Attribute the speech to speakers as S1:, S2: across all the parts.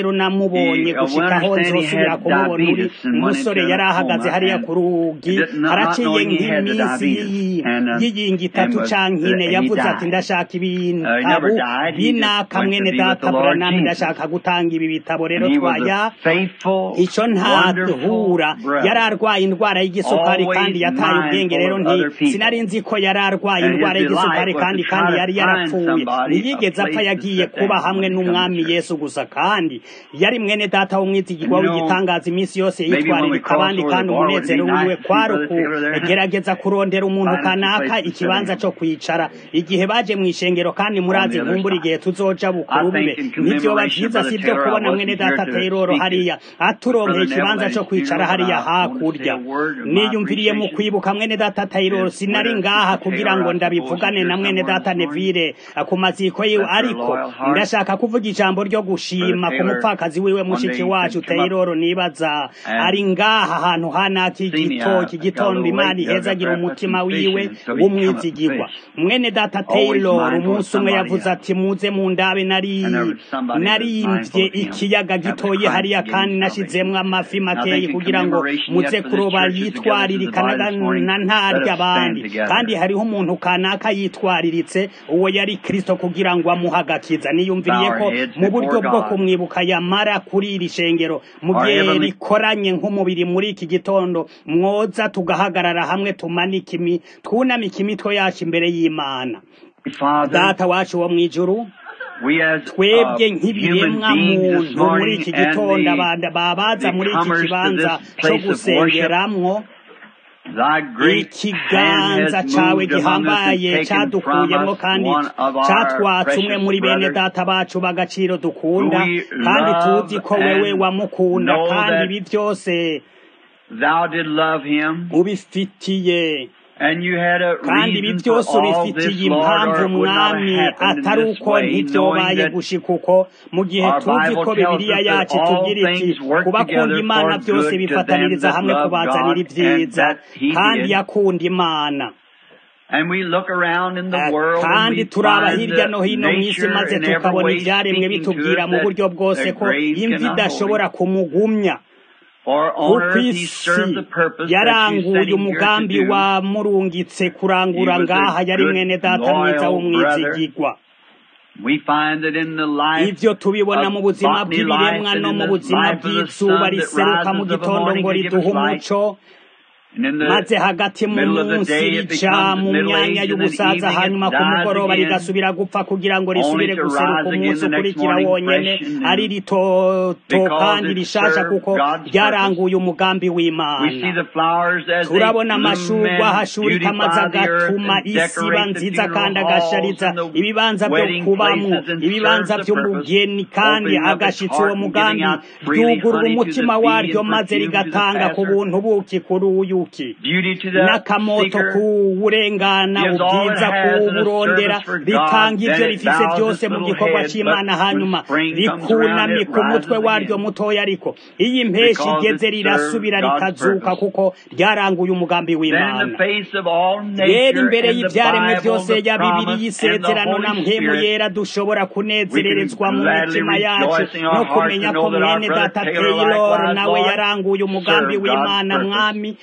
S1: rero namubonye
S2: He, uh,
S1: gushika aho
S2: we understand he
S1: nzosubira
S2: had
S1: kumubona uri
S2: diabetes and went
S1: umusore
S2: into
S1: yari
S2: a
S1: ahagaze
S2: coma
S1: hariya
S2: and
S1: ku rugi
S2: he did not- not
S1: haraciye
S2: knowing he had the
S1: nk'iminsi
S2: diabetes.
S1: y'iyi-
S2: And, uh,
S1: y'iyingi
S2: and
S1: itatu
S2: was-
S1: canke ine
S2: uh, he
S1: yavuze ati
S2: died.
S1: ndashaka ibintu
S2: Uh, he never
S1: abu
S2: died. He just
S1: binaka
S2: went to
S1: mwene
S2: be with
S1: data
S2: the Lord
S1: buranami
S2: Jesus.
S1: ndashaka gutanga ibi bitabo rero
S2: And he was
S1: twaya
S2: a faithful,
S1: ico ntahura
S2: wonderful
S1: yari
S2: brother.
S1: arwaye indwara y'igisukari
S2: Always
S1: kandi yataye ubwenge
S2: mindful
S1: rero
S2: of
S1: nti
S2: other people.
S1: sinari nzi ko yari arwaye
S2: And his
S1: indwara y'igisukari
S2: delight was
S1: kandi
S2: to
S1: kandi
S2: try to
S1: yari
S2: find
S1: yarapfuye
S2: somebody, a
S1: ntiyigeze apfa
S2: place to
S1: yagiye
S2: sit
S1: kuba
S2: down
S1: hamwe
S2: when he
S1: n'umwami yesu gusa kandi yari mwene data w'umwizigirwa w'igitangaza iminsi yose yitwaririka abandi kandi umunezero wiwe kwari ukugerageza kurondera umuntu kanaka ikibanza co kwicara igihe baje mu ishengero kandi murazi nkumbura igihe tuzoja bukuru bube ntivyoba vyiza si vyo kubona mwene data teroro hariya aturonkeye ikibanza co kwicara hariya hakurya niyumviriye mu kwibuka mwene data teroro sinari ngaha kugira ngo ndabivugane na mwene data nevire ku maziko yiwe ariko ndashaka kuvuga ijambo ryo gushima ku mupfakazi wiwe mushiki wacu teroro nibaza ari ngaha ahantu hanaki igitoki gitondo imana ihezagira umutima wiwe w'umwizigirwa mwene data taylor umunsi umwe yavuze ati muze mu ndabe nari narimvye ikiyaga gitoye hariya kandi nashizemwo amafi makeyi kugira ngo muze kuroba yitwaririkana na ntarya abandi kandi hariho umuntu kanaka yitwariritse uwo yari kristo kugira ngo amuhe agakiza niyumviriye ko mu buryo bwo kumwibuka yamara kuri iri shengero mu gihe rikoranye nk'umubiri muri iki gitondo mwoza tugahagarara hamwe tumanike imi twunamike imitwe yacu imbere y'imana data wacu wo mw'ijuru twebwe nk'ibiremwa muntu muri iki gitondo babaza muri iki kibanza cyo gusengeramwo ikiganza cawe gihambaye cadukuyemwo kandi catwatse umwe muri bene data bacu b'agaciro dukunda kandi tuzi ko wewe wamukunda kandi ibi vyose ubifitiye kandi ibi byose ubifitiye impamvu mwami atari uko ntibyobaye gushika uko mu gihe tuzi ko bibiliya yacu tugira iti kubakunda imana byose bifataniriza hamwe kubazanira ibyiza kandi yakunda imana kandi turaba hirya no hino mu isi maze tukabona ibyaremwe bitubwira mu buryo bwose ko imvi idashobora kumugumya kuko isi yaranguye umugambi wamurungitse kurangura ngaha yari mwene data mwiza w'umwizigirwa ivyo tubibona mu buzima bw'ibiremwa no mu buzima bw'izuba riseruka mu gitondo ngo riduhe umuco maze hagati mu munsi rija mu myanya y'ubusaza hanyuma ku mugoroba rigasubira gupfa kugira ngo risubire guseruka umunsi ukurikira wonyene ari ritoto kandi rishasha kuko ryaranguye umugambi w'imana turabona amashurwa ahashurika amaze agatuma isi iba nziza kandi agashariza ibibanza byo kubamwo ibibanza by'umugeni kandi agashitsa uwo mugambi ryugurura umutima waryo maze rigatanga ku buntu buki kuri uyu n'akamoto kuwurengana ubwiza kuwurondera ritanga ibyo rifise byose mu gikorwa cy'imana hanyuma rikunamye ku mutwe waryo mutoya ariko iyo impeshi igeze rirasubira rikazuka kuko ryaranguye umugambi w'imana rero imbere y'ibyaremwe byose ya bibiri y'isezerano na mpemu yera dushobora kunezererezwa mu mitima yacu no kumenya ko mwene data taylor nawe yaranguye umugambi w'imana mwami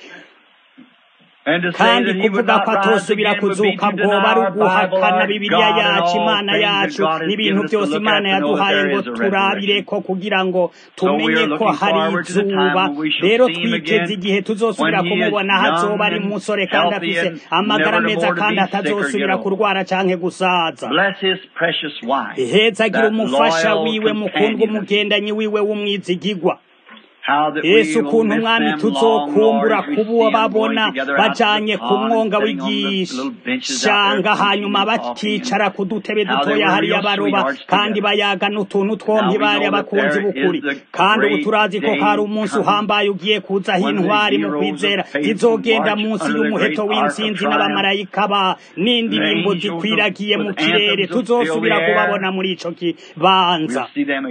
S1: kandi kuvuga ko atosubira kuzuka bwoba ari uguhakana bibiliya yacu imana yacu n'ibintu byose imana yaduhaye ngo turabire ko kugira ngo tumenye ko hari izuba rero twiteze igihe tuzosubira kumubona hazoba ari umusore kandi afise amagara meza kandi atazosubira kurwara canke gusaza hezagira umufasha wiwe mukundwa umugendanyi wiwe w'umwizigigwa yesu ukuntu umwami tuzokumbura kuba babona bajanye ku mwonga w'igishanga hanyuma bakicara ku dutebe dutoya hariya baroba kandi bayaga n'utuntu twompi bari abakunzi b'ukuri kandi ubu turazi ko hari umunsi uhambaye ugiye kuzaho intwari mu kwizera zizogenda munsi y'umuheto w'intsinzi n'abamarayika ba n'indirimbo zikwiragiye mu kirere tuzosubira kubabona muri ico kibanza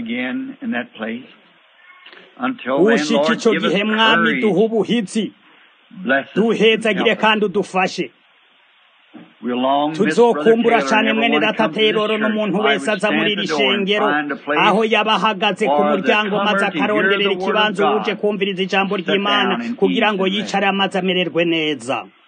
S1: ushika ico gihe mwami duha ubuhizi duhezagire kandi udufashe tuzokumbura cane mwene data teroro n'umuntu wese aza muri iri shengero aho yaba ahagaze ku muryango maze akaronderera ikibanza uje kumviriza ijambo ry'imana kugira ngo yicare amaze amererwe neza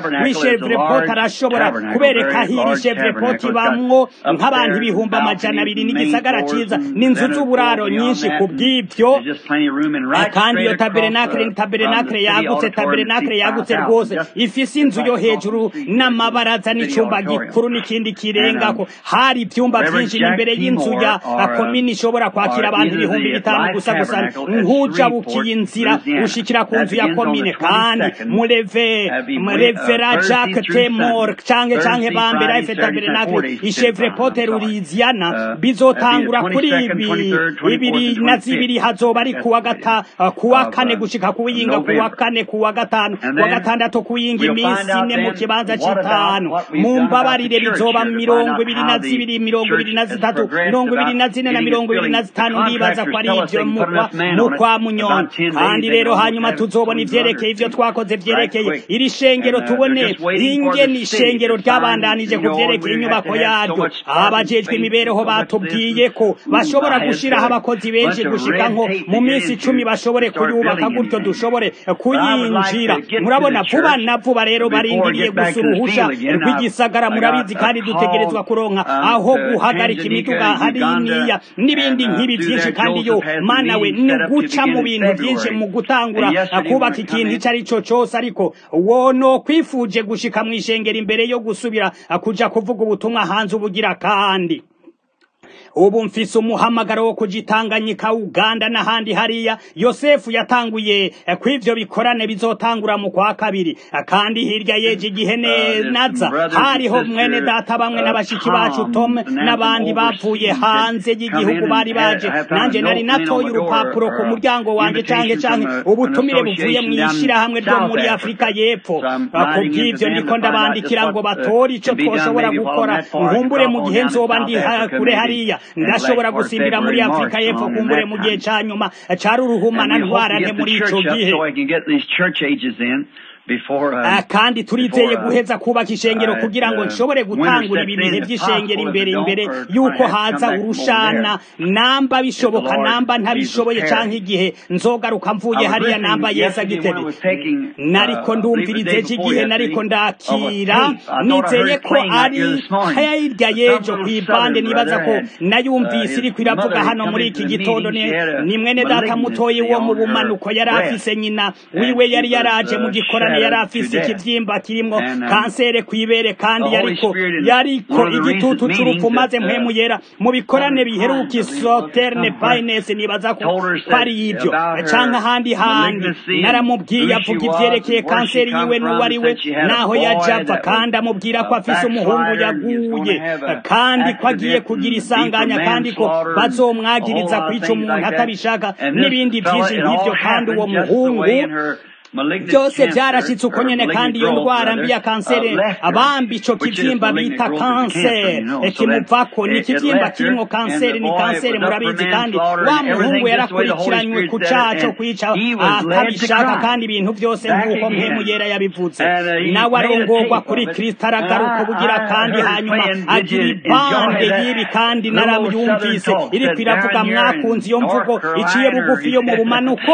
S1: w'ishevrepot arashobora kubereka aho iri shevrepot ibamwo nk'abantu ibihumbi amajana abiri n'igisagara ciza n'inzu z'uburaro nyinshi ku bw'ivyo kandi iyo taberenakire ni taberenakire yagutse taberenakire yagutse rwose ifise inzu yo hejuru n'amabaraza n'icumba gikuru n'ikindi n'ikindi kirengako hari ivyumba vyinshi n'imbere y'inzu ya komini ishobora kwakira abantu ibihumbi bitanu gusa gusa nk'ujabukiye inzira ushikira ku nzu ya komine kandi mureve murevera jacques temor canke canke bambera efetaberenakle ishevre pote louisiana bizotangura kuri ibi ibiri na zibiri hazoba ari kuwa gata kuwa kane gushika kuwinga kuwa kane kuwa gatanu kuwa gatandatu kuwinga iminsi ine mu kibanza c'itanu mu mbabarire bizoba mirongo ibiri na zibiri mirongo ibiri na zitatu mirongo ibiri na zine na mirongo ibiri na zitanu ndibaza ko ari ivyo mu kwa munyoni kandi rero hanyuma tuzobona ivyerekeye ivyo twakoze vyerekeye iri shengero tubone ingene ishengero ryabandanije ku vyerekeye inyubako yaryo abajejwe imibereho batubwiye ko bashobora gushiraho abakozi benshi gushika nko mu minsi icumi bashobore kuyubaka gutyo dushobore kuyinjira murabona vuba na vuba rero barindiriye gusa uruhusha rw'igisagara murabizi kandi dutegerezwa kuronka aho guhagarika imiduga hariniya n'ibindi nk'ibi vyinshi kandi yo mana we ni guca mu bintu vyinshi mu gutangura kubaka ikintu ico ari co cose ariko wono kwifuje gushika mw'ishengero imbere yo gusubira kuja kuvuga ubutumwa hanze ubugira kandi ubu mfise umuhamagaro wo kujitanganyika uganda n'ahandi hariya yosefu yatanguye kw'ivyo bikorane bizotangura mu kwa kabiri kandi hirya yeje igihe naza hariho mwene data bamwe n'abashiki bacu tom n'abandi bavuye hanze y'igihugu bari baje nanje nari natoye urupapuro ku muryango wanje canke canke ubutumire buvuye mw'ishirahamwe ryo muri afurika y'epfo kubw'ivyo ndiko ndabandikira ngo batore ico twoshobora gukora nkumbure mu gihe nzoba ndi kure hariya ndashobora gusimbira muri afurika y'epfo kumbure mu gihe ca nyuma cari uruhumana ntwarane muri ico gihe kandi turizeye guheza kubaka ishengero kugira ngo nshobore gutangura ibi bihe by'ishengero imbere imbere yuko haza urushana namba bishoboka namba ntabishoboye canke igihe nzogaruka mvuye hariya namba yeza gitebe nariko ndumviriza ejo igihe nariko ndakira nizeye ko ari hirya y'ejo kw'ibande nibaza ko nayumvise iriko iravuga hano muri iki gitondo ni mwene data mutoyi wo mu bumanuko yari afise nyina wiwe yari yaraje mu gikorane yari afise ikivyimba kirimwo kansere kw'ibere kandi yariko yariko igitutu c'urupfu maze mpwemu yera mu bikorane biheruka isoterne pines nibaza ko ari ivyo canke ahandi handi naramubwiye avuga ivyerekeye kanseri yiwe n'uwo ari we naho yaje ava kandi amubwira ko afise umuhungu yaguye kandi ko agiye kugira isanganya kandi ko bazomwagiriza kwica umuntu atabishaka n'ibindi vyinshi nk'ivyo kandi uwo muhungu byose byarashitse uko nyene kandi iyo ndwara mbi ya kanseri abambi ico kivyimba bita kanseri kimuvako ni ikivyimba kirimwo kanseri ni kanseri murabizi kandi wa muhungu yarakurikiranywe ku caha co kwica atabishaka kandi ibintu vyose nk'uko mpemu yera yabivuze nawe arongorwa kuri kristo aragaruka ubugira kandi hanyuma agira ibande y'ibi kandi naramyumvise iriko iravuga mwakunze iyo mvugo iciye bugufi yo mu bumanuko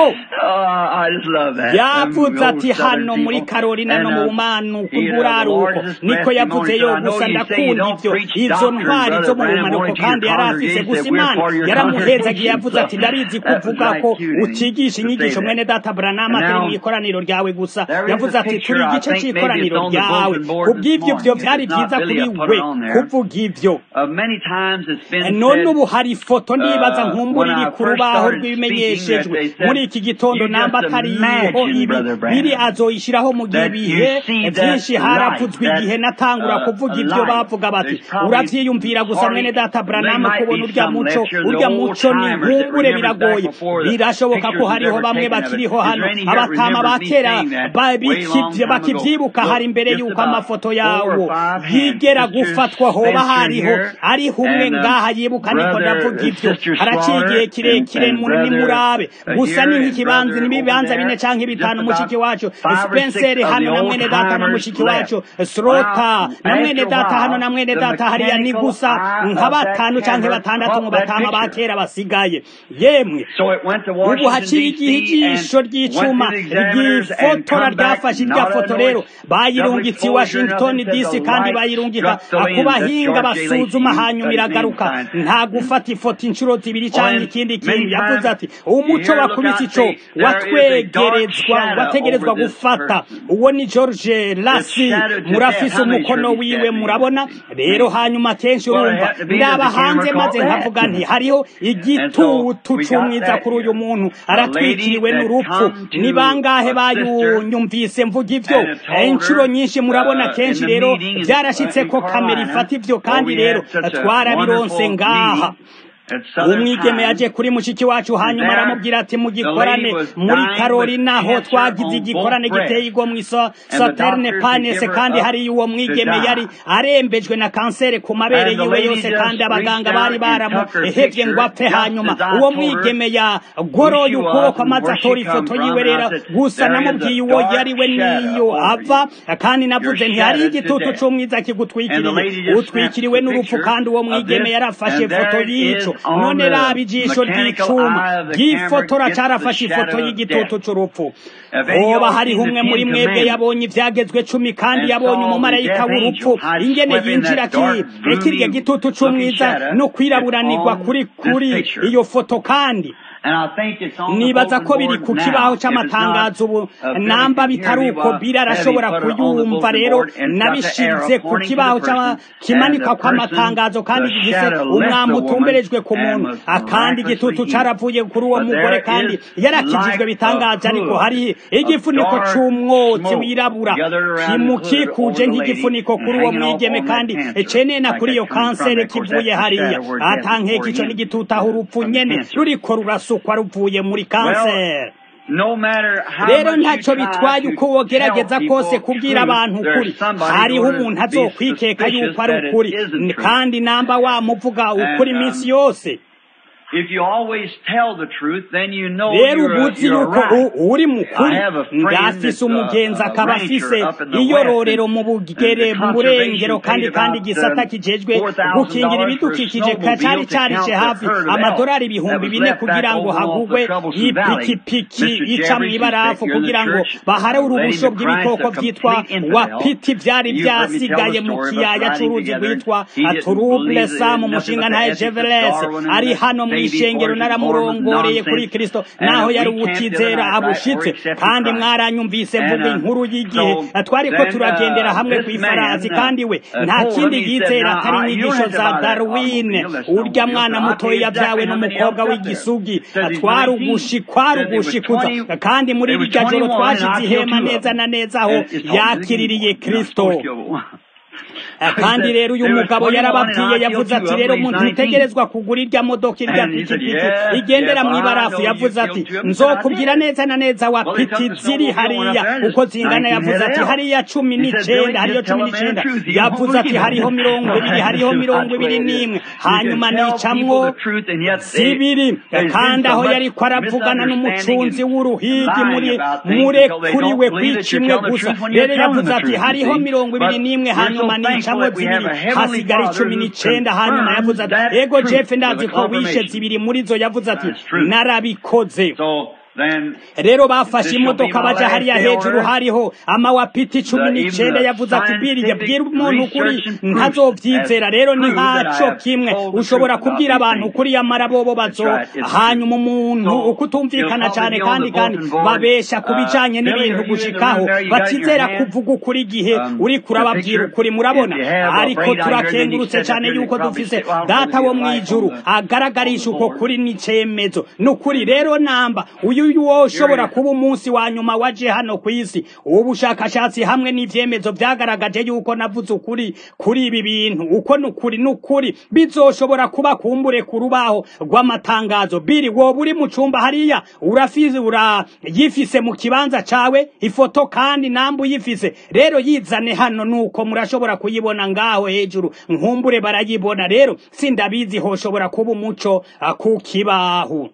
S1: yavuze ati hano muri karolina no mu bumanuko buraruko niko yavuze yo gusa ndakunda ivyo izo ntwari zo mu bumanuko kandi yari afise gusa imana yaramuhezagiye yavuze ati ndabizi kuvuga ko utigisha inyigisho mwene data branama turi mu ikoraniro ryawe gusa yavuze ati turi igice c'ikoraniro ryawe kubw'ivyo vyo vyari vyiza kuri we kuvuga ivyo none ubu hari ifoto ndibaza nkumbura iri ku rubaho rw'ibimenyeshejwe muri iki gitondo namba atariho ibi biri azoyishiraho mu gihe bihe vyinshi haravuzwe igihe natangura kuvuga ivyo bavuga bati uravyiyumvira gusa mwene data branama kubona urya muco urya muco ni nkumbure biragoye birashoboka ko hariho bamwe bakiriho hano abatama ba kera bakivyibuka hari imbere yuko amafoto yawo yigera gufatwa hoba hariho ari humwe ngaha yibuka niko ndavuga ivyo haraciye igihe kirekire nimurabe gusa ni nk'ikibanza n'ibibanza bine canke bitanu mushiki wacu Spencer hano na mwene data na mushiki wacu Srota na mwene data hano na mwene data hariya ni gusa nka batanu canke batandatu mu batama ba kera basigaye yemwe ubu haciye igihe ijisho ry'icuma ryifotora ryafashe irya foto rero bayirungitse i Washington DC kandi bayirungika ku bahinga basuzuma hanyuma iragaruka nta gufata ifoto inshuro zibiri canke ikindi kintu yavuze ati umuco wakubise ico watwegerezwa wategerezwa gufata uwo ni george lasi murafise umukono wiwe murabona rero hanyuma kenshi urumva ndaba hanze maze nkavuga nti hariho igitutu c'umwiza kuri uyu muntu aratwikiriwe n'urupfu ni bangahe bayunyumvise mvuga ivyo inshuro nyinshi murabona kenshi rero byarashitse ko kamera ifata ivyo kandi rero twarabironse ngaha umwigeme yaje kuri mushiki wacu hanyuma aramubwira ati mugikorane muri karolina ho twagize igikorane giteye igwa mu saterne panese kandi hari uwo mwigeme yari arembejwe na kanseri ku mabere yiwe yose kandi abaganga bari baramuhevye ngo apfe hanyuma uwo mwigeme yagoroye ukuboko amaze atora ifoto yiwe rero gusa namubwiye uwo yari we niyo ava kandi navuze nti hari igitutu c'umwiza kigutwikiriye utwikiriwe n'urupfu kandi uwo mwigeme yarafashe ifoto y'ico none raba ijisho ry'icuma ry'ifotora carafashe ifoto y'igitutu c'urupfu hoba hariho umwe muri mwebwe yabonye ivyagezwe cumi kandi yabonye umumarayika w'urupfu ingene yinjira kirya gitutu c'umwiza no kwiraburanirwa kuri kuri iyo foto kandi nibaza ko biri ku kibaho c'amatangazo ubu namba bitari uko biri arashobora kuyumva rero nabishize ku kibaho kimanikwa kw'amatangazo kandi gifise umwami utumberejwe ku muntu akandi igitutu caravuye kuri uwo mugore kandi yarakijijwe bitangaje ariko hari igifuniko c'umwotsi wirabura kimukikuje nk'igifuniko kuri uwo mwigeme kandi cenena kuri iyo kanseri kivuye hariya atankeka ico n'igitutu aho urupfu nyene ruriko rurasukwa ruvuye muri kanseri rero ntacyo bitwaye uko wogerageza kose kubwira abantu ukuri hariho umuntu azokwikeka yuko ari ukuri kandi namba wamuvuga ukuri iminsi yose rero ubuzi yuko uri mukuri ndafise umugenzi akaba afise iyororero mu bugere mu burengero kandi kandi gisata kijejwe gukingira ibidukikije cari carishe hafi amadolari ibihumbi bine kugira ngo hagugwe ipikipiki ica mw'ibarafu kugira ngo bahare urubusho bw'ibikoko vyitwa wapiti vyari vyasigaye mu kiyaya c'uruzi rwitwa turuble sam umushinga ntaye jeveles ari hano mw'ishengero naramurongoreye kuri kristo naho yari uwutizera abushitse kandi mwaranyumvise mvuga inkuru y'igihe twariko turagendera hamwe kw'ifarasi kandi we nta kindi yizera atari inyigisho za darwin urya mwana mutoya yavyawe n'umukobwa w'igisugi twarugushi kwarugushikuza kandi muri rirya joro twashize ihema neza na neza aho yakiririye kristo kandi rero uyu mugabo yarababwiye yavuze ati rero umuntu utegerezwa kugura irya modoka irya pikipiki igendera mu ibarafu yavuze ati nzokubwira neza na neza wa piti ziri hariya uko zingana yavuze ati hariya cumi n'icenda hariyo cumi n'icenda yavuze ati hariho mirongo ibiri hariho mirongo ibiri n'imwe hanyuma nicamwo zibiri kandi aho yariko aravugana n'umucunzi w'uruhigi muri murekuriwe kwica imwe gusa rero yavuze ati hariho mirongo ibiri n'imwe hanyuma nicamwo zibiri hasigara icumi n'icenda hanyuma yavuze ati ego jeff ndazi ko wishe zibiri muri zo yavuze ati narabikoze rero bafashe imodoka baja hariya hejuru hariho amawapiti cumi n'icenda yavuze ati biriye bwira umuntu ukuri ntazovyizera rero ni nkaco kimwe ushobora kubwira abantu ukuri yamara bobo bazo hanyuma umuntu uko utumvikana cane kandi kandi babesha ku bijanye n'ibintu gushikaho batizera kuvuga ukuri igihe uri kurababwira ukuri murabona ariko turakengurutse cane yuko dufise data wo mw'ijuru agaragarisha uko kuri n'icemezo n'ukuri rero namba uyu wo ushobora kuba umunsi wa nyuma waje hano ku isi ubushakashatsi hamwe n'ivyemezo vyagaragaje yuko navuze ukuri kuri ibi bintu uko nukuri nukuri bizoshobora kuba kumbure ku rubaho rw'amatangazo biri woba uri mu cumba hariya urafize urayifise mu kibanza cawe ifoto kandi nambu uyifise rero yizane hano nuko murashobora kuyibona ngaho hejuru nkumbure barayibona rero sindabizi hoshobora kuba umuco ku kibaho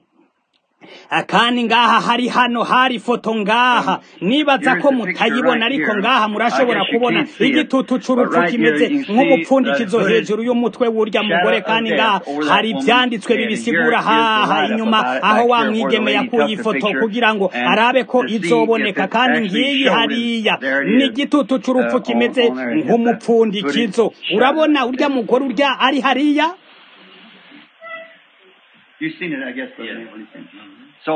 S1: kandi ngaha hari hano hari foto ngaha nibaza ko mutayibona ariko ngaha murashobora kubona igitutu c'urupfu kimeze nk'umupfundikizo hejuru y'umutwe w'urya mugore kandi ngaha hari ivyanditswe bibisigura haha inyuma aho wa mwigeme yakuye ifoto kugira ngo arabe ko izoboneka kandi ngiyi hariya ni igitutu c'urupfu kimeze nk'umupfundikizo urabona urya mugore urya ari hariya
S2: You've seen it, I guess. Yeah. So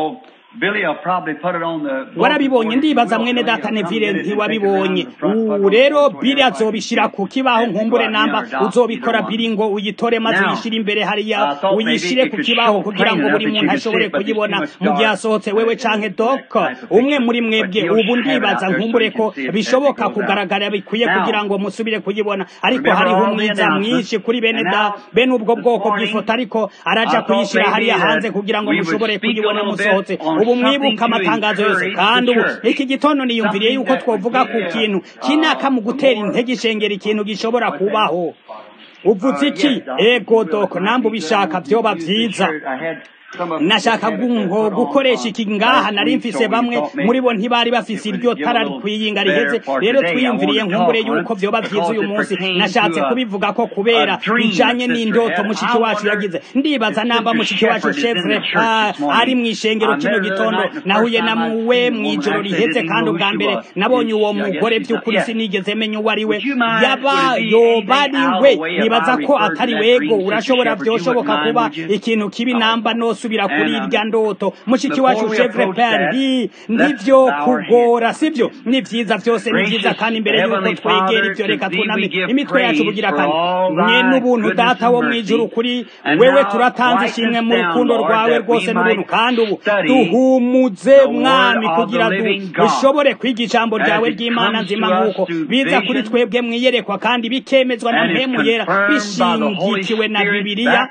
S2: Billy will probably put it on the
S1: warabibonye ndibaza mwene data nevire ntiwabibonye ubu rero biri azobishira ku kibaho nkumbure namba uzobikora biri ngo uyitore maze uyishire imbere hariya uyishire ku kibaho kugira ngo buri muntu ashobore kuyibona mu gihe asohotse wewe canke doko umwe muri mwebwe ubu ndibaza nkumbure ko bishoboka kugaragara bikwiye kugira ngo musubire kuyibona ariko hariho umwiza mwinshi kuri bene da bene ubwo bwoko bw'ifoto ariko araja kuyishira hariya hanze kugira ngo mushobore kuyibona musohotse ubu mwibuka amatangazo yose kandi ubu iki gitondo niyumviriye yuko twovuga ku kintu kinaka mu gutera intege ishengera ikintu gishobora kubaho uvuze iki ego doko nambe ubishaka vyoba vyiza nashaka ngo gukoresha iki ngaha nari mfise bamwe muri bo ntibari bafise iryo tara kwiyinga riheze rero twiyumviriye nkumbure yuko vyoba vyiza uyu munsi nashatse kubivuga ko kubera bijanye n'indoto mushiki wacu yagize ndibaza namba mushiki wacu chevre ari mw'ishengero kino gitondo nahuye na muwe mw'ijoro riheze kandi ubwa mbere nabonye uwo mugore vy'ukuri sinigeze menya uwo ari we yaba yoba ari we nibaza ko atari wego urashobora vyoshoboka kuba ikintu kibi namba no subira kuri irya ndoto mushiki wacu chevre pendi nivyo kugora sivyo ni vyiza vyose ni vyiza kandi imbere yuko twegera ivyo reka twuname imitwe yacu bugira kandi mwe n'ubuntu data wo mwijuru kuri wewe turatanze ishimwe mu rukundo rwawe rwose n'ubuntu kandi ubu duhumuze mwami kugira dushobore kwiga ijambo ryawe ry'imana nzima nk'uko biza kuri twebwe mwiyerekwa kandi bikemezwa na mpemu yera bishingikiwe na bibiliya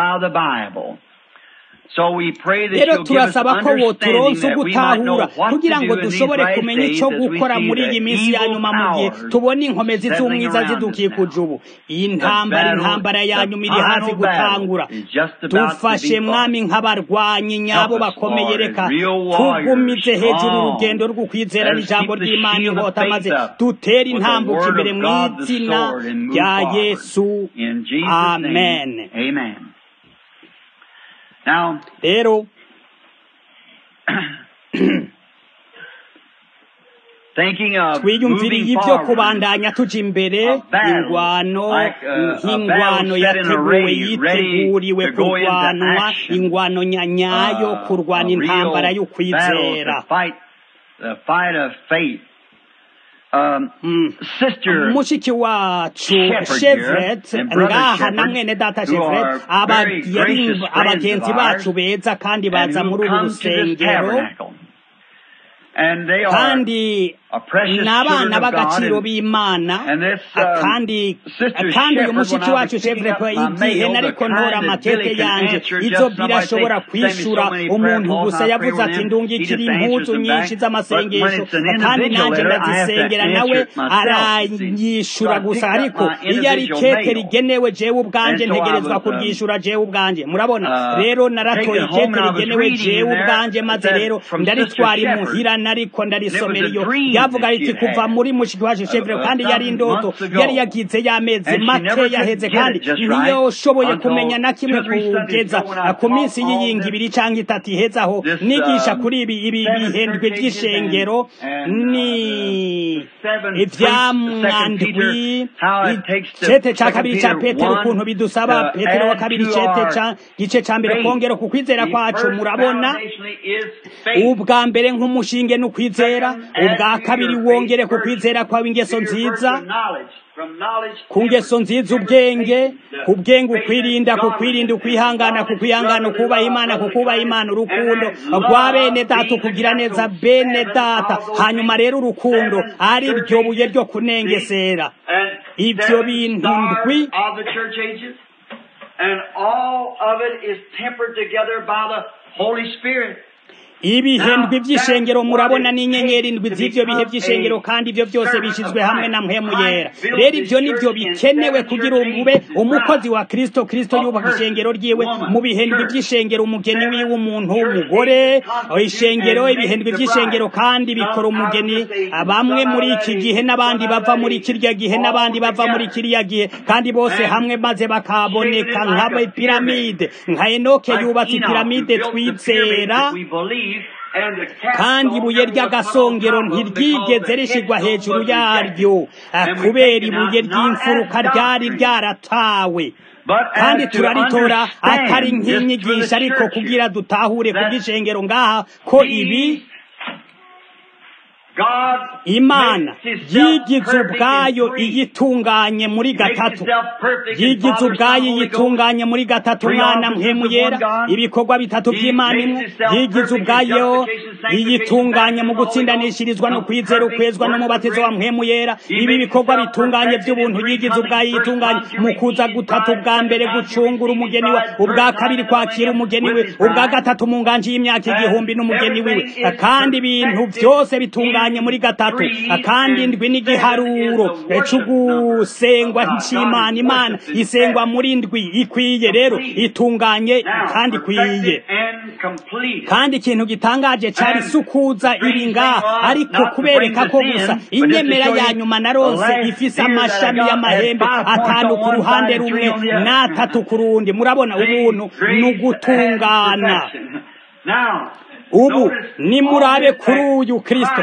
S1: rero turasaba ko woturonsa ugutahura kugira ngo dushobore kumenya icyo gukora muri iyi minsi ya nyuma mu gihe tubona inkomezi z'umwiza zidukikuje ubu iyi ntambara intambara ya nyuma iri hafi gutangura dufashe mwami nk'abarwanyi nyabo bakomeye reka tugumize hejuru urugendo rw'ukwizera n'ijambo ry'imana inkota maze dutere intambuko imbere mu izina rya yesu amen rero twiyumviriye ibyo kubandanya tuja imbere ingwano nk'ingwano yateguwe yiteguriwe kurwanwa ingwano nyanyayo kurwana intambara y'ukwizera mushiki wacu chevret ngaha na mwene data chevret abagenzi bacu beza kandi baza muri uru rusengero kandi n'abana b'agaciro b'imana kandi kandi uyu mushiki wacu chevre igihe nariko ntora amakete yanje izo birashobora kwishura umuntu gusa yavuze ati ndungikira impuzu nyinshi z'amasengesho kandi nanje ndazisengera nawe aranyishura gusa ariko iyo ari kete rigenewe jewe ubwanje ntegerezwa kuryishura jewe ubwanje murabona rero naratoye ikete rigenewe jewe ubwanje maze rero ndaritwara imuhira nariko ndarisomera iyo yavuga riti kuva muri mushiki wacu chevre kandi yari indoto yari yagize y'amezi make yaheze kandi ntiyoshoboye kumenya na kimwe kugeza ku minsi y'iyingi ibiri cyangwa itatu ihezaho nigisha kuri ibi ibi bihendwe by'ishengero ni ivyamwandwi cete ca kabiri ca petero ukuntu bidusaba petero wa kabiri cete ca gice ca mbere kongera ku kwizera kwacu murabona ubwa mbere nk'umushinge n'ukwizera ubwa kabiri wongere ku kwizera kwawe ingeso nziza ku ngeso nziza ubwenge ku bwenge ukwirinda ku kwirinda ukwihangana ku kwihangana ukubaha imana ku kubaha imana urukundo rwa bene data ukugira neza bene data hanyuma rero urukundo ari ryo buye ryo kunengesera ibyo bintu ndwi
S2: And all of it is tempered together by the Holy Spirit.
S1: ibihendwi by'ishengero murabona n'inyenyeri indwi z'ibyo bihe by'ishengero kandi ibyo byose bishyizwe hamwe na mpemu yera rero ibyo nibyo bikenewe kugira ube umukozi wa kristo kristo yubaka ishengero ryiwe mu bihendwi by'ishengero umugeni wiwe umuntu w'umugore ishengero ibihendwi by'ishengero kandi bikora umugeni bamwe muri iki gihe n'abandi bava muri kirya gihe n'abandi bava muri kiriya gihe kandi bose hamwe maze bakaboneka nk'abapiramide nka enoke yubatse ipiramide twizera kandi ibuye ry'agasongero ntiryigeze rishigwa hejuru yaryo kubera ibuye ry'imfuruka ryari ryaratawe kandi turaritora atari nk'inyigisho ariko kugira dutahure ku bw'ishengero ngaha ko ibi imana yigize ubwayo iyitunganye muri gatatu yigize ubwayo iyitunganye muri gatatu umwana mpemu yera ibikorwa bitatu by'imana imwe yigize ubwayo iyitunganye mu gutsindanishirizwa no kwizera ukwezwa n'umubatizo wa mpemu yera ibi bikorwa bitunganye by'ubuntu yigize ubwayo yitunganye mu kuza gutatu bwa mbere gucungura umugeni we ubwa kabiri kwakira umugeni we ubwa gatatu mu nganji y'imyaka igihumbi n'umugeni wiwe kandi ibintu byose bitunganye muri gatatu kandi ndwi n'igiharuro cy'ugusengwa cy'imana imana isengwa muri ndwi ikwiye rero itunganye kandi ikwiye kandi ikintu gitangaje cyari sukuza iri ngaha ariko kubereka ko gusa inyemera ya nyuma na rose ifise amashami y'amahembe atanu ku ruhande rumwe n'atatu ku rundi murabona ubuntu ni ugutungana ubu nimurabe kuri uyu kristo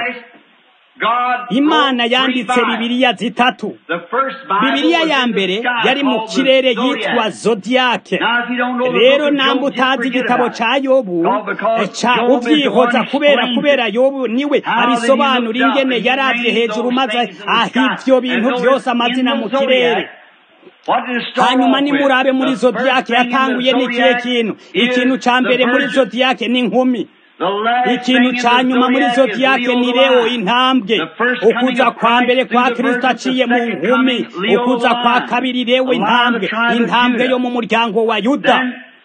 S1: imana yanditse bibiliya zitatu bibiliya ya mbere yari mu kirere yitwa zodiyake rero namba utazi igitabo cya yobu ca ubyihoza kubera kubera yobu niwe abisobanura ingene yarabye hejuru maze aha ibyo bintu byose amazina mu kirere hanyuma nimurabe muri zodiyake yatanguye n'ikihe kintu ikintu cya mbere muri zodiyake ni inkumi ikintu cya nyuma muri zodiyake ni reo intambwe ukuza kwa mbere kwa kirisito aciye mu nkumi ukuza kwa kabiri reo intambwe intambwe yo mu muryango wa yuda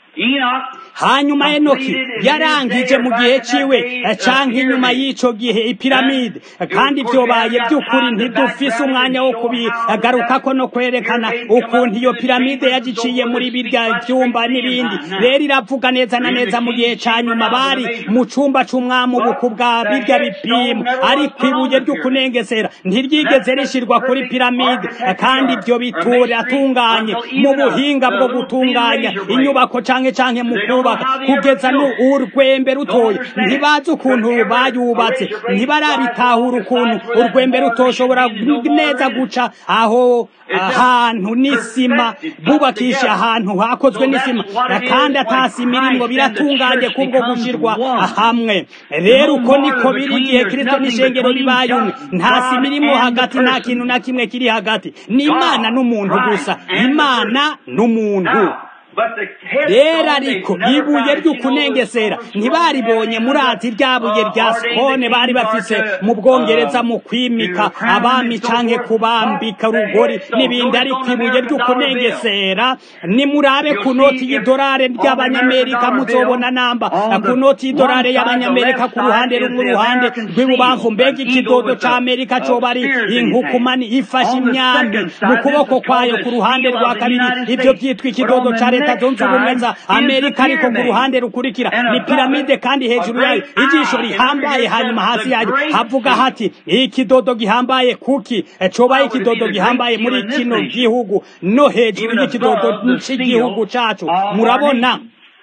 S1: hanyuma enoki yarangije mu gihe ciwe canke inyuma y'ico gihe ipiramide kandi vyobaye by'ukuri ntidufise umwanya wo kubigarukako no kwerekana ukuntu iyo piramide yagiciye muri birya vyumba n'ibindi rero iravuga neza na neza mu gihe ca nyuma bari mu cumba c'umwami ubuku bwa birya bipimo ariko ibuye ry'ukunengesera ntiryigeze rishirwa kuri piramide kandi ivyo bituratunganye mu buhinga bwo gutunganya inyubako canke canke mu kubaka kugeza nu urwembe rutoya ntibazi ukuntu bayubatse ntibarabitahura ukuntu urwembe rutoshobora neza guca aho ahantu n'isima bubakisha ahantu hakozwe n'isima kandi atasima irimwo biratunganye kubwo gushirwa hamwe rero uko niko biri igihe kristo n'ishengero bibaye umwe nta sima irimwo hagati nta kintu na kimwe kiri hagati ni imana n'umuntu gusa imana n'umuntu rero ariko ibuye ry'ukunengesera ntibaribonye murazi rya buye rya sikone bari bafise mu bwongereza mu kwimika abami canke kubambika urugori n'ibindi ariko ibuye ry'ukunengesera nimurabe ku noti y'idolare ry'abanyamerika muzobona namba ku noti y'idolare y'abanyamerika ku ruhande rumwe uruhande rw'ibubamfu mbega ikidodo c'amerika coba ari inkukumani ifashe imyambi mu kuboko kwayo ku ruhande rwa kabiri ivyo vyitwa ikidodo ca leta zunze ubumwe za amerika ariko ku ruhande rukurikira ni piramide kandi hejuru yayo ijisho rihambaye hanyuma hasi yayo havuga hati ikidodo gihambaye kuki cobaye ikidodo gihambaye muri kino gihugu no hejuru y'ikidodo c'igihugu cacu murabona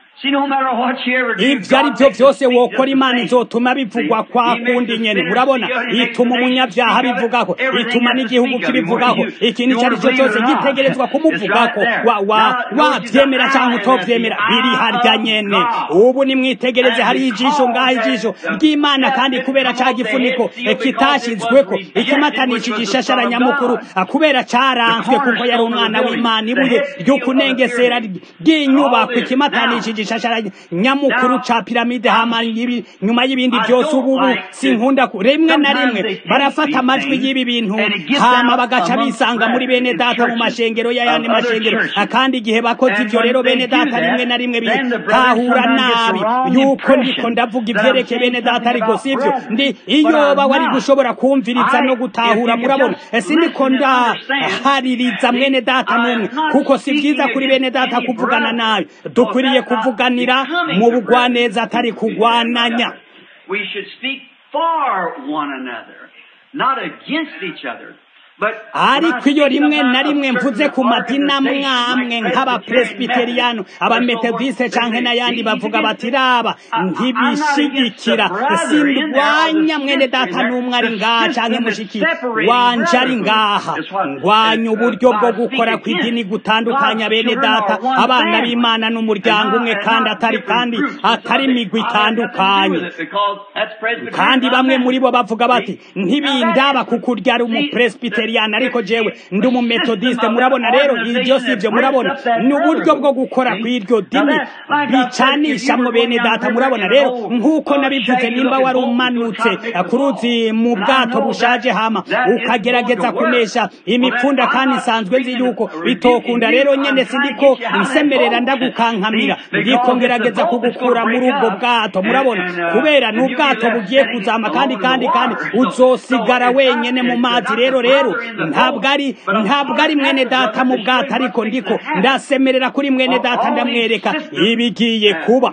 S1: ibyo ari byo byose wokora imana izotuma bivugwa kwa kundi nyene murabona ituma umunyabyaha bivugako ituma n'igihugu kibivugaho ikintu icyo ari cyo cyose gitegerezwa kumuvugako wavyemera cyangwa utovyemera biri harya nyene ubu nimwitegereze hari ijisho ngaho ijisho ry'imana kandi kubera ca gifuniko kitashizweko ikimatanishije ishashara nyamukuru kubera caranzwe kuko yari umwana w'imana ibuye ry'ukunengesera ry'inyubako ikimatanishije ishashara nyamukuru ca piramide hama nyuma y'ibindi byose ubu sinkunda rimwe na rimwe barafata amajwi y'ibi bintu hama bagaca bisanga muri bene data mu mashengero y'ayandi mashengero kandi igihe bakoze ivyo rero bene data rimwe na rimwe bitahura nabi yuko ndiko ndavuga ivyerekeye bene data ariko sivyo ndi iyoba wari gushobora kumviriza no gutahura murabona sindiko ndahaririza mwene data n'umwe kuko si vyiza kuri bene data kuvugana nabi dukwiriye kuvuganira mu bugwaneza atari kugwananya
S2: We should speak for one another, not against each other.
S1: ariko iyo rimwe na rimwe mvuze ku madini amwamwe nk'abapresbiteriyano abametodiste canke n'ayandi bavuga bati raba ntibishigikira sindwanya mwene data n'umwe ari ngaha canke mushiki wanje ari ngaha ndwanya uburyo bwo gukora kw'idini gutandukanya bene data abana b'imana n'umuryango umwe kandi atari kandi atari imigwi itandukanye kandi bamwe muri bo bavuga bati ntibindaba kukurya ari umupresbiteriyani ariko jewe ndi umumetodiste murabona rero ibyo si ibyo murabona ni uburyo bwo gukora kw'iryo dini bicanishamwo bene data murabona rero nk'uko nabivuze nimba wari umanutse ku ruzi mu bwato bushaje hama ukagerageza kunesha imipfunda kandi nsanzwe nzi yuko bitokunda rero nyene sindiko nsemerera ndagukankamira ndiko ngerageza kugukura muri ubwo bwato murabona kubera ni ubwato bugiye kuzama kandi kandi kandi uzosigara wenyene mu mazi rero rero ntabwo ari ntabwo ari mwene data mu bwato ariko ndiko ndasemerera kuri mwene data ndamwereka ibigiye kuba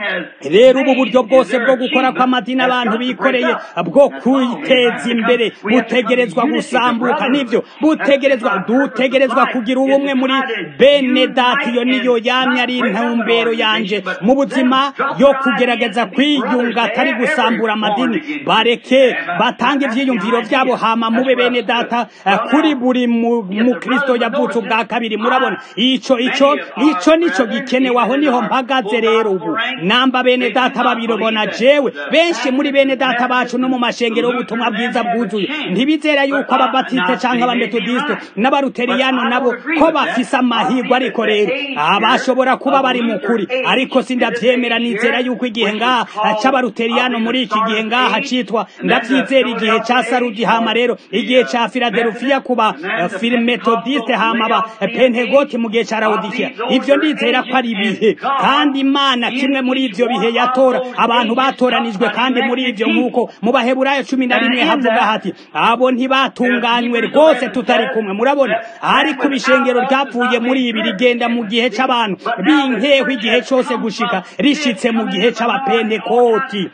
S1: rero ubu buryo bwose bwo gukora kw'amadini abantu bikoreye bwo kwiteza imbere butegerezwa gusambuka nivyo butegerezwa dutegerezwa kugira ubumwe muri bene data iyo niyo yamye ari intumbero yanje mu buzima yo kugerageza kwiyunga atari gusambura amadini bareke batange ivyiyumviro vyabo hama mube bene data kuri buri mukristo yavutse ubwa kabiri murabona ico ico ico nico gikenewe aho niho mpagaze rero ubu namba bene data babirobona jewe benshi muri bene data bacu no mu mashengero y'ubutumwa bwiza bwuzuye ntibizera yuko ababatiste canke abametodiste n'abaruteriyano nabo ko bafise amahirwe ariko rero abashobora kuba bari mu kuri ariko sindavyemera nizera yuko igihe ngaha c'abaruteriyano muri iki gihe ngaha citwa ndavyizera igihe ca sarudi hama rero igihe ca filadelufiya kuba metodiste hama ba pentegoti mu gihe ca lawodikiya ivyo ndizera ko ari ibihe kandi imana kimwe muri ivyo bihe yatora abantu batoranijwe kandi muri ivyo nk'uko mu baheburayo cumi na rimwe havuga hati abo ntibatunganywe rwose tutari kumwe murabona ariko ibishengero ryapfuye muri ibi rigenda mu gihe c'abantu binkeho igihe cose gushika rishitse mu gihe c'abapentekoti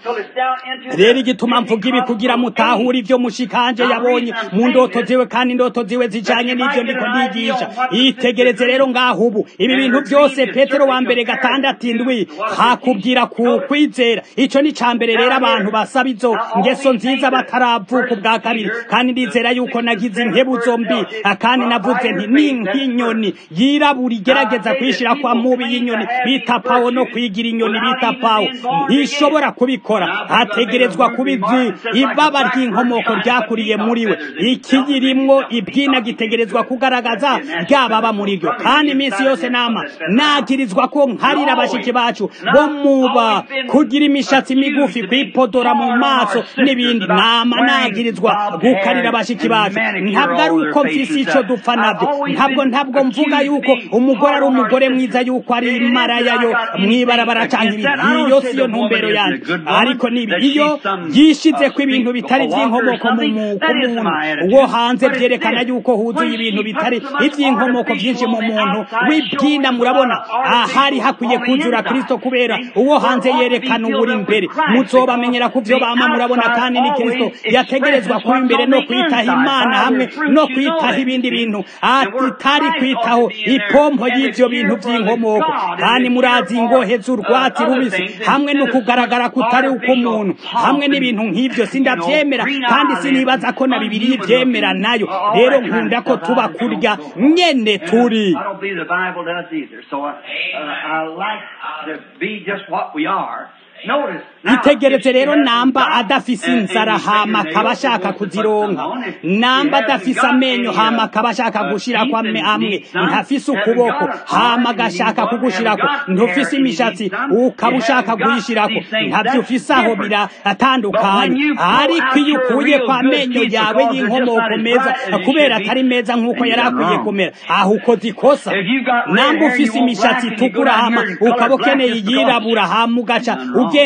S1: rero igituma mvuga ibi kugira mutahure ivyo mushikanje yabonye mu ndoto ziwe kandi indoto ziwe zijanye n'ivyo ndiko ndigisha itegereze rero ngaho ubu ibi bintu byose petero wa mbere gatandatu indwi hakubwira ku kwizera ico ni ca mbere rero abantu basaba izo ngeso nziza bataravuka ubwa kabiri kandi ndizera yuko nagize inkebuzo mbi kandi navuze nti ni nk'inyoni yirabura igerageza kwishira kwa mubi y'inyoni bita pawo no kwigira inyoni bita pawo ntishobora kubikora hategerezwa kuba izi ibaba ry'inkomoko ryakuriye muri we ikiyirimwo ibwina gitegerezwa kugaragaza ryababa muri ryo kandi iminsi yose nama nagirizwa ko nkarira abashiki bacu bo muba kugira imishatsi migufi kwipodora mu maso n'ibindi nama nagirizwa gukarira abashiki bacu ntabwo ari uko mfise ico dupfa navyo ntabwo ntabwo mvuga yuko umugore ari umugore mwiza yuko ari maraya yo mwibarabara canke ibindi iyo siyo ntumbero yanje ariko nibi iyo yishize ko ibintu bitari vy'inkomoko mu muntu wo hanze vyerekana yuko huzuye ibintu bitari ivy'inkomoko vyinshi mu muntu w'ibwina murabona ahari hakwiye kuzura kristo kubera uwo hanze yerekana uburi imbere muzobamenyera ku vyo bama murabona kandi ni kristo yategerezwa kuba imbere no kwitaho imana hamwe no kwitaho ibindi bintu atari kwitaho ipompo y'ivyo bintu vy'inkomoko kandi murazi ingohe z'urwatsi rubisi hamwe no kugaragara kutari uko umuntu hamwe n'ibintu nk'ivyo sindavyemera kandi sinibaza ko na bibiri ivyemera nayo rero nkunda ko tuba kurya nyene turi
S2: I don't believe the Bible does either. So I, uh, I like to be just what we are. Notice. now,
S1: itegereze
S2: if
S1: rero
S2: you have
S1: namba
S2: God
S1: adafise
S2: and- and
S1: inzara
S2: he's
S1: hama
S2: making
S1: akaba
S2: nails,
S1: ashaka
S2: he wants to put
S1: kuzironka
S2: some on. If
S1: namba
S2: he hasn't
S1: adafise
S2: got
S1: amenyo
S2: any,
S1: hama
S2: uh,
S1: akaba ashaka
S2: uh,
S1: gushirako
S2: teeth
S1: ame
S2: and
S1: amwe
S2: needs some,
S1: ntafise
S2: hasn't
S1: ukuboko
S2: got a
S1: hama
S2: arm,
S1: agashaka
S2: and he
S1: kugushirako
S2: hasn't got
S1: ntufise
S2: hair, and he
S1: imishatsi
S2: needs some,
S1: ukaba
S2: he
S1: ushaka
S2: hasn't got
S1: kuyishirako
S2: these things.
S1: ntavyo
S2: That's
S1: ufise aho
S2: different.
S1: biratandukanye
S2: But when you pull
S1: ariko
S2: out
S1: iyo
S2: your
S1: ukuye
S2: real
S1: kwa
S2: good
S1: amenyo
S2: teeth
S1: yawe
S2: because they're just
S1: y'inkomoko
S2: not as
S1: meza
S2: bright as they
S1: kubera
S2: should be,
S1: atari meza nk'uko
S2: then
S1: yari
S2: you're
S1: akwiye
S2: wrong.
S1: kumera aho ukoze ikosa
S2: If you got red
S1: namba
S2: hair,
S1: ufise
S2: you want
S1: imishatsi
S2: black, and you go
S1: itukura
S2: down
S1: hama
S2: here and color
S1: ukaba
S2: black
S1: ukeneye
S2: just because
S1: iyirabura hama ugaca
S2: Nothing wrong.
S1: ugenda hari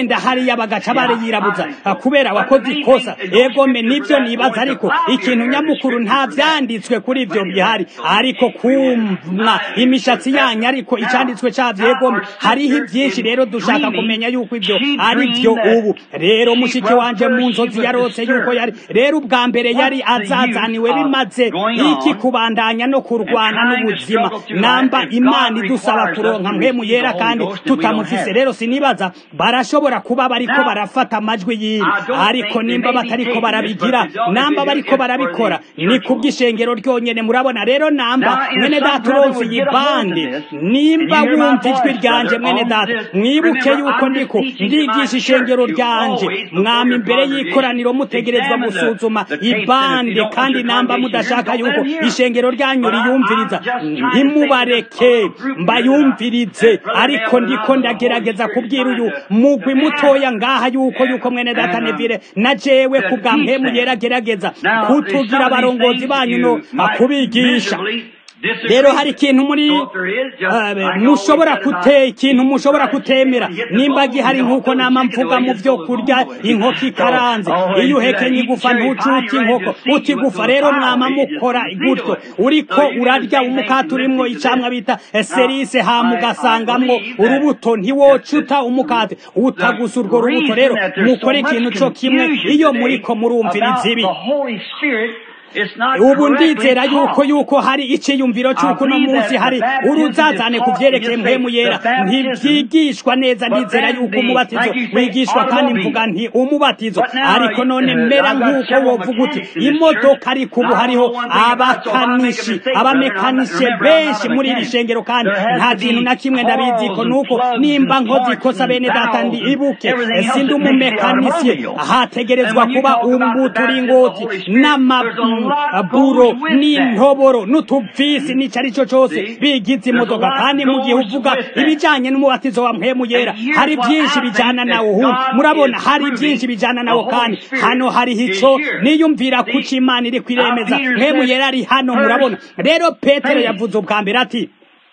S1: hariya bagaca bariyirabuza kubera wakoze ikosa egome nibyo nibaza ariko ikintu nyamukuru nta vyanditswe kuri ivyo bihari ariko kumwa imishatsi yanyu ariko icanditswe cavyo egome hariho ivyinshi rero dushaka kumenya yuko ivyo ari vyo ubu rero mushiki wanje mu nzozi yarose yuko yari rero ubwa mbere yari azazaniwe bimaze iki kubandanya no kurwana n'ubuzima namba imana idusaba kuronka mpemu yera kandi tutamufise rero sinibaza barashobora kuba bariko barafata amajwi yiwe ariko nimba batariko barabigira namba bariko barabikora ni kubw'ishengero ryonyene murabona rero namba mwene data uronse iyi bande nimba wumva ijwi ryanje mwene data mwibuke yuko ndiko ndigisha ishengero ryanje mwami imbere y'ikoraniro mutegerezwa gusuzuma ibande kandi namba mudashaka yuko ishengero ryanyu riyumviriza ntimubareke mbayumvirize ariko ndiko ndagerageza kubwira uyu mugwi mutoya ngaha yuko yuko mwene data nevire na jewe ku bwa mpemu yeragerageza kutugira abarongozi banyu no kubigisha rero hari ikintu muri mushobora kute ikintu mushobora kutemera nimba gihari nk'uko nama mvuga mu byo kurya inkoko ikaranze iyo uhekenye igufa ntucuke inkoko utigufa rero mwama mukora gutyo uriko urarya umukati urimwo icamwa bita serise hama ugasangamwo urubuto ntiwocuta umukati utagusa urwo rubuto rero mukore ikintu co kimwe iyo muriko murumviriza ibi ubu ndizera yuko yuko hari iciyumviro cy'uko uno munsi hari uruzazane ku vyerekeye mpemu yera ntivyigishwa neza ndizera yuko umubatizo wigishwa kandi mvuga nti umubatizo ariko none mera nk'uko wovuga uti imodoka ariko ubu hariho abakanishi abamekanishe benshi muri iri shengero kandi nta kintu na kimwe ndabiziko nuko nimba nkoze ikosa bene data ndi ibuke sindi umumekanisye hategerezwa kuba umuturingoti n'ama buro n'intoboro n'utuvisi n'ico ari cyo cyose bigize imodoka kandi mu gihe uvuga ibijanye n'umubatizo wa mpemu yera hari byinshi bijana nawo hu murabona hari byinshi bijana nawo kandi hano hariho ico niyumvira kuki imana iri kwiremeza mpemu yera ari hano murabona rero petero yavuze ubwa mbere ati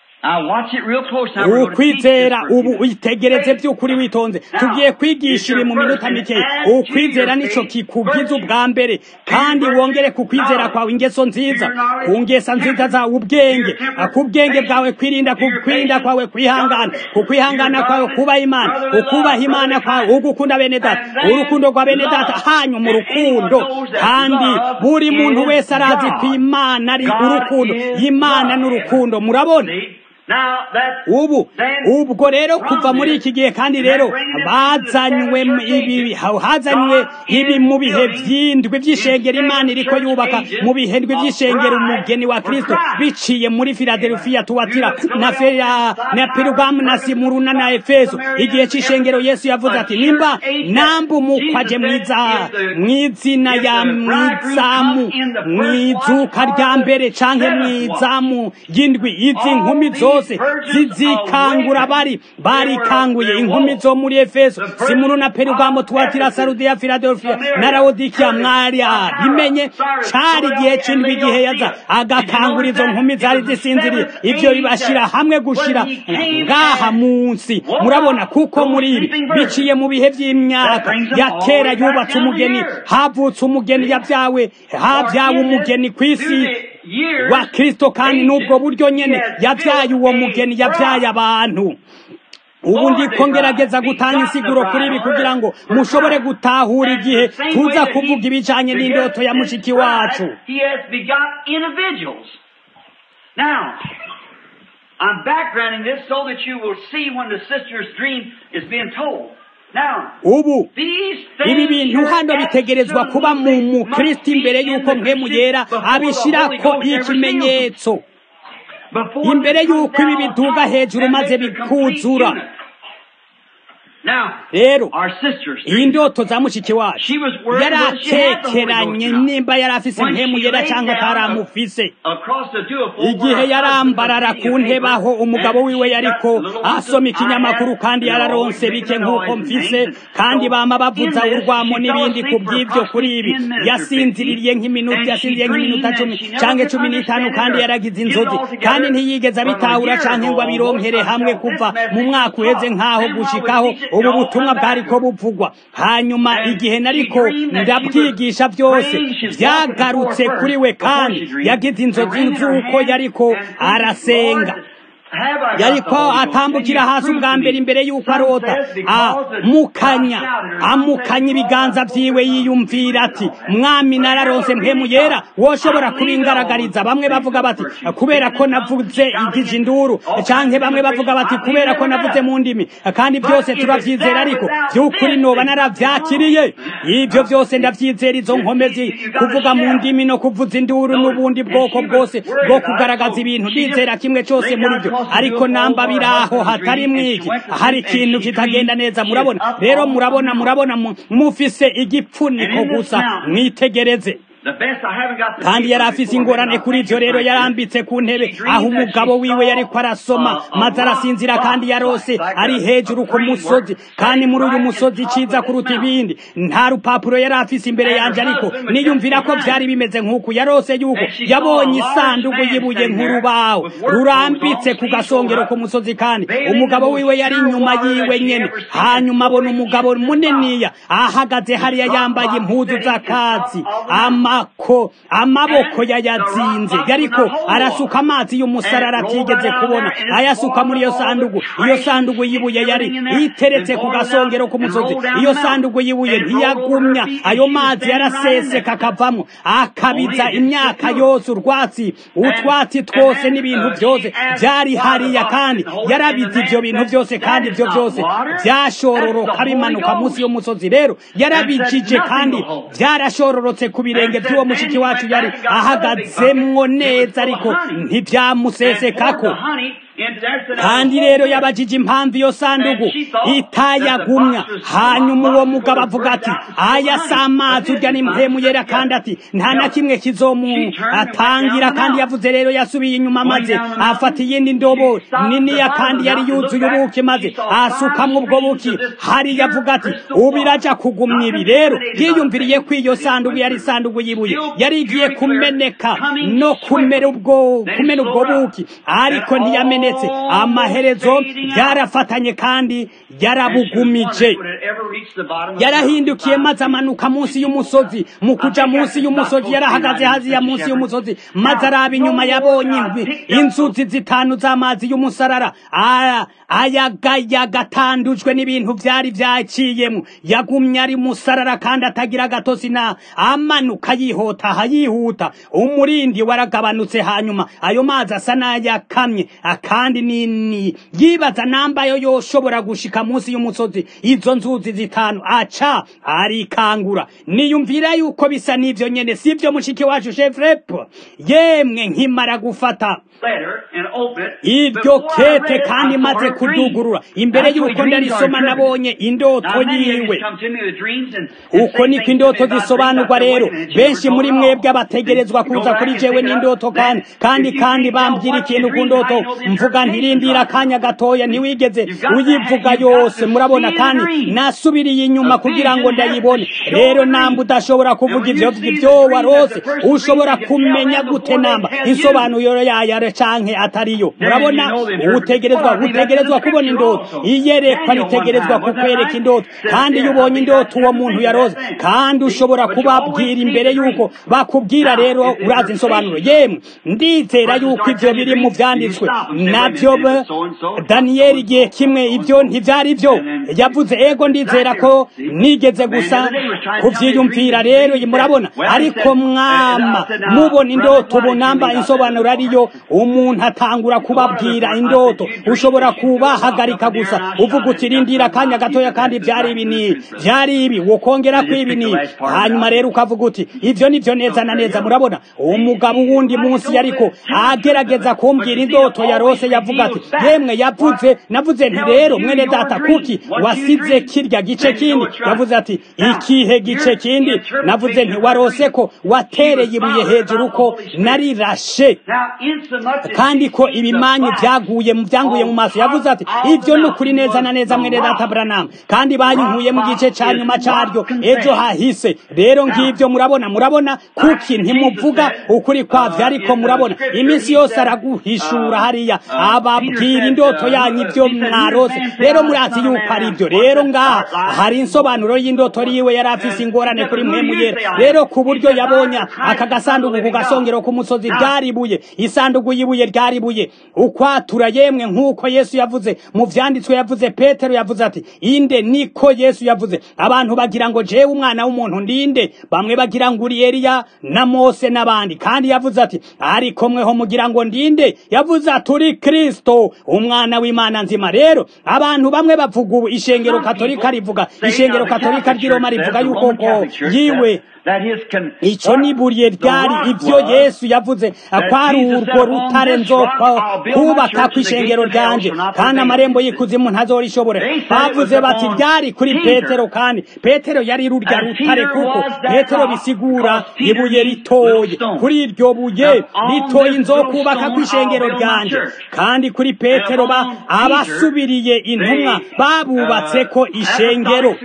S1: ukwizera ubu uyitegereze by'ukuri witonze tugiye kwigisha ibi mu minota mikeya ukwizera nico kikugize ubwa mbere kandi wongere ku kwizera kwawe ingeso nziza ku ngesa nziza zawe ubwenge ku bwenge bwawe kwirinda ku kwirinda kwawe kwihangana ku kwihangana kwawe kubaha imana ukubaha imana kwawe ugukunda bene data urukundo rwa bene data hanyu mu rukundo kandi buri muntu wese arazi ko imana ari urukundo imana n'urukundo murabona ubu ubwo rero kuva muri iki gihe kandi rero bazanywe ibi hazanywe ibi mu bihe by'indwi by'ishengero imana iriko yubaka mu bihe ndwi by'ishengero umugeni wa kristo biciye muri filadelfiya tuwatira na feya na perugamu na simuruna na efeso igihe c'ishengero yesu yavuze ati nimba namba umukwaje mwiza mw'izina ya mwizamu mwizuka rya mbere canke mwizamu y'indwi izi nkumi zo zose zizikangura bari barikanguye inkumi zo muri efeso simuru na perugamo tuwatira sarudiya filadelfiya na lawodikiya mwari bimenye cari igihe c'indwi igihe yaza agakangura izo nkumi zari zisinziriye ivyo bibashira hamwe gushira ngaha munsi murabona kuko muri ibi biciye mu bihe vy'imyaka ya kera yubatse umugeni havutse umugeni yavyawe havyawe umugeni kw'isi wa kristo kandi n'ubwo buryo nyene yavyaye uwo mugeni yavyaye abantu ubu ndiko ngerageza gutanga insiguro kuri ibi kugira ngo mushobore gutahura igihe tuza kuvuga ibijanye n'indoto ya mushiki wacu
S3: I'm backgrounding this so that you will see when the sister's dream is being told.
S1: ubu ibi bintu hano bitegerezwa kuba mu mukristo imbere y'uko mpemu yera abishirako ikimenyetso imbere y'uko ibi biduga hejuru maze bikuzura rero iyi ndoto za mushiki wacu yari atekeranye nimba yari afise impemu yera cyangwa ataramufise igihe yarambarara ku ntebe aho umugabo wiwe yariko asoma ikinyamakuru kandi yararonse bike nk'uko mfise kandi bama bavuza urwamo n'ibindi ku by'ibyo kuri ibi yasinziririye nk'iminota yasinziriye nk'iminota cumi cyangwa cumi n'itanu kandi yaragize inzozi kandi ntiyigeze abitahura cyangwa ngo abironkere hamwe kuva mu mwaka uheze nk'aho gushikaho ubu butumwa bwariko buvugwa hanyuma igihe nariko ndabwigisha byose byagarutse kuri we kandi yagize inzozi z'uko yariko arasenga yariko atambukira hasi ubwa mbere imbere y'uko arota amukanya amukanya ibiganza vyiwe yiyumvira ati mwami nararonse mpemu yera woshobora kubingaragariza bamwe bavuga bati kubera ko navuze igije induru canke bamwe bavuga bati kubera ko navuze mu ndimi kandi byose turavyizera ariko vy'ukuri noba naravyakiriye ivyo byose ndavyizera izo nkomezi kuvuga mu ndimi no kuvuza induru n'ubundi bwoko bwose bwo kugaragaza ibintu ndizera kimwe cose muri byo ariko namba biraho hatari mwiki hari ikintu kitagenda neza murabona rero murabona murabona mufise igipfuniko gusa mwitegereze kandi yari afise ingorane kuri ivyo rero yarambitse ku ntebe aho umugabo wiwe yariko arasoma maze arasinzira kandi yarose ari hejuru ku musozi kandi muri uyu musozi ciza kuruta ibindi nta rupapuro yari afise imbere yanje ariko niyumvira ko vyari bimeze nk'uku yarose yuko yabonye isanduku yibuye nk'urubaho rurambitse ku gasongero ku musozi kandi umugabo wiwe yari inyuma yiwe nyene hanyuma abona umugabo muniniya ahagaze hariya yambaye impuzu z'akazi ama amako amaboko yayazinze yariko arasuka amazi y'umusarara atigeze kubona ayasuka muri iyo sandugu iyo sandugu yibuye yari iteretse ku gasongero k'umusozi iyo sandugu yibuye ntiyagumya ayo mazi yaraseseka akavamo akabiza imyaka yose urwatsi utwatsi twose n'ibintu byose byari hariya kandi yarabize ivyo bintu byose kandi ivyo byose byashororoka bimanuka munsi y'umusozi rero yarabijije kandi byarashororotse ku birenge by'uwo mushiki wacu yari ahagazemwo neza ariko ntibyamusesekako kandi rero yabajije impamvu iyo sandugu itayagumya hanyuma uwo mugabo avuga ati aya si amazi urya ni mpemu yera kandi ati nta na kimwe kizomuatangira kandi yavuze rero yasubiye inyuma maze afata iyindi ndobo niniya kandi yari yuzuye ubuki maze asukamwo ubwo buki hari yavuga ati ubu iraja kugumya ibi rero yiyumviriye ko iyo sandugu yari sandugu yibuye yari igiye kumeneka no kumera ubwo kumena ubwo buki ariko ntiyamene yamenetse amaherezo byarafatanye kandi yarabugumije yarahindukiye maze amanuka munsi y'umusozi mu kuja munsi y'umusozi yarahagaze haziya munsi y'umusozi maze araba inyuma yabonye inzuzi zitanu z'amazi y'umusarara ayagayaga atandujwe n'ibintu byari byaciyemo yagumye ari musarara kandi atagira agatosi na amanuka yihota aha yihuta umurindi waragabanutse hanyuma ayo mazi asa n'ayakamye kandi nini yibaza nambayo yoshobora gushika munsi y'umusozi izo nzuzi zitanu aca arikangura niyumvira yuko bisa n'ivyo nyene sivyo mushiki wacu chefrepo yemwe nkimara gufata iryo kete kandi maze kudugurura imbere y'uko ndarisoma nabonye indoto yiwe uko niko indoto zisobanurwa rero benshi muri mwebwe abategerezwa kuza kuri jewe n'indoto kandi kandi kandi bambwira ikintu ku ndoto mvuga ntirindira akanya gatoya ntiwigeze uyivuga yose murabona kandi nasubiriye inyuma kugira ngo ndayibone rero namba udashobora kuvuga ivyo vyo warose ushobora kumenya gute namba insobanuro yayo canke atariyo murabona utegerezwa utegerezwa kubona indoto iyerekwa ritegerezwa kukwereka indoto kandi iyo ubonye indoto uwo muntu yarose kandi ushobora kubabwira imbere yuko bakubwira rero urazi insobanuro yemwe ndizera yuko ivyo biri mu vyanditswe navyo daniyeli igihe kimwe ibyo ntivyari byo yavuze ego ndizera ko nigeze gusa kuvyiyumvira rero murabona ariko mwama mubona indoto ubunamba insobanuro ariyo umuntu atangura kubabwira indoto ushobora kubahagarika gusa uvuga uti rindira akanya gatoya kandi vyari ibi ni vyari ibi wokongera ko ibi ni hanyuma rero ukavuga uti ivyo nivyo neza na neza murabona umugabo wundi munsi yariko agerageza kumbwira indoto yarose yavuga ati yemwe yavuze navuze nti rero mwene data kuki wasize kirya gice kindi yavuze ati ikihe gice kindi navuze nti warose ko watereye ibuye hejuru ko narirashe kandi ko ibimanyu byaguye mu byanguye mu maso yavuze ati ibyo ni ukuri neza na neza mwene data Branham kandi banyinkuye mu gice ca nyuma caryo ejo hahise rero ngivyo murabona murabona kuki ntimuvuga ukuri kwavyo ariko murabona iminsi yose araguhishura hariya ababwira indoto yanyu ibyo mwarose rero muri ndazi yuko ari byo rero ngaha hari insobanuro y'indoto yiwe yari afise ingorane kuri mwemu yera rero ku buryo yabonye aka gasanduku ku gasongero k'umusozi ryaribuye isanduku y'ibuye ryaribuye ukwatura yemwe nk'uko yesu yavuze mu vyanditswe yavuze petero yavuze ati inde niko yesu yavuze abantu bagira ngo jewe umwana w'umuntu ndinde bamwe bagira ngo uri eliya na mose n'abandi kandi yavuze ati ariko mweho mugira ngo ndinde yavuze ati uri kristo umwana w'imana nzima rero abantu bamwe bavuga ubu ishengero katolika rivuga ishengero katolika ry'i roma rivuga yuko ko yiwe icyo ni buriye ryari ibyo yesu yavuze kwari urwo rutare kubaka ku ishengero ryanje kandi amarembo y'ikuzimu ntazorishobora bavuze bati ryari kuri petero kandi petero yari rurya rutare kuko petero bisigura ibuye ritoye kuri iryo buye ritoye nzokubaka ku ishengero ryanje kandi kuri petero abasubiriye intumwa babubatse ko ishengero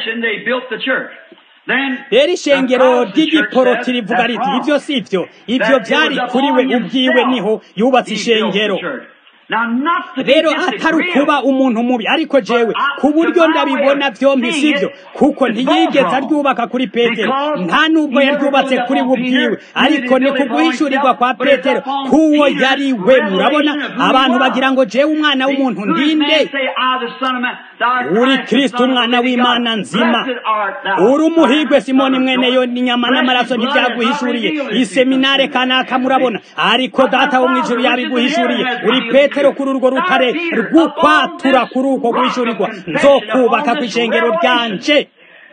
S1: rero ishengero ry'igiporoti rivuga riti ibyo si byo ibyo byari kuri we ubwiwe niho yubatse ishengero rero atari ukuba umuntu mubi ariko jewe ku buryo ndabibona byombi sibyo kuko ntiyigeze aryubaka kuri petero nta nubwo yaryubatse kuri we ubwiwe ariko ni kuguhishurirwa kwa petero k'uwo yari we murabona abantu bagira ngo jewe umwana w'umuntu ndinde uri kristo umwana w'imana nzima uri umuhigwe simoni mwene yo n'inyama n'amaraso ntibyaguhishuriye iseminare kanaka murabona ariko data wo mu ijuru yabiguhishuriye uri petero kuri urwo rutare rw'ukwatura kuri uko guhishurirwa nzokubaka ku ishengero ryanje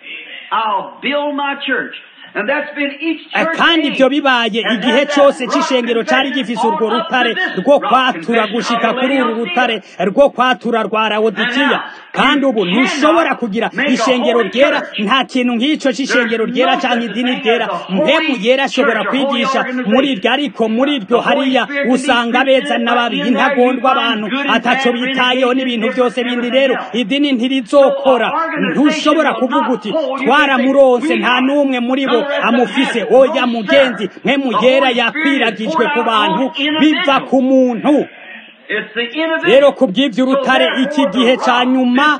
S1: kandi ibyo bibaye igihe cyose cy'ishengero cyari gifise urwo rutare rwo kwatura gushika kuri uru rutare rwo kwatura rwa rawodikiya kandi ubu ntushobora kugira ishengero ryera nta kintu nk'icyo cy'ishengero ryera cyangwa idini ryera mpemu yera ashobora kwigisha muri iryo ariko muri iryo hariya usanga beza n'ababi intagondwa abantu ataco bitayeho n'ibintu byose bindi rero idini ntirizokora ntushobora kuvuga uti twaramuronse nta n'umwe muri bo amufise oya mugenzi mwe mugera yakwiragijwe ku bantu biva ku muntu rero ku bw'iby'urutare iki gihe cya nyuma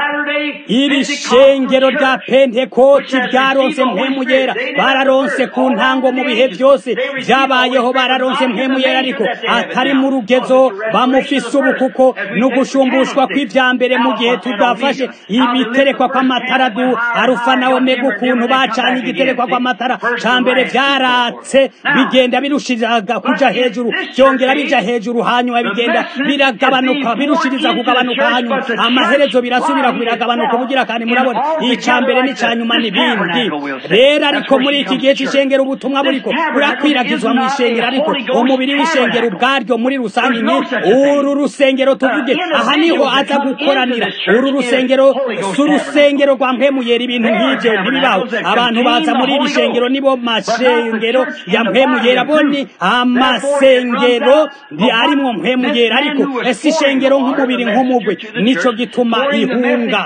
S1: iri shengero rya pentekoti ryaronse mpemu yera bararonse ku ntango mu bihe byose byabayeho bararonse mpemu yera ariko atari mu rugezo bamufise ubu kuko ni ugusumbushwa kw'ibya mbere mu gihe tudafashe ibiterekwa kw'amatara du arufa na omega ukuntu bacanye igiterekwa kw'amatara cya mbere byaratse bigenda birushiriza kuja hejuru byongera bija hejuru hanyuma bigenda biragabanuka birushiriza kugabanuka hanyuma amaherezo birasubira biragabanuka ubugira kandi murabona icya mbere n'icya nyuma n'ibindi rero ariko muri iki gihe cy'ishengero ubutumwa buriko burakwiragizwa mu ishengero ariko umubiri w'ishengero ubwaryo muri rusange ni uru rusengero tuvuge aha niho aza gukoranira uru rusengero si urusengero rwa mpemuyera ibintu nk'ibyo ntibibaho abantu baza muri iri shengero nibo mashengero ya mpemuyera bo ni amasengero arimwo mpemuyera ariko ese ishengero nk'umubiri nk'umugwe nico gituma ihunga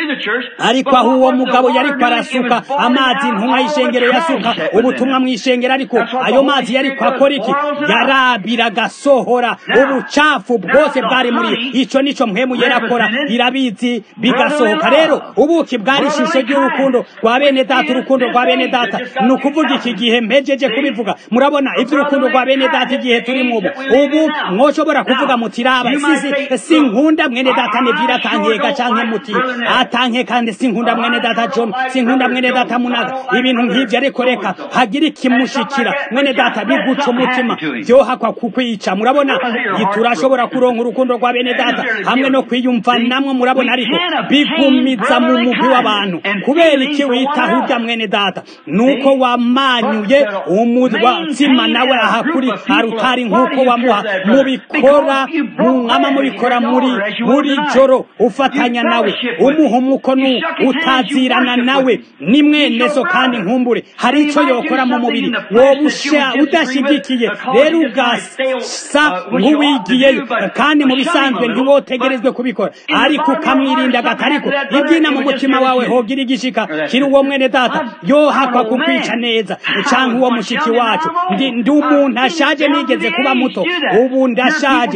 S1: ariko aho uwo mugabo yariko arasuka amazi intumwa y'ishengero yasuka ubutumwa mu ishengero ariko ayo mazi yariko akora iki yarabira agasohora ubucafu bwose bwari muri ico nico mpemu yerakora irabizi bigasohoka rero ubuki bwari ishusho ry'urukundo rwa bene data urukundo rwa bene data ni ukuvuga iki gihe mpejeje kubivuga murabona ivy'urukundo rwa bene data igihe turimo ubu ubu mwoshobora kuvuga muti raba sisi sinkunda mwene data nevira atankeka canke muti atanke kandi sinkunda mwene data john sinkunda mwene data munaga ibintu nk'ivyo ariko reka hagira ikimushikira mwene data biguca umutima vyohakwa kukwica murabona turashobora kuronka urukundo rwa bene data hamwe no kwiyumvanamwo murabona ariko bigumiza mu mugwi w'abantu kubera iki witaho urya mwene data nuko wamanyuye umutsima nawe aha kuri arutari nk'uko wamuha mubikora mwama mubikora muri buri joro ufatanya nawe umuha umukono utazirana nawe ni mwene so kandi nkumbure hari icyo yokora mu mubiri woba udashyigikiye rero ugasa nk'uwigiyeyo kandi mu bisanzwe ntiwotegerezwe kubikora ariko ukamwirinda gatariko ibyina mu mutima wawe hogira igishika kiri uwo mwene data yohakwa kukwica neza cyangwa uwo mushiki wacu ndi umuntu ashaje nigeze kuba muto ubu ndashaje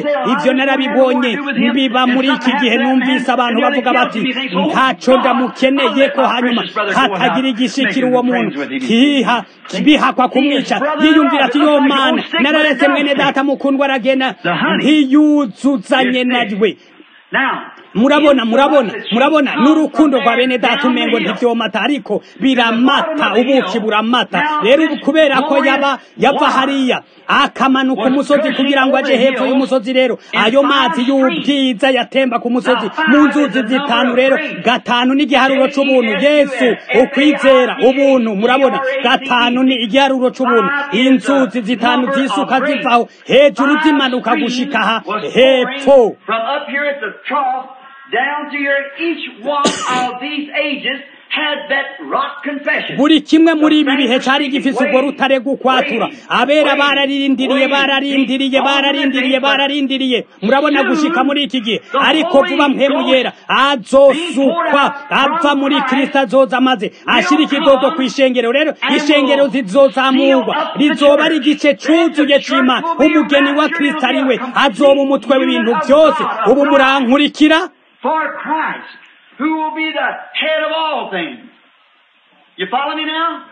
S1: ivyo narabibonye biba muri iki gihe numvise abantu bavuga bati ntaco ndamukeneye ko hanyuma hatagira igishikira uwo muntu kiha bihakwa kumwica yiyumvira ati yo mana nararetse mwene data mukundwa aragenda ntiyuzuzanye nawe murabona murabona murabona n'urukundo rwa bene data umengo ntivyomata ariko biramata ubuki buramata rero ubu kubera ko yaba yava hariya akamanuka umusozi kugira ngo aje hepfo y'umusozi rero ayo mazi y'ubwiza yatemba ku musozi mu nzuzi zitanu rero gatanu ni igiharuro c'ubuntu yesu ukwizera ubuntu murabona gatanu ni igiharuro c'ubuntu inzuzi zitanu zisuka zivaho hejuru zimanuka gushika aha hepfo
S3: From up here at the trough down to here, each one of these ages had that rock confession.
S1: buri kimwe muri ibi bihe cari gifise urwo rutare gukwatura abera bararindiriye bararindiriye bararindiriye bararindiriye murabona gushika muri iki gihe ariko vuba mpemu yera azosukwa ava muri kristo azoza amaze ashira ikidodo ku ishengero rero ishengero zizozamurwa rizoba ari igice cuzuye c'imana umugeni wa kristo ari we azoba umutwe w'ibintu byose ubu murankurikira
S3: For Christ, who will be the head of all things. You follow me now?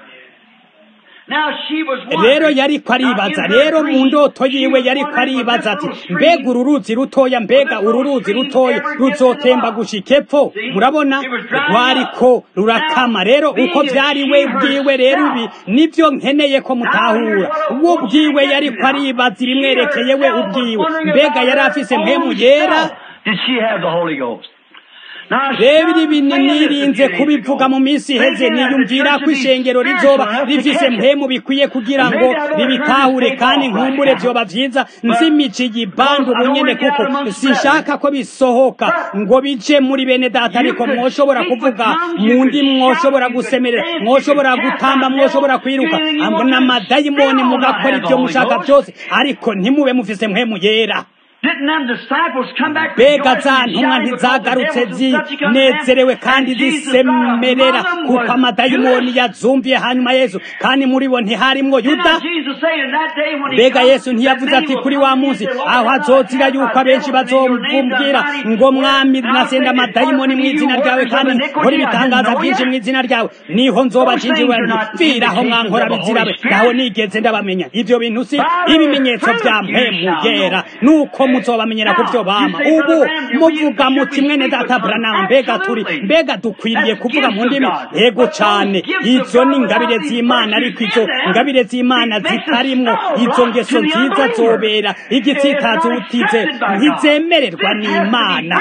S3: Now she was
S1: rero
S3: wondering-
S1: yariko aribaza
S3: Now, in her
S1: rero mu
S3: dream,
S1: ndoto
S3: she
S1: yiwe
S3: was
S1: yariko
S3: wondering, was
S1: aribaza
S3: this
S1: ati
S3: little stream
S1: mbega uru ruzi rutoya mbega uru ruzi rutoya ruzotemba gushika epfo murabona rwariko rurakama rero uko vyari we bwiwe rero ibi nivyo nkeneye ko mutahura uwo bwiwe yariko aribaza ibimwerekeye we ubwiwe mbega yari afise mpemu yera
S2: Did she have the Holy Ghost? Now,
S1: rero
S2: some
S1: ibi
S2: say this
S1: nirinze
S2: a few days
S1: kubivuga
S2: ago.
S1: mu minsi iheze
S2: Thinking that the
S1: niyumvira
S2: church
S1: ko
S2: would be
S1: ishengero
S2: spiritual
S1: rizoba
S2: enough to
S1: rifise
S2: catch it.
S1: mpemu bikwiye kugira ngo ribitahure kandi nkumbure vyoba vyiza nzimici igibandu bunyene kuko sinshaka ko bisohoka ngo bije muri bene data ariko mwoshobora kuvuga mu ndi mwoshobora gusemerera mwoshobora gutamba mwoshobora kwiruka ambo n'amadayimoni mugakora ivyo mushaka vyose ariko ntimube mufise mpemu yera
S3: Didn't them disciples come back
S1: mbega
S3: rejoicing
S1: za
S3: and
S1: ntumwa
S3: shouting because the
S1: ntizagarutse
S3: devils and such had come back?
S1: zinezerewe kandi
S3: And Jesus brought
S1: zisemerera
S3: among them
S1: kuko
S3: was
S1: amadayimoni
S3: Judas.
S1: yazumviye hanyuma yesu kandi muri bo ntiharimwo
S3: Did
S1: yuda
S3: not Jesus say in that day when he
S1: mbega
S3: comes,
S1: yesu ntiyavuze
S3: that
S1: ati
S3: many
S1: kuri
S3: will
S1: wa
S3: come
S1: munsi
S3: and say, Lord,
S1: aho
S3: Lord,
S1: azozira
S3: cast
S1: yuko
S3: out
S1: abenshi
S3: devils in your name,
S1: bazomvumbwira
S3: the mighty
S1: ngo mwami
S3: word.
S1: nasenda
S3: Now,
S1: amadayimoni mu
S3: say,
S1: izina
S3: "Depart
S1: ryawe
S3: from me,
S1: kandi
S3: you workers of
S1: nkora
S3: iniquity, I
S1: ibitangaza
S3: didn't know
S1: byinshi
S3: you."
S1: mu izina ryawe niho nzoba
S3: Those
S1: jinjiwe
S3: things are not
S1: mviraho mwankora
S3: indications of the
S1: bizirabe
S3: Holy Spirit.
S1: naho nigeze ndabamenya ivyo bintu si
S3: By their
S1: ibimenyetso
S3: fruit
S1: vya
S3: you
S1: mpemu
S3: shall know.
S1: yera nuko muzobamenyera ku vyo bama ubu muvuga muti mwene data Branham mbega turi mbega dukwiriye kuvuga mu ndimi yego cane izo ni ingabire z'imana ariko izo ngabire z'imana zitarimwo izo ngeso nziza zobera igitsitazo utize ntizemererwa n'imana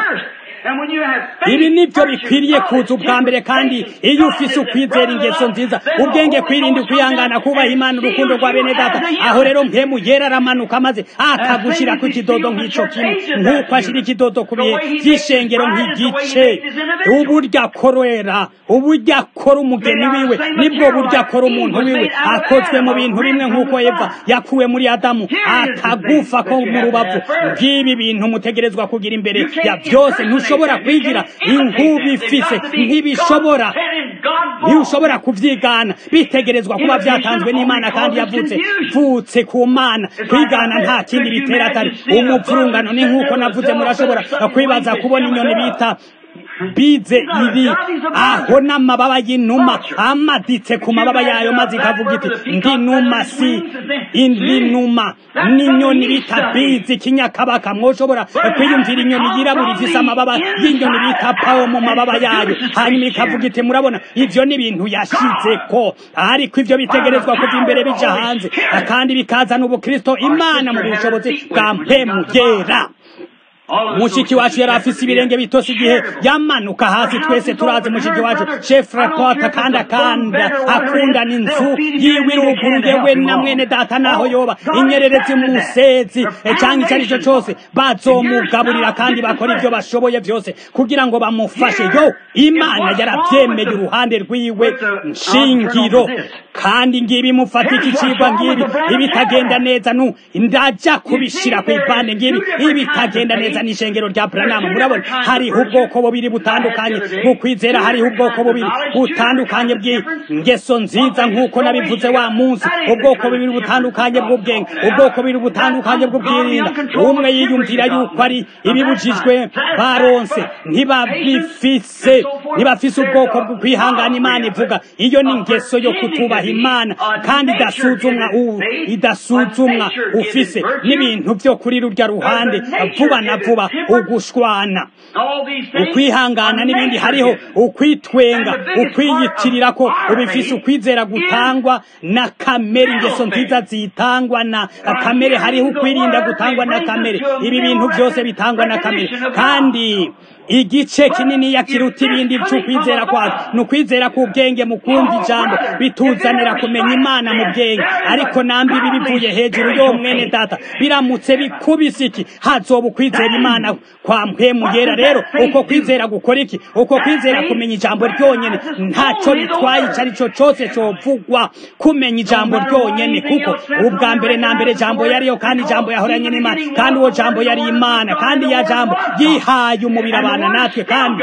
S1: ibi nibyo bikwiriye kuza ubwa mbere kandi iyo ufise ukwizera ingeso nziza ubwenge kwirinda ukwihangana kubaha imana urukundo rwa bene data aho rero mpemu yera aramanuka maze akagushira ku kidodo nk'ico kimwe nk'uko ashira ikidodo ku bihe vy'ishengero nk'igice uburyo akorera uburyo akora umugeni wiwe nibwo buryo akora umuntu wiwe akozwe mu bintu bimwe nk'uko eva yakuwe muri adamu akagufa ko mu rubavu bw'ibi bintu mutegerezwa kugira imbere ya byose ntushobora kwigira inkuba ifise ntibishobora ntiushobora kuvyigana bitegerezwa kuba vyatanzwe n'imana kandi yavutse vutse ku mana kwigana nta kindi bitera atari umuvurungano ni nk'uko navuze murashobora kwibaza kubona inyoni bita bize iri aho n'amababa y'inuma amaditse ku mababa yayo maze ikavuga iti ndi numa si indi numa n'inyoni bita bize ikinyakabaka mwoshobora kwiyumvira inyoni yirabura ifise amababa y'inyoni bita pawo mu mababa yayo hanyuma ikavuga iti murabona ivyo ni ibintu yashizeko ariko ivyo bitegerezwa kuva imbere bija hanze kandi bikazana ubukristo imana mu bushobozi bwa mpemu yera mushiki wacu yari afise ibirenge bitose igihe yamanuka hasi twese turazi mushiki wacu chef rapota kandi akanda akundana inzu yiwe iruguruye we na mwene data naho yoba inyererezi musezi cyangwa icyo ari cyo cyose bazomugaburira kandi bakora ibyo bashoboye byose kugira ngo bamufashe yo imana yarabyemeye uruhande rwiwe nshingiro kandi ngibi mufata iki cigwa ngibi ibitagenda neza nu ndaja kubishira ku ipande ngibi ibitagenda neza neza n'ishengero rya buranamu murabona hariho ubwoko bubiri butandukanye bwo kwizera hariho ubwoko bubiri butandukanye bw'ingeso nziza nk'uko nabivuze wa munsi ubwoko bubiri butandukanye bw'ubwenge ubwoko bubiri butandukanye bw'ubwirinda umwe yiyumvira yuko ari ibibujijwe baronse ntibabifise ntibafise ubwoko bwo kwihangana imana ivuga iyo ni ingeso yo kutubaha imana kandi idasuzumwa idasuzumwa ufise n'ibintu byo kuri rurya ruhande vuba na vuba ugushwana ukwihangana n'ibindi hariho ukwitwenga ukwiyitirira ko ubifise ukwizera gutangwa na kamere ingeso nziza zitangwa na kamere hariho ukwirinda gutangwa na kamere ibi bintu byose bitangwa na kamere kandi igice kinini yakiruta ibindi by'ukwizera kwacu ni ukwizera k'ubwenge mu kumva ijambo bituzanira kumenya imana mu bwenge ariko nambi ibi bivuye hejuru yo mwene data biramutse bikubise iki hazoba ukwizera imana kwa mpemu yera rero uko kwizera gukora iki uko kwizera kumenya ijambo ryonyene ntacyo bitwaye icyo ari cyo cyose cyovugwa kumenya ijambo ryonyene kuko ubwa mbere na mbere jambo yariyo kandi ijambo yahoranye n'imana kandi uwo jambo yari imana kandi ya jambo yihaye umubiri abantu natwe kandi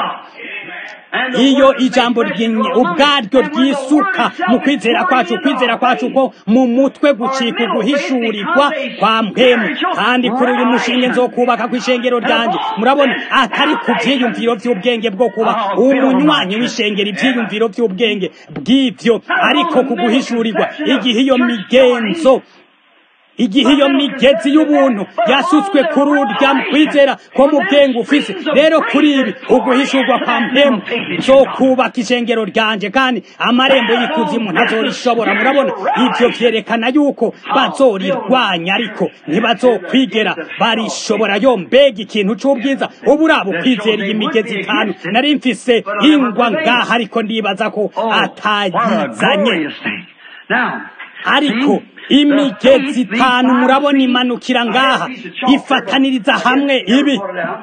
S1: iyo ijambo ubwaryo ryisuka mu kwizera kwacu kwizera kwacu ko mu mutwe gucika uguhishurirwa kwa mpemu kandi kuri uyu mushinge nzo kubaka ku ishengero ryanjye murabona atari ku byiyumviro by'ubwenge bwo kuba umunywanyi w'ishengero ibyiyumviro by'ubwenge bw'ibyo ariko ku guhishurirwa igihe iyo migenzo igihe iyo migezi y'ubuntu yasutswe kuri urya kwizera ko mu bwenge ufise rero kuri ibi uguhishurwa kwa mpemu zo kubaka ishengero ryanje kandi amarembo y'ikuzimu ntazorishobora murabona ibyo vyerekana yuko bazorirwanya ariko ntibazokwigera barishobora yo mbega ikintu c'ubwiza ubu uraba ukwizera iyi migezi itanu nari mfise ingwa ngaha ariko ndibaza ko atayizanye ariko imigezi itanu murabona imanukira ngaha ifataniriza hamwe ibi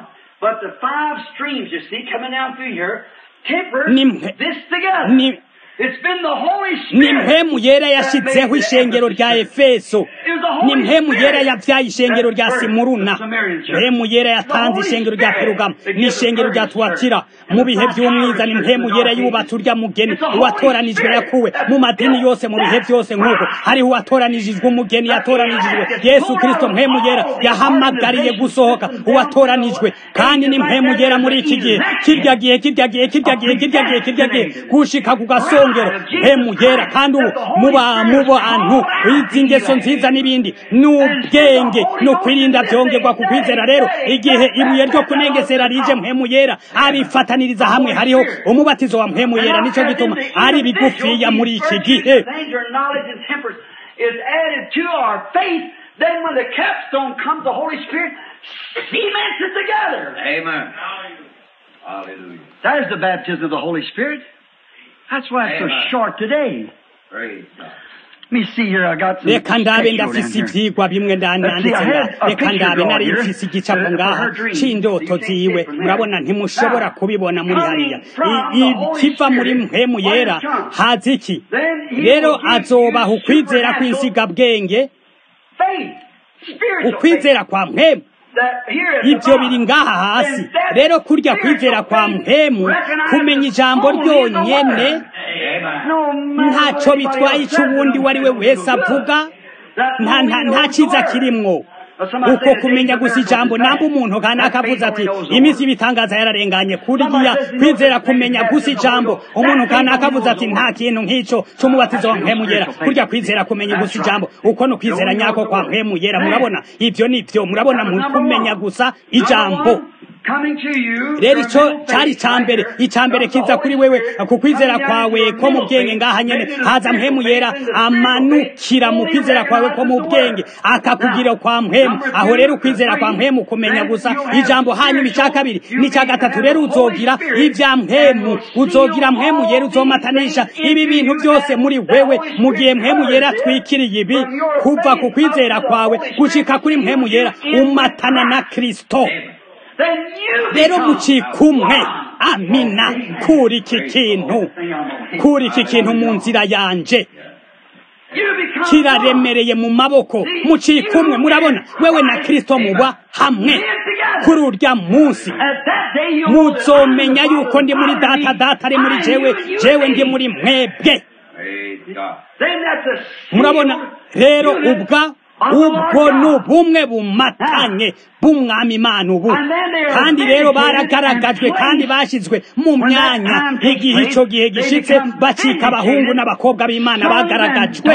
S1: ni mpemu yera yashyizeho ishengero rya efeso ni mpemu yera yabyaye ishengero rya simuruna mpemu yera yatanze ishengero rya perugamo ni ishengero rya tuwatira mu bihe by'umwiza ni mpemu yera yubatse urya mugeni uwatoranijwe yakuwe mu madini yose mu bihe byose nk'uko hariho uwatoranijwe umugeni yatoranijwe yesu kirisito mpemu yera yahamagariye gusohoka uwatoranijwe kandi ni mpemu yera muri iki gihe kirya gihe kirya gihe kirya gihe kirya gihe kirya gihe gushika ku gasongero mpemu yera kandi ubu muba mu bantu izi ngeso nziza n'ibindi ni ubwenge ni ukwirinda byongerwa ku kwizera rero igihe ibuye ryo kunengesera rije mpemu yera abifataniriza hamwe hariho umubatizo wa mpemu yera nicyo gituma ari bigufiya muri iki gihe
S3: Then when the capstone comes, the Holy Spirit cements it together.
S2: Amen. Hallelujah.
S3: That is the baptism of the Holy Spirit. That's why it's so
S2: Amen.
S3: short today.
S2: Praise God.
S3: Let me see here. I got some
S1: reka ndabe
S3: textual down
S1: ndafise
S3: here.
S1: ivyigwa bimwe ndanditse nga reka ndabe nari mfise igicapo ngaha c'indoto ziwe murabona ntimushobora kubibona muri hariya I- ikiva muri mpemu yera haza iki rero azobaha ukwizera kw'insigabwenge
S3: Faith. Spiritual
S1: ukwizera kwa mpemu
S3: faith. That here at the
S1: ibyo
S3: bottom.
S1: biri ngaha hasi
S3: And that
S1: rero kurya
S3: spiritual
S1: kwizera kwa
S3: faith
S1: mpemu
S3: recognizes
S1: kumenya ijambo
S3: only the
S1: ryonyene
S3: Word.
S2: Amen.
S3: No matter
S1: ntacyo
S3: what anybody
S1: bitwaye
S3: else
S1: icyo uwundi
S3: says,
S1: uwo ari we wese avuga
S3: that
S1: nta
S3: only
S1: nta
S3: knows
S1: nta
S3: the
S1: cyiza
S3: Word.
S1: kirimwo
S3: Somebody
S1: uko
S3: said the
S1: kumenya
S3: days of
S1: gusa
S3: miracles
S1: ijambo
S3: is
S1: namba
S3: past.
S1: umuntu kanaka
S3: That faith
S1: avuze ati
S3: only knows the
S1: iminsi
S3: Word.
S1: ibitangaza yararenganye kuriya
S3: Somebody says the
S1: kwizera
S3: Lord
S1: kumenya
S3: makes
S1: gusa
S3: baptism of the
S1: ijambo
S3: Holy Ghost.
S1: umuntu
S3: That faith
S1: kanaka
S3: only
S1: avuze
S3: knows
S1: ati
S3: the
S1: nta
S3: Word.
S1: kintu nk'icyo c'umubatizo wa mpemu yera kurya kwizera kumenya gusa ijambo uko ni ukwizera nyako kwa mpemu yera murabona ibyo ni byo murabona mu kumenya gusa ijambo
S3: Coming to you,
S1: rero
S3: your
S1: icyo
S3: mental
S1: cyari
S3: faith,
S1: icya mbere
S3: right?
S1: icya mbere
S3: The
S1: kiza
S3: Holy
S1: kuri wewe
S3: Spirit
S1: ku kwizera
S3: coming down
S1: kwawe
S3: into your
S1: ko mu
S3: mental
S1: bwenge
S3: faith,
S1: ngaha nyene
S3: making a
S1: haza mpemu
S3: spiritual
S1: yera
S3: faith, and the spiritual
S1: amanukira
S3: faith
S1: mu
S3: only
S1: kwizera kwawe ko mu
S3: recognizes the
S1: bwenge
S3: Word.
S1: akakugirira kwa mpemu
S3: Number
S1: aho
S3: two,
S1: rero ukwizera kwa
S3: three,
S1: mpemu kumenya
S3: then
S1: gusa
S3: you'll have
S1: ijambo hanyuma icya
S3: spiritual,
S1: kabiri
S3: you
S1: n'icya
S3: can
S1: gatatu
S3: have
S1: rero
S3: the Holy
S1: uzogira
S3: Spirit
S1: ibya
S3: and
S1: mpemu
S3: will seal
S1: uzogira mpemu
S3: all
S1: yera
S3: these
S1: uzomatanisha
S3: things
S1: ibi
S3: into
S1: bintu
S3: you
S1: byose
S3: as
S1: muri
S3: the
S1: wewe
S3: Holy
S1: mu gihe
S3: Spirit
S1: mpemu yera
S3: covers it
S1: atwikiriye ibi
S3: from your
S1: kuva ku
S3: faith
S1: kwizera
S3: up to the
S1: kwawe
S3: Holy Spirit
S1: gushika kuri
S3: seals
S1: mpemu
S3: you
S1: yera
S3: in with
S1: umatana na
S3: Christ.
S1: kristo
S3: Then you
S1: rero
S3: become
S1: mucikumwe
S3: one.
S1: amina kuri iki kintu kuri iki kintu mu nzira yanje kiraremereye mu maboko muciye kumwe murabona wewe na kristo muba hamwe kuri urya munsi muzomenya yuko ndi muri data data ari muri jewe jewe ndi muri mwebwe murabona rero ubwa ubwo ni ubumwe bumatanye bw'umwami imana ubu kandi rero baragaragajwe kandi bashyizwe mu myanya igihe icyo gihe gishitse bacika abahungu n'abakobwa b'imana bagaragajwe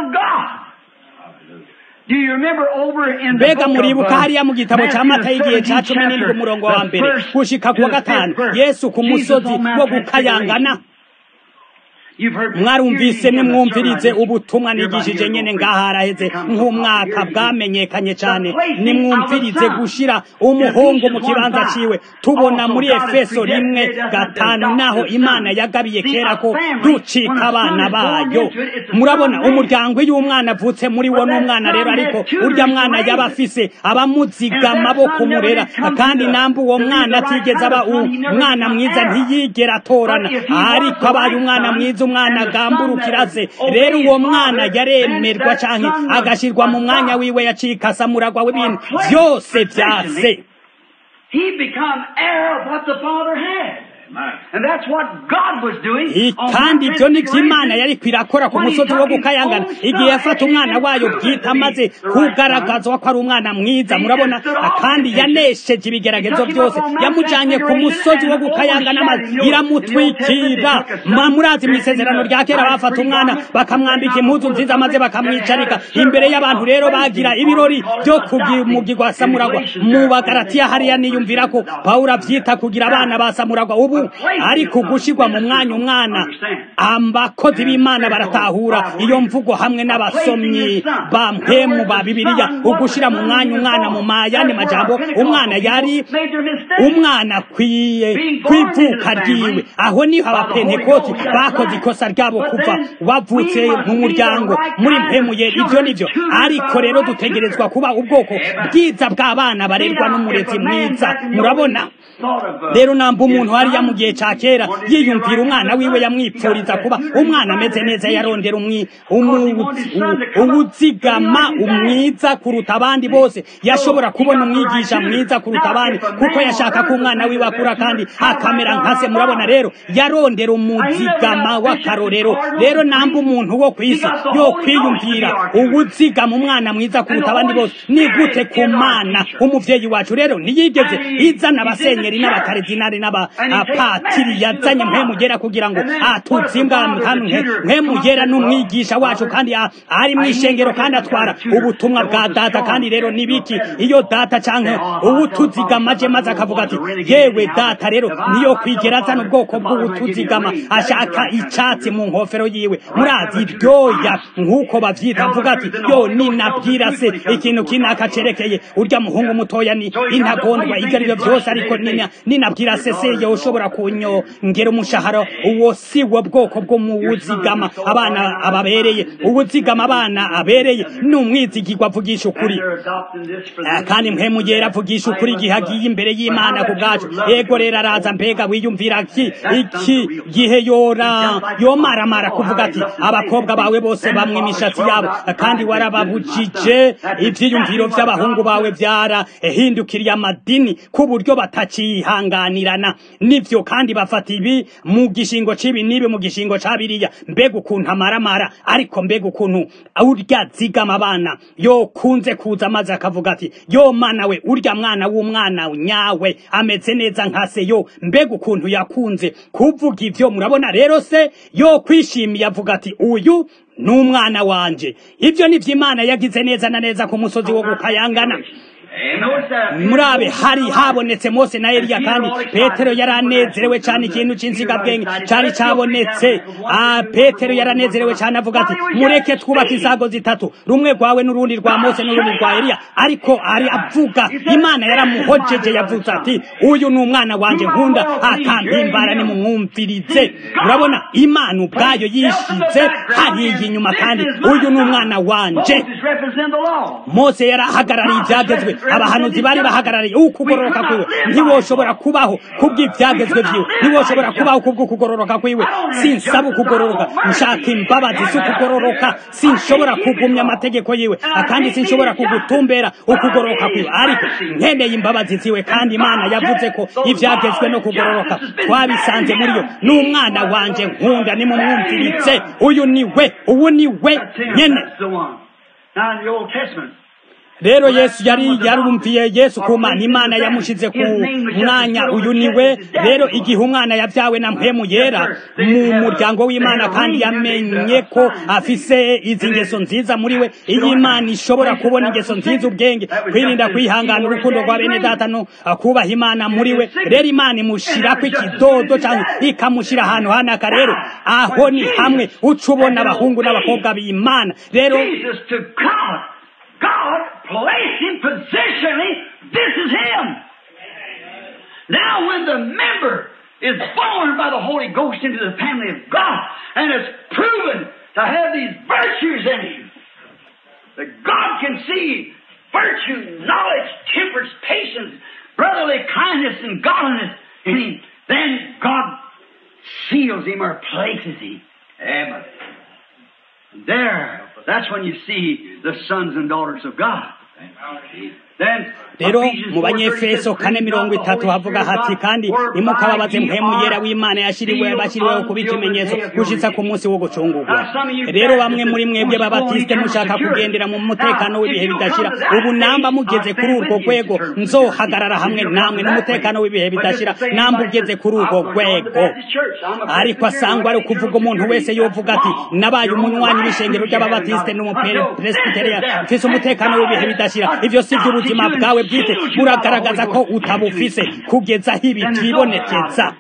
S1: mbega muribuka hariya mu gitabo cya mata y'igihe cya cumi n'indwi umurongo wa mbere gushika ku wa gatanu yesu ku musozi wo gukayangana mwarumvise nimwumvirize ubutumwa nigishije nyene ngaha haraheze nk'umwaka bwamenyekanye cyane nimwumvirize gushira umuhungu mu kibanza ciwe tubona muri efeso rimwe gatanu naho imana yagabiye kera ko ducika abana bayo murabona umuryango iyo umwana avutse muri wo n'umwana rero ariko urya mwana yaba afise abamuzigama bo kumurera kandi namba uwo mwana atigeze aba umwana mwiza ntiyigera atorana ariko abaye umwana mwiza umwana agamburukira se rero uwo mwana yaremerwa canke agashirwa mu mwanya wiwe yacikasa muragwa w'ibintu byose vya se
S3: He become heir of what the Father had. And that's what God was doing.
S1: kandi ibyo ni byo imana yari kwirakora ku musozi wo gukayangana igihe yafata umwana wayo bwite amaze kugaragazwa ko ari umwana mwiza murabona kandi yanesheje ibigeragezo byose yamujyanye ku musozi wo gukayangana amaze iramutwikira murazi mu isezerano rya kera bafata umwana bakamwambika impuzu nziza maze bakamwicarika imbere y'abantu rero bagira ibirori byo kumugirwa samuragwa mu bagaratiya hariya niyumvira ko pawulo abyita kugira abana ba samuragwa ubu ariko gushyirwa mu mwanya umwana abakozi b'imana baratahura iyo mvugo hamwe n'abasomyi ba mpemu ba bibiliya ugushyira mu mwanya umwana mu mayandi majambo umwana yari umwana akwiye kwivuka ryiwe aho niho abapentekoti bakoze ikosa ryabo kuva bavutse mu muryango muri mpemu ye ibyo nibyo ariko rero dutegerezwa kuba ubwoko bwiza bw'abana barerwa n'umurezi mwiza murabona rero namba umuntu hariya mu gihe cya kera yiyumvira umwana wiwe yamwipfuriza kuba umwana ameze neza yarondera uwuzigama umwiza kuruta abandi bose yashobora kubona umwigisha mwiza kuruta abandi kuko yashaka ko umwana wiwe akura kandi akamera nka se murabona rero yarondera umuzigama w'akarorero rero namba umuntu wo ku isi yo kwiyumvira uwuzigama umwana mwiza kuruta abandi bose ni gute ku mana umuvyeyi wacu rero ntiyigeze izana abasenyeri n'abakaridinari n'abapatiri yazanye mpemugera kugira ngo atuzimbwa hamwe mpemugera n'umwigisha wacu kandi ari mu ishengero kandi atwara ubutumwa bwa data kandi rero nibiki iyo data canke uwutuzigamaje maze akavuga ati yewe data rero niyo kwigera azana ubwoko bw'ubutuzigama ashaka icatsi mu nkofero yiwe murazi ibyoya nk'uko bavyita avuga ati yo ninabwira se ikintu kinaka cerekeye urya muhungu mutoya ni intagondwa ivyo arivyo vyose ariko nina ninabwira se seye ushobora kunyongera umushahara uwo si wo bwoko bwo mu wuzigama abana ababereye uwuzigama abana abereye ni umwizigirwa avugisha ukuri kandi mpemugera avugisha ukuri igihe agiye imbere y'imana ku bwacu ego rero araza mbega wiyumvira ki iki gihe yora yomaramara kuvuga ati abakobwa bawe bose bamwe imishatsi yabo kandi warababujije ivyiyumviro vy'abahungu bawe vyarahindukiriye amadini ku buryo batacihanganirana nivyo kandi bafata ibi mu gishingo c'ibi n'ibi mu gishingo ca biriya mbega ukuntu amaramara ariko mbega ukuntu urya zigama abana yo kunze kuza maze akavuga ati yo mana we urya mwana w'umwana nyawe ameze neza nka se yo mbega ukuntu yakunze kuvuga ivyo murabona rero se yo kwishimiye avuga ati uyu n'umwana wanje ibyo nivyo imana yagize neza na neza ku musozi wo gukayangana murabe hari habonetse mose na eliya kandi petero yaranezerewe cyane ikintu cy'insigabwenge cyari cyabonetse petero yaranezerewe cyane avuga ati mureke twubake insago zitatu rumwe rwawe n'urundi rwa mose n'urundi rwa eliya ariko ari avuga imana yaramuhojeje yavuze ati uyu ni umwana wanjye nkunda akampimbara nimumwumvirize urabona imana ubwayo yishize hariya inyuma kandi uyu ni umwana wanje mose yarahagarariye ibyagezwe abahanuzi bari bahagarariye ukugororoka kwiwe ntiwoshobora kubaho kubw'ivyagezwe vyiwe ntiwoshobora kubaho kubw'ukugororoka kwiwe sinsaba ukugororoka nshaka imbabazi z'ukugororoka sinshobora kugumya amategeko yiwe kandi sinshobora kugutumbera ukugororoka kwiwe ariko nkeneye imbabazi ziwe kandi imana yavuze ko ivyagezwe no kugororoka twabisanze muri yo n'umwana wanje nkunda nimumwumviritse uyu ni we ubu ni we nyene
S3: That's the one. Now in the Old Testament,
S1: rero yesu yari yarumviye yesu ku mana imana yamushize ku mwanya uyu ni we rero igihe umwana yabyawe na mpemu yera mu muryango w'imana kandi yamenye ko afise izi ngeso nziza muri we iyo imana ishobora kubona ingeso nziza ubwenge kwirinda kwihangana urukundo rwa bene data no kubaha imana muri we rero imana imushirako ikidodo cyangwa ikamushyira ahantu hanaka rero aho ni hamwe uca ubona abahungu n'abakobwa b'imana rero
S3: Jesus to God. God placed him positionally. This is him. Now when the member is born by the Holy Ghost into the family of God and is proven to have these virtues in him, that God can see virtue, knowledge, temperance, patience, brotherly kindness, and godliness in him, then God seals him or places him. Amen. There, that's when you see the sons and daughters of God. Then,
S1: rero
S3: Ephesians
S1: mu
S3: 4:30
S1: banyefeso
S3: says,
S1: kane mirongo itatu havuga hati kandi nimukababaze mpemu yera w'imana yashiriwe bashyiriweho kuba ikimenyetso gushitsa ku munsi wo gucungurwa rero bamwe muri mwebwe babatisite mushaka kugendera mu mutekano w'ibihe bidashira ubu namba mugeze kuri urwo rwego nzohagarara hamwe namwe n'umutekano w'ibihe bidashira namba ugeze kuri urwo rwego ariko asangwa ari ukuvuga umuntu wese yovuga ati nabaye umunywanyi w'ishengero ry'ababatisite n'umupresbiteria mfise umutekano w'ibihe bidashira ivyo si by'ubuzima bwawe bwite buragaragaza ko utabufise kugeza aho ibi byibonekeza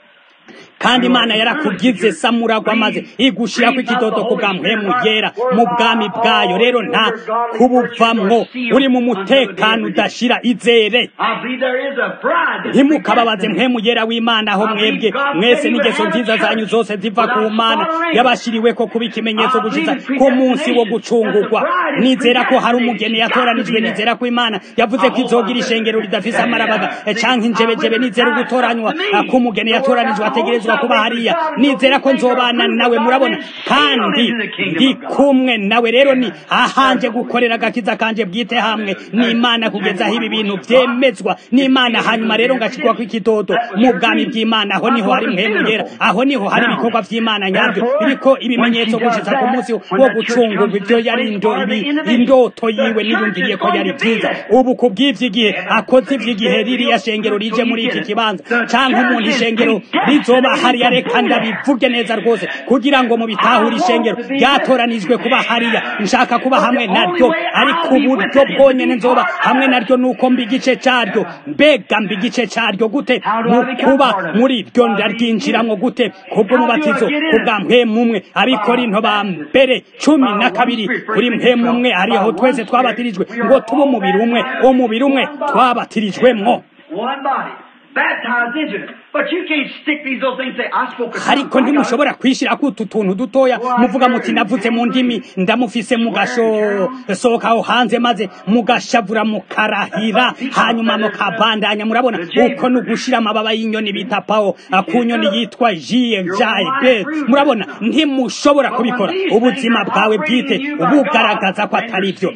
S1: kandi imana yarakugize samuragwa maze igushirako ikidodo ku bwa mpemu yera mu bwami bwayo rero nta kubuvamwo uri mu mutekano udashira izere
S3: I believe there is a bride that's
S1: ntimukababaze mpemu yera w'imana aho mwebwe mwese n'ingeso nziza zanyu zose ziva ku mana yabashiriweko kuba ikimenyetso gushitsa ku munsi wo gucungurwa nizera ko hari umugeni yatoranijwe nizera ko imana yavuze ko izogira ishengero ridafise amarabaga eh, canke injebejebe nizera ugutoranywa ah, k'umugeni yatoranijwe ategerezwa kuba hariya nizera ko nzobana nawe murabona kandi ndi kumwe nawe rero ni ahanje gukorera agakiza kanje bwite hamwe n'imana kugeza aho ibi bintu vyemezwa n'imana hanyuma rero ngashikwa ko ikidodo mu bwami bw'imana aho niho hari mpemu yera aho niho hari ibikorwa vy'imana nyabyo biriko ibimenyetso gushitsa ku munsi wo gucungurwa ivyo yari indo ibi indoto yiwe niyumviriye ko yari vyiza ubu ku bw'ivy'igihe akoze ivy'igihe ririya shengero rije muri iki kibanza canke umuntu ishengero rizoba hariya reka ndabivuge neza rwose kugira ngo mubitahure ishengero ryatoranijwe kuba hariya nshaka kuba hamwe naryo ariko uburyo bwonyene nzoba hamwe naryo nuko mba igice caryo mbega mba igice caryo gute mu kuba muri ryo ndaryinjiramwo gute kubw'umubatizo kubwa mpemu umwe abikorinto ba mbere cumi na kabiri kuri mpemu umwe ariho twese twabatirijwe ngo tube umubiri umwe umubiri umwe twabatirijwemwo
S3: one body, baptized into it. But you can't stick these little things and say, I spoke a
S1: ariko ntimushobora kwishirako utu tuntu dutoya muvuga muti navuze mu ndimi ndamufise mugasohoka aho hanze maze mugashavura mukarahira hanyuma mukabandanya murabona uko ni ugushira amababa y'inyoni bita pawo ku nyoni yitwa jiye jaide murabona ntimushobora kubikora ubuzima bwawe bwite bugaragaza ko atari byo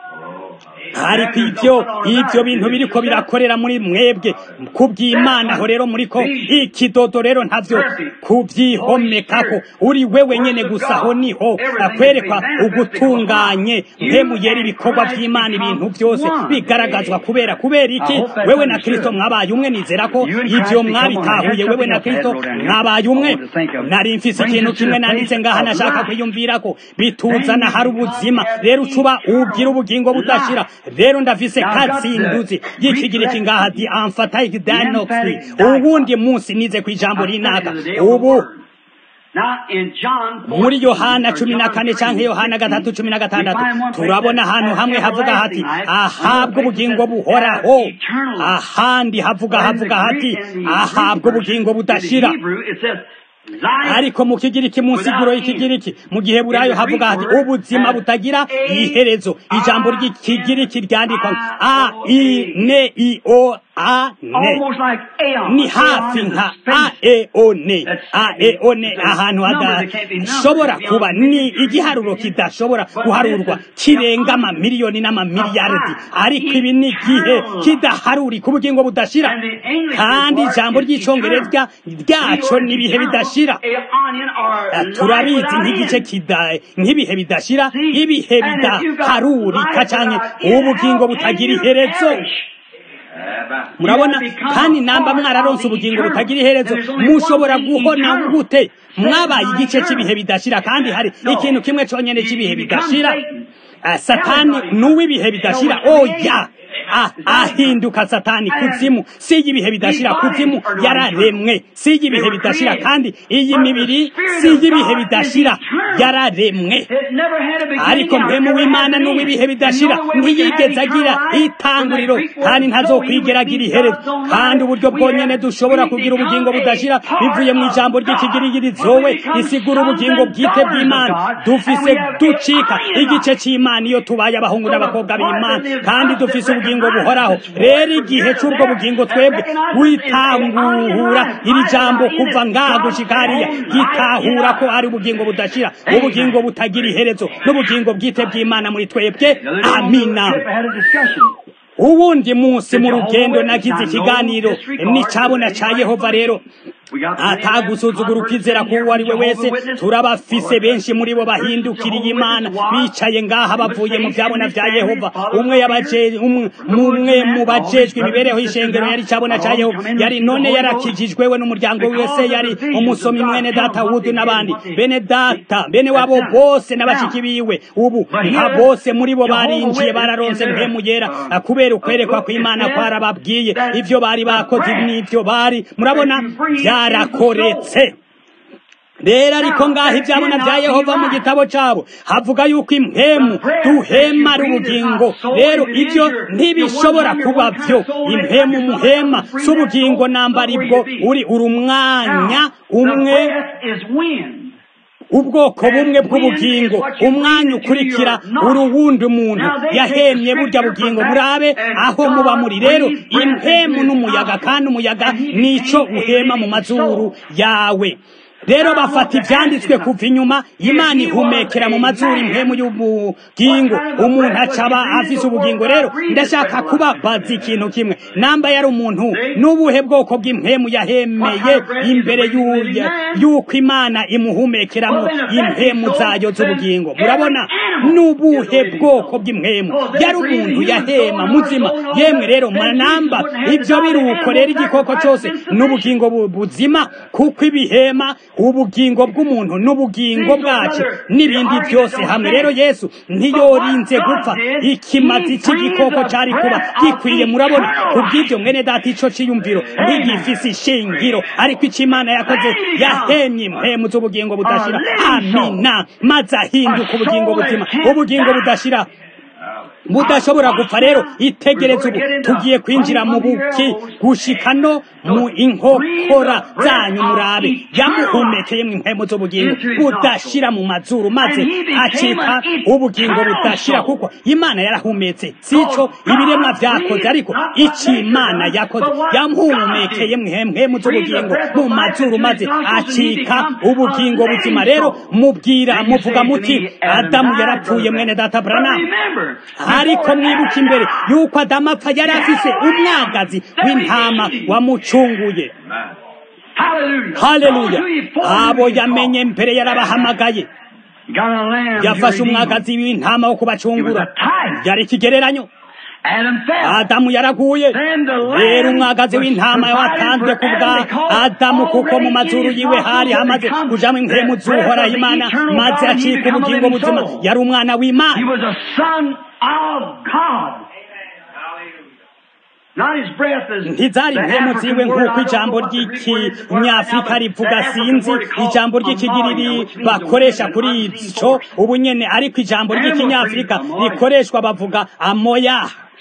S1: ariko ivyo ivyo bintu biriko birakorera muri mwebwe kubw'imana aho rero muriko ikidodo rero ntavyo kuvyihomekako uri wewe nyene gusa aho niho akwerekwa ugutunganye mpemu yera ibikorwa vy'imana ibintu vyose bigaragazwa kubera kubera iki wewe na kristo mwabaye umwe nizera ko ivyo mwabitahuye wewe na kristo mwabaye umwe nari mfise ikintu kimwe nanditse ngaha nashaka kwiyumvirako bituzana hari ubuzima rero ucuba ugira ubugingo budashira rero ndafise katsinduzi y'ikigiriki ngaha di amfatayiki danoxi ubundi munsi nize ku ijambo rinaka ubu
S3: Now in John 14,
S1: muri yohana cumi na kane canke yohana gatatu cumi na gatandatu turabona ahantu hamwe havuga hati ahabwa ubugingo buhoraho ahandi havuga havuga hati ahabwa ubugingo budashira
S3: Hebrew, it says,
S1: ariko mu kigiriki mu nsiguro y'ikigiriki mu gihe burayo havuga hati ubuzima butagira iherezo ijambo ry'ikigiriki ryandikwa a i ne i o a ne ni hafi nka a e o ne a e o ne ahantu hadashobora kuba ni igiharuro kidashobora guharurwa kirenga amamiliyoni n'amamiliyaridi ariko ibi ni igihe kidaharurika ubugingo budashira kandi ijambo ry'icongereza ryaco ni ibihe bidashira turabizi nk'igice kidaye nk'ibihe bidashira ibihe bidaharurika canke ubugingo butagira iherezo murabona kandi namba mwararonse ubugingo butagira iherezo mushobora guhona gute mwabaye igice cy'ibihe bidashira kandi hari ikintu kimwe cyonyine cy'ibihe bidashira satani n'uw'ibihe bidashira oya ahinduka satani kuzimu si y'ibihe bidashira kuzimu yararemwe si y'ibihe bidashira kandi iyi mibiri si y'ibihe bidashira yararemwe ariko mpemu w'imana n'uw'ibihe bidashira ntiyigeze agira itanguriro kandi ntazokwigeragira iherezo kandi uburyo bwonyene dushobora kugira ubugingo budashira bivuye mu ijambo ry'ikigirigirizowe risigura ubugingo bwite bw'imana dufise ducika igice cy'imana iyo tubaye abahungu n'abakobwa b'imana kandi dufise ubugingo buhoraho rero igihe cy'ubwo bugingo twebwe witangura iri jambo kuva ngaha gushika hariya gitahura ko ari ubugingo budashira ubugingo butagira iherezo n'ubugingo bwite bw'imana muri twebwe amina uwundi munsi mu rugendo nagize ikiganiro n'icabona ca yehova rero atagusuzugura ukwizera k'uwo ari we wese turabafise benshi muri bo bahindukiriye imana bicaye ngaha bavuye mu byabona bya yehova umwe umwe mu bajejwe imibereho y'ishengero yari cabona ca yehova yari none yarakijijwe we n'umuryango wese yari umusomi mwene data wudu n'abandi bene data bene wabo bose n'abashiki biwe ubu nka bose muri bo barinjiye bararonse mpemu yera kubera ukwerekwa kw'imana kwarababwiye ivyo bari bakoze n'ivyo bari murabona byarakoretse rero ariko ngaho ibyabona bya yehova mu gitabo cyabo havuga yuko impemu duhema ari ubugingo rero ibyo ntibishobora kuba byo impemu muhema si ubugingo namba bwo uri uri umwanya umwe ubwoko bumwe bw'ubugingo umwanya ukurikira uruwundi umuntu yahemye burya bugingo murabe aho muba muri rero impemu n'umuyaga kandi umuyaga nico uhema mu mazuru yawe rero bafata ibyanditswe kuva inyuma imana ihumekera mu mazuru impemu y'ubugingo umuntu acaba afise ubugingo rero ndashaka kubabaza ikintu kimwe namba yari umuntu n'ubuhe bwoko bw'impemu yahemeye imbere y'uko imana imuhumekeramo impemu zayo z'ubugingo murabona n'ubuhe bwoko bw'impemu yari umuntu yahema muzima yemwe rero manamba ibyo biruko rero igikoko cyose n'ubugingo buzima kuko ibihema ubugingo bw'umuntu n'ubugingo bwacu n'ibindi byose hamwe rero yesu ntiyorinze gupfa ikimazi cy'igikoko cyari kuba gikwiye murabona kubw'ibyo mwene data ico ciyumviro ntigifise ishingiro ariko icyo imana yakoze yahemye impemu z'ubugingo budashira amina maze ahinduka ubugingo buzima ubugingo budashira budashobora gupfa rero itegereze ubu tugiye kwinjira mu buki gushika no mu inkokora zanyu murabe yamuhumekeye mu impemu z'ubugingo budashira mu mazuru maze acika ubugingo budashira kuko imana yarahumetse sico ibiremwa vyakoze ariko ico imana yakoze yamuhumekeye mu impemu z'ubugingo mu mazuru maze acika ubugingo buzima rero mubwira muvuga muti adamu yarapfuye mwene data branamu ariko mwibuka imbere yuko adamu apfa yari afise umwagazi w'intama wamucunguye haleluya abo yamenye mbere yarabahamagaye yafashe umwagazi w'intama wo kubacungura yari ikigereranyo adamu yaraguye rero umwagazi w'intama watanzwe ku bwa adamu kuko mu mazuru yiwe hari hamaze kujamo impemu z'uhoraho imana maze acika ubugingo buzima yari umwana w'imana ntizari impemu ziwe nk'uko ijambo ry'ikinyafurika rivuga sinzi ijambo ry'ikigiriri bakoresha kuri ico ubu nyene ariko ijambo ry'ikinyafurika rikoreshwa bavuga amoya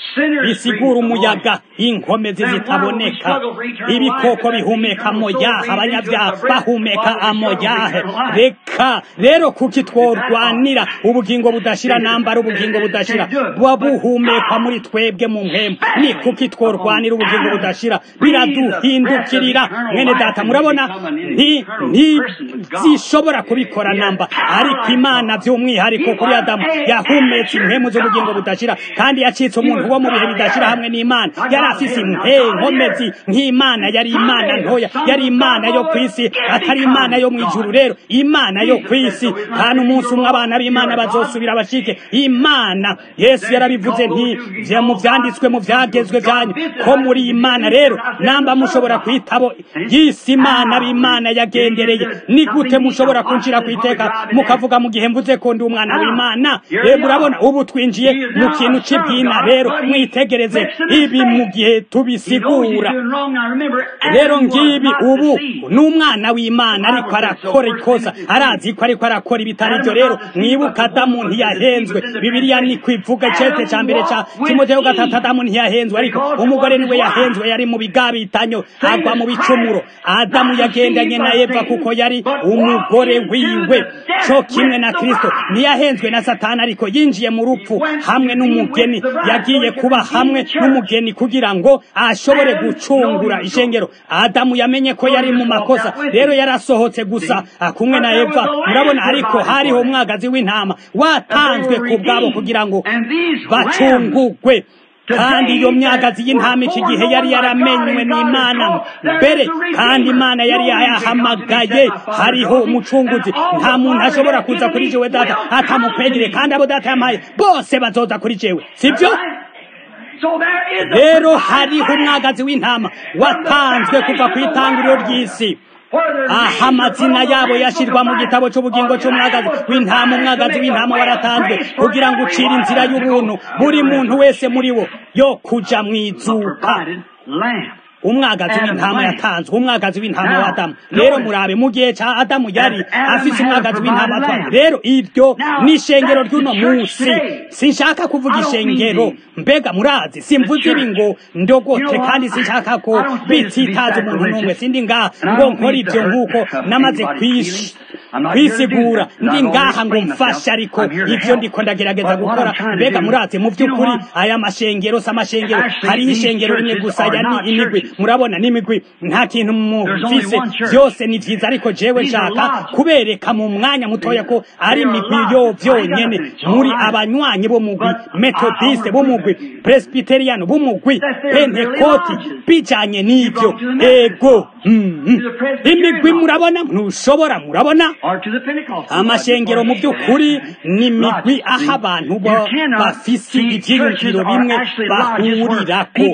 S1: bisigura umuyaga inkomezi zitaboneka ibikoko bihumeka amoyaha abanyabyaha bahumeka amoyahe reka rero kuki tworwanira ubugingo budashira nambara ubugingo budashira buba buhumekwa muri twebwe mu mpemu ni kuki tworwanira ubugingo budashira biraduhindukirira mwene data murabona ntizishobora kubikora namba ariko imana by'umwihariko kuri adamu yahumetse impemu z'ubugingo budashira kandi yacitse umuntu wo mu bihe bidashira hamwe n'imana yari afise inkomezi nk'imana yari imana ntoya yari imana yo ku isi atari imana yo mu ijuru rero imana yo ku isi kandi umunsi umwe abana b'imana bazosubira bashike imana yesu yarabivuze nti mu byanditswe mu byagezwe byanyu ko muri imana rero namba mushobora kwitabo y'isi imana b'imana yagendereye ni gute mushobora kunjira ku iteka mukavuga mu gihe mvuze ko ndi umwana w'imana rero murabona ubu twinjiye mu kintu cy'ibwina rero mwitegereze ibi mu gihe tubisigura rero ngibi ubu ni umwana w'imana ariko arakora ikosa arazi ko ariko arakora ibitari byo rero mwibuka adamu ntiyahenzwe bibiliya ni kwivuga icete cya mbere cya timoteyo gatatu adamu ntiyahenzwe ariko umugore niwe yahenzwe yari mu bigabitanyo agwa mu bicumuro adamu yagendanye na eva kuko yari umugore wiwe cyo kimwe na kristo ntiyahenzwe na satani ariko yinjiye mu rupfu hamwe n'umugeni yagiye kuba hamwe n'umugeni kugira ngo ashobore gucungura ishengero adamu yamenye ko yari mu makosa rero yarasohotse gusa kumwe na eva murabona ariko hariho umwagazi w'intama watanzwe ku bwabo kugira ngo bacungugwe kandi iyo myagazi y'intama iki gihe yari yaramenywe n'imana mbere kandi imana yari yahamagaye hariho umucunguzi nta muntu ashobora kuza kuri jewe data atamukwegere kandi abo data yamaye bose bazoza kuri jewe sibyo rero hariho umwagazi w'intama watanzwe kuva ku itangiriro ry'isi aha amazina yabo yashyirwa mu gitabo cy'ubugingo cy'umwagazi w'intama umwagazi w'intama waratanzwe kugira ngo ucire inzira y'ubuntu buri muntu wese muri wo yo kuja mu izuka umwagazi w'intama yatanzwe umwagazi w'intama wa adamu rero murabe mu gihe cya adamu yari afise umwagazi w'intama atwaye rero iryo ni ishengero ry'uno munsi sinshaka kuvuga ishengero mbega murazi simvuze ibi ngo ndogote kandi sinshaka ko bititaza umuntu n'umwe sindi ngaha ngo nkora ibyo nk'uko namaze kwisigura ndi ngaha ngo mfashe ariko ibyo ndiko ndagerageza gukora mbega murazi mu by'ukuri aya mashengero si amashengero hariho ishengero rimwe gusa ya ni imigwi murabona n'imigwi nta kintu mufise byose ni byiza ariko jewe nshaka kubereka mu mwanya mutoya ko ari imigwi yo byonyene muri abanywanyi b'umugwi metodiste b'umugwi presbyterian b'umugwi pentekoti bijanye n'ibyo ego imigwi murabona ntushobora murabona amashengero mu by'ukuri ni imigwi aho abantu bafise ibyiyumviro bimwe bahurirako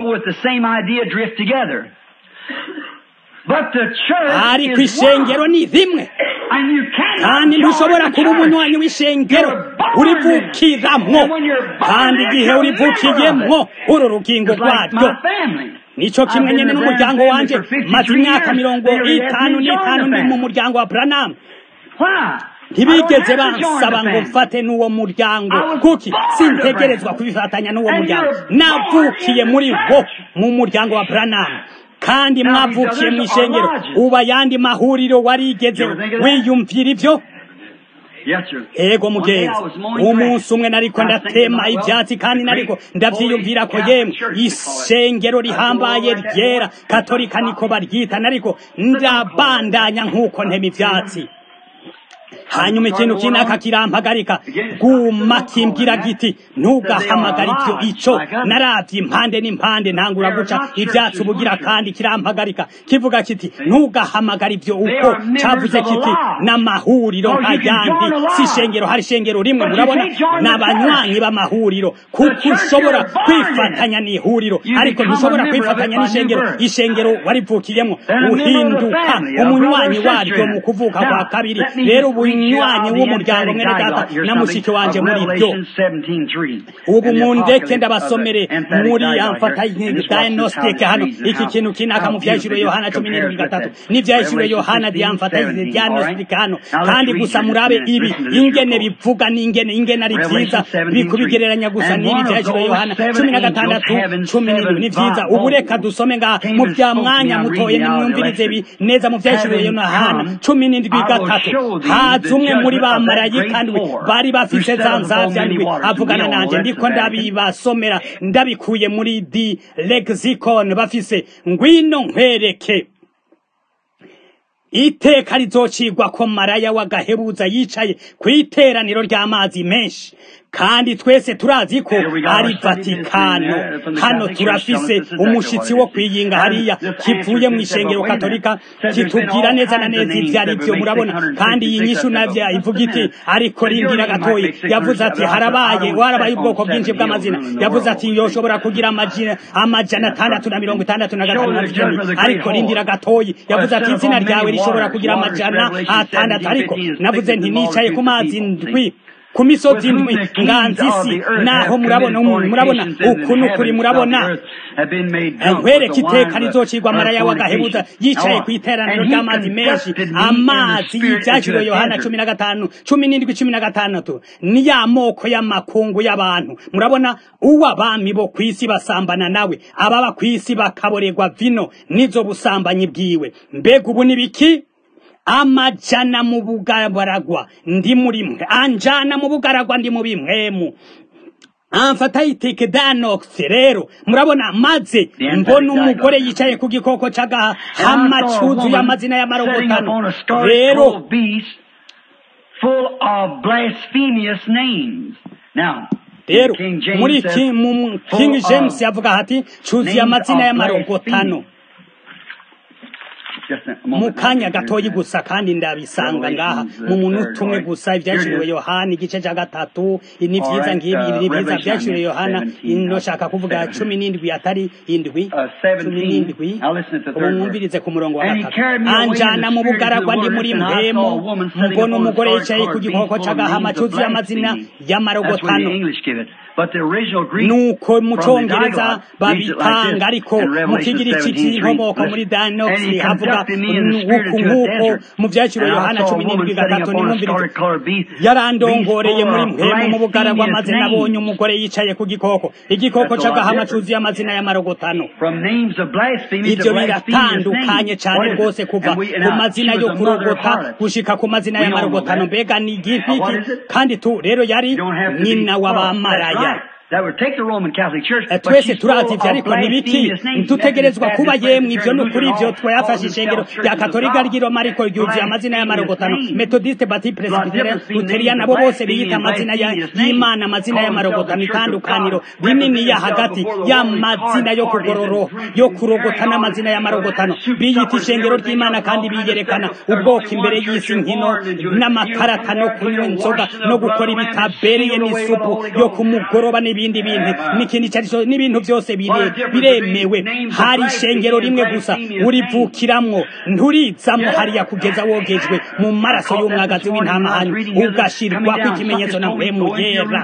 S1: ariko ishengero ni rimwe kandi ntushobora kuba umunywanyi w'ishengero urivukiramwo kandi igihe urivukiyemwo uru rugingo rwaryo nico kimwe nyene n'umuryango wanje maze imyaka mirongo itanu n'itanu ndi mu muryango wa branamu ntibigeze bansaba ngo mfate n'uwo muryango kuki sintegerezwa kubifatanya n'uwo muryango navukiye muri wo mu muryango wa branamu kandi mwavukiye mu ishengero ubu ayandi mahuriro warigeze wiyumvira ibyo ego mugenzi umunsi umwe nariko ndatema ivyatsi kandi nariko ndavyiyumvira ko yemwe ishengero rihambaye ryera katolika niko baryita nariko ndabandanya nk'uko ntema ivyatsi hanyuma ikintu kinaka kirampagarika guma kimbwira giti ntugahamagara ibyo ico naravye impande n'impande ntangura guca ivyatsi ubugira kandi kirampagarika kivuga kiti ntugahamagara ibyo uko cavuze kiti n'amahuriro nk'ayandi si ishengero hari ishengero rimwe murabona n'abanywanyi b'amahuriro kuko ushobora kwifatanya n'ihuriro ariko ntushobora kwifatanya n'ishengero ishengero warivukiyemo uhinduka umunywanyi waryo mu kuvuka kwa kabiri rero ubu umunywanyi w'umuryango mwene data na mushiki wanje muri byo
S2: Revelation 17:3.
S1: ubu
S2: And the
S1: mundeke
S2: apocalypse
S1: ndabasomere
S2: of the emphatic
S1: muri
S2: dialogue here.
S1: amfatayi
S2: And this watch
S1: diagnostic
S2: this how
S1: hano
S2: it reads and
S1: iki
S2: how-
S1: kintu kinaka
S2: how
S1: mu vyahishuro
S2: beautifully
S1: yohana
S2: this
S1: cumi n'indwi
S2: compares with
S1: gatatu
S2: that.
S1: n'ivyahishuro
S2: Revelation
S1: yohana
S2: 16,
S1: diamfatayi
S2: 17,
S1: diagnostic
S2: all
S1: hano
S2: right? Now let's
S1: kandi
S2: read
S1: gusa
S2: here
S1: murabe
S2: just a minute.
S1: ibi
S2: Listen to this
S1: ingene
S2: real close.
S1: bivuga n'ingene ingene ari
S2: Revelation
S1: vyiza
S2: 17:3.
S1: bikubigereranya gusa
S2: And
S1: n'ibi
S2: one of
S1: vyahishuro
S2: those
S1: yohana
S2: seven
S1: cumi na
S2: angels
S1: gatandatu
S2: having
S1: cumi n'indwi ni
S2: seven
S1: vyiza
S2: vials
S1: ubu reka dusome ngaha
S2: came
S1: mu
S2: and
S1: vya
S2: spoke to me.
S1: mwanya
S2: I'm
S1: mutoye
S2: reading out of the
S1: nimwumvirize ibi
S2: election.
S1: neza mu vyahishuro
S2: Having
S1: yohana
S2: come,
S1: cumi n'indwi
S2: I will
S1: gatatu
S2: show thee
S1: haza
S2: the
S1: umwe muri
S2: judgment of that
S1: bamarayika
S2: great
S1: ndwi
S2: whore
S1: bari
S2: who
S1: bafise
S2: sat
S1: za
S2: upon
S1: nzavya
S2: many
S1: ndwi
S2: waters. And we
S1: avugana
S2: all know
S1: nanje
S2: that's
S1: ndiko
S2: the Vatican.
S1: ndabibasomera ndabikuye muri di lexicon bafise ngwino nkwereke iteka rizocigwa ko maraya w'agahebuza yicaye ku iteraniro ry'amazi menshi kandi twese turazi ko
S2: Here we got
S1: ari
S2: our study
S1: vatikano
S2: ministry, uh, from the
S1: hano
S2: Catholic Church
S1: turafise
S2: telling us this is exactly
S1: umushitsi
S2: what
S1: wo
S2: it is.
S1: kwiyinga
S2: And
S1: hariya
S2: this
S1: kivuye
S2: answer
S1: mu
S2: to said,
S1: ishengero
S2: but wait a minute.
S1: katolika
S2: Said there's been
S1: kitubwira
S2: all
S1: neza na
S2: kinds of
S1: neza
S2: names
S1: ivyo ari
S2: that
S1: vyo
S2: would make
S1: murabona
S2: 666
S1: kandi iyi nyishu
S2: of them.
S1: navyo
S2: Just a
S1: ivuga iti
S2: minute.
S1: ariko
S2: Said your
S1: rindira
S2: name might
S1: gatoyi
S2: make 666
S1: yavuze ati
S2: I said, I
S1: harabaye
S2: don't
S1: warabaye
S2: set on
S1: ubwoko bwinshi
S2: seven
S1: bw'amazina
S2: hills in the
S1: yavuze
S2: world.
S1: ati yoshobora kugira amajina amajana atandatu na mirongo itandatu na gatanu na cumi ariko rindira gatoyi yavuze ati izina ryawe rishobora kugira amajana atandatu ariko navuze nti nicaye ku mazi ndwi ku misozi ndwi nganzi isi naho murabona murabona uku n'ukuri murabona nkwereke iteka rizocirwa maraya w'agahebuza yicaye ku iteraniro ry'amazi menshi amazi y'ibyakiro yohana cumi na gatanu cumi n'indwi cumi na gatandatu ni ya moko y'amakungu y'abantu murabona uw'abami bo ku isi basambana nawe ababa ku isi bakaborerwa vino n'izo busambanyi bwiwe mbega ubu ni biki amajana mu bugaragwa ndi muri mwe anjana mu bugaragwa ndi mu bimwemu amfata yiteke danox rero murabona maze mbona umugore yicaye ku gikoko c'agahama cuzuye amazina y'amarogotano rero
S2: full of blasphemous names. Now,
S1: rero
S2: King James
S1: muri
S2: says,
S1: Ki- mu
S2: full
S1: king
S2: of
S1: james yavuga hati cuzuye
S2: names
S1: amazina
S2: of
S1: y'amarogotano
S2: blasphemy. Just a
S1: mu
S2: moment,
S1: kanya
S2: I'll get
S1: gatoyi
S2: to that.
S1: gusa kandi ndabisanga ngaha
S2: Revelations,
S1: mu
S2: uh,
S1: munota
S2: third,
S1: umwe
S2: all right.
S1: gusa ivyaciriwe
S2: Here it is.
S1: yohana igice ca gatatu ni
S2: All
S1: vyiza
S2: right,
S1: ngibi
S2: uh,
S1: ni vyiza
S2: Revelation
S1: vyaciriwe yohana
S2: 17,
S1: noshaka kuvuga
S2: seven.
S1: cumi n'indwi atari indwi
S2: Uh, 17.
S1: cumi n'indwi
S2: Now listen to the
S1: ubu
S2: third
S1: mwumvirize ku murongo wa
S2: And he
S1: gatatu
S2: carried me away in the
S1: anjana mu
S2: spirit
S1: bugaragwa
S2: into
S1: ndi
S2: the
S1: muri
S2: wilderness, and I
S1: mpemu
S2: saw a woman sitting
S1: mbona
S2: upon a
S1: umugore
S2: scarlet
S1: yicaye ku
S2: colored
S1: gikoko
S2: beast full of
S1: c'agahama
S2: names of
S1: cuzuye amazina
S2: blasphemy. That's where
S1: y'amarogotano
S2: the English give it. But the original Greek
S1: nuko mu
S2: from the
S1: congereza
S2: dialogue reads it like
S1: babitanga
S2: this
S1: ariko
S2: in
S1: mu
S2: Revelation
S1: kigiriki
S2: 17:3.
S1: c'inkomoko muri
S2: Listen.
S1: danox
S2: And he
S1: havuga
S2: conducted me in the spirit
S1: uku
S2: into a
S1: nk'uko
S2: desert.
S1: mu vyaciro
S2: And I
S1: yohana
S2: saw a
S1: cumi
S2: woman
S1: n'indwi
S2: sitting
S1: gatatu
S2: upon a
S1: nimwumvirize
S2: scarlet colored beast,
S1: yarandongoreye
S2: beast
S1: muri
S2: full of
S1: mpemu mu bugaragwa
S2: blasphemous
S1: maze nabonye
S2: names.
S1: umugore yicaye ku gikoko igikoko
S2: That's a lot
S1: c'agahama
S2: different.
S1: cuzuye amazina y'amarogotano
S2: From names of blasphemy to
S1: ivyo
S2: blasphemous
S1: biratandukanye
S2: names.
S1: cane
S2: What is
S1: rwose
S2: it?
S1: kuva
S2: And we- and
S1: ku
S2: now,
S1: mazina
S2: she
S1: yo
S2: was a mother of
S1: kurogota
S2: harlots.
S1: gushika ku mazina
S2: We all know
S1: y'amarogotano
S2: that.
S1: mbega ni
S2: Now, what is
S1: igifiki
S2: it?
S1: kandi tu rero yari
S2: You don't have to be
S1: nyina
S2: well, that's
S1: w'abamaraya
S2: right. That would take the Roman Catholic Church,
S1: Eh,
S2: but
S1: twese
S2: she's
S1: turazi
S2: full
S1: ivyo
S2: of
S1: ariko ntibiki
S2: blasphemous names.
S1: ntutegerezwa
S2: Methodist,
S1: kuba
S2: Baptist,
S1: yemwe ivyo
S2: Presbyterian,
S1: nukuri ivyo
S2: Lutheran,
S1: twayafashe
S2: all
S1: ishengero
S2: themselves
S1: rya
S2: churches of
S1: katolika
S2: God.
S1: ry'iroma ariko ryuzuye amazina y'amarogotano
S2: Blasphemous names.
S1: metodiste bati presbyterian
S2: Lot different
S1: luterian
S2: names
S1: nabo
S2: of
S1: bose
S2: blasphemy
S1: biyita
S2: and
S1: amazina ya-
S2: blasphemous names.
S1: y'imana amazina
S2: Call
S1: y'amarogotano
S2: themselves the Church of
S1: itandukaniro
S2: God.
S1: rinini ya
S2: Represent
S1: hagati
S2: themselves before the Holy
S1: y'amazina yo
S2: Card
S1: kugororo
S2: parties and
S1: yo
S2: drinking,
S1: kurogota
S2: carrying on,
S1: n'amazina y'amarogotano
S2: uh, soup
S1: biyita
S2: suppers and
S1: ishengero
S2: everything
S1: ry'imana
S2: else,
S1: kandi
S2: all kinds of
S1: biyerekana
S2: stuff. There's
S1: ubwoko
S2: only
S1: imbere
S2: one church
S1: y'isi
S2: you're
S1: nkino
S2: born into.
S1: n'amakarata no
S2: You come
S1: kunywa
S2: there,
S1: inzoga
S2: washed in the
S1: no
S2: blood
S1: gukora
S2: of the Lamb,
S1: ibitabereye
S2: sealed away by the
S1: n'isupu
S2: Holy
S1: yo
S2: Ghost.
S1: ku mugoroba n'ibindi bintu n'ikindi icyo ari cyo n'ibintu byose bire-
S2: What a difference
S1: biremewe
S2: between names of
S1: hari
S2: blasphemy
S1: ishengero
S2: and
S1: rimwe gusa
S2: blasphemous
S1: urivukiramwo nturizamwo
S2: Yeah.
S1: hariya kugeza wogejwe mu maraso y'umwagazi w'intama hanyuma ugashirwako ikimenyetso na mpemu yera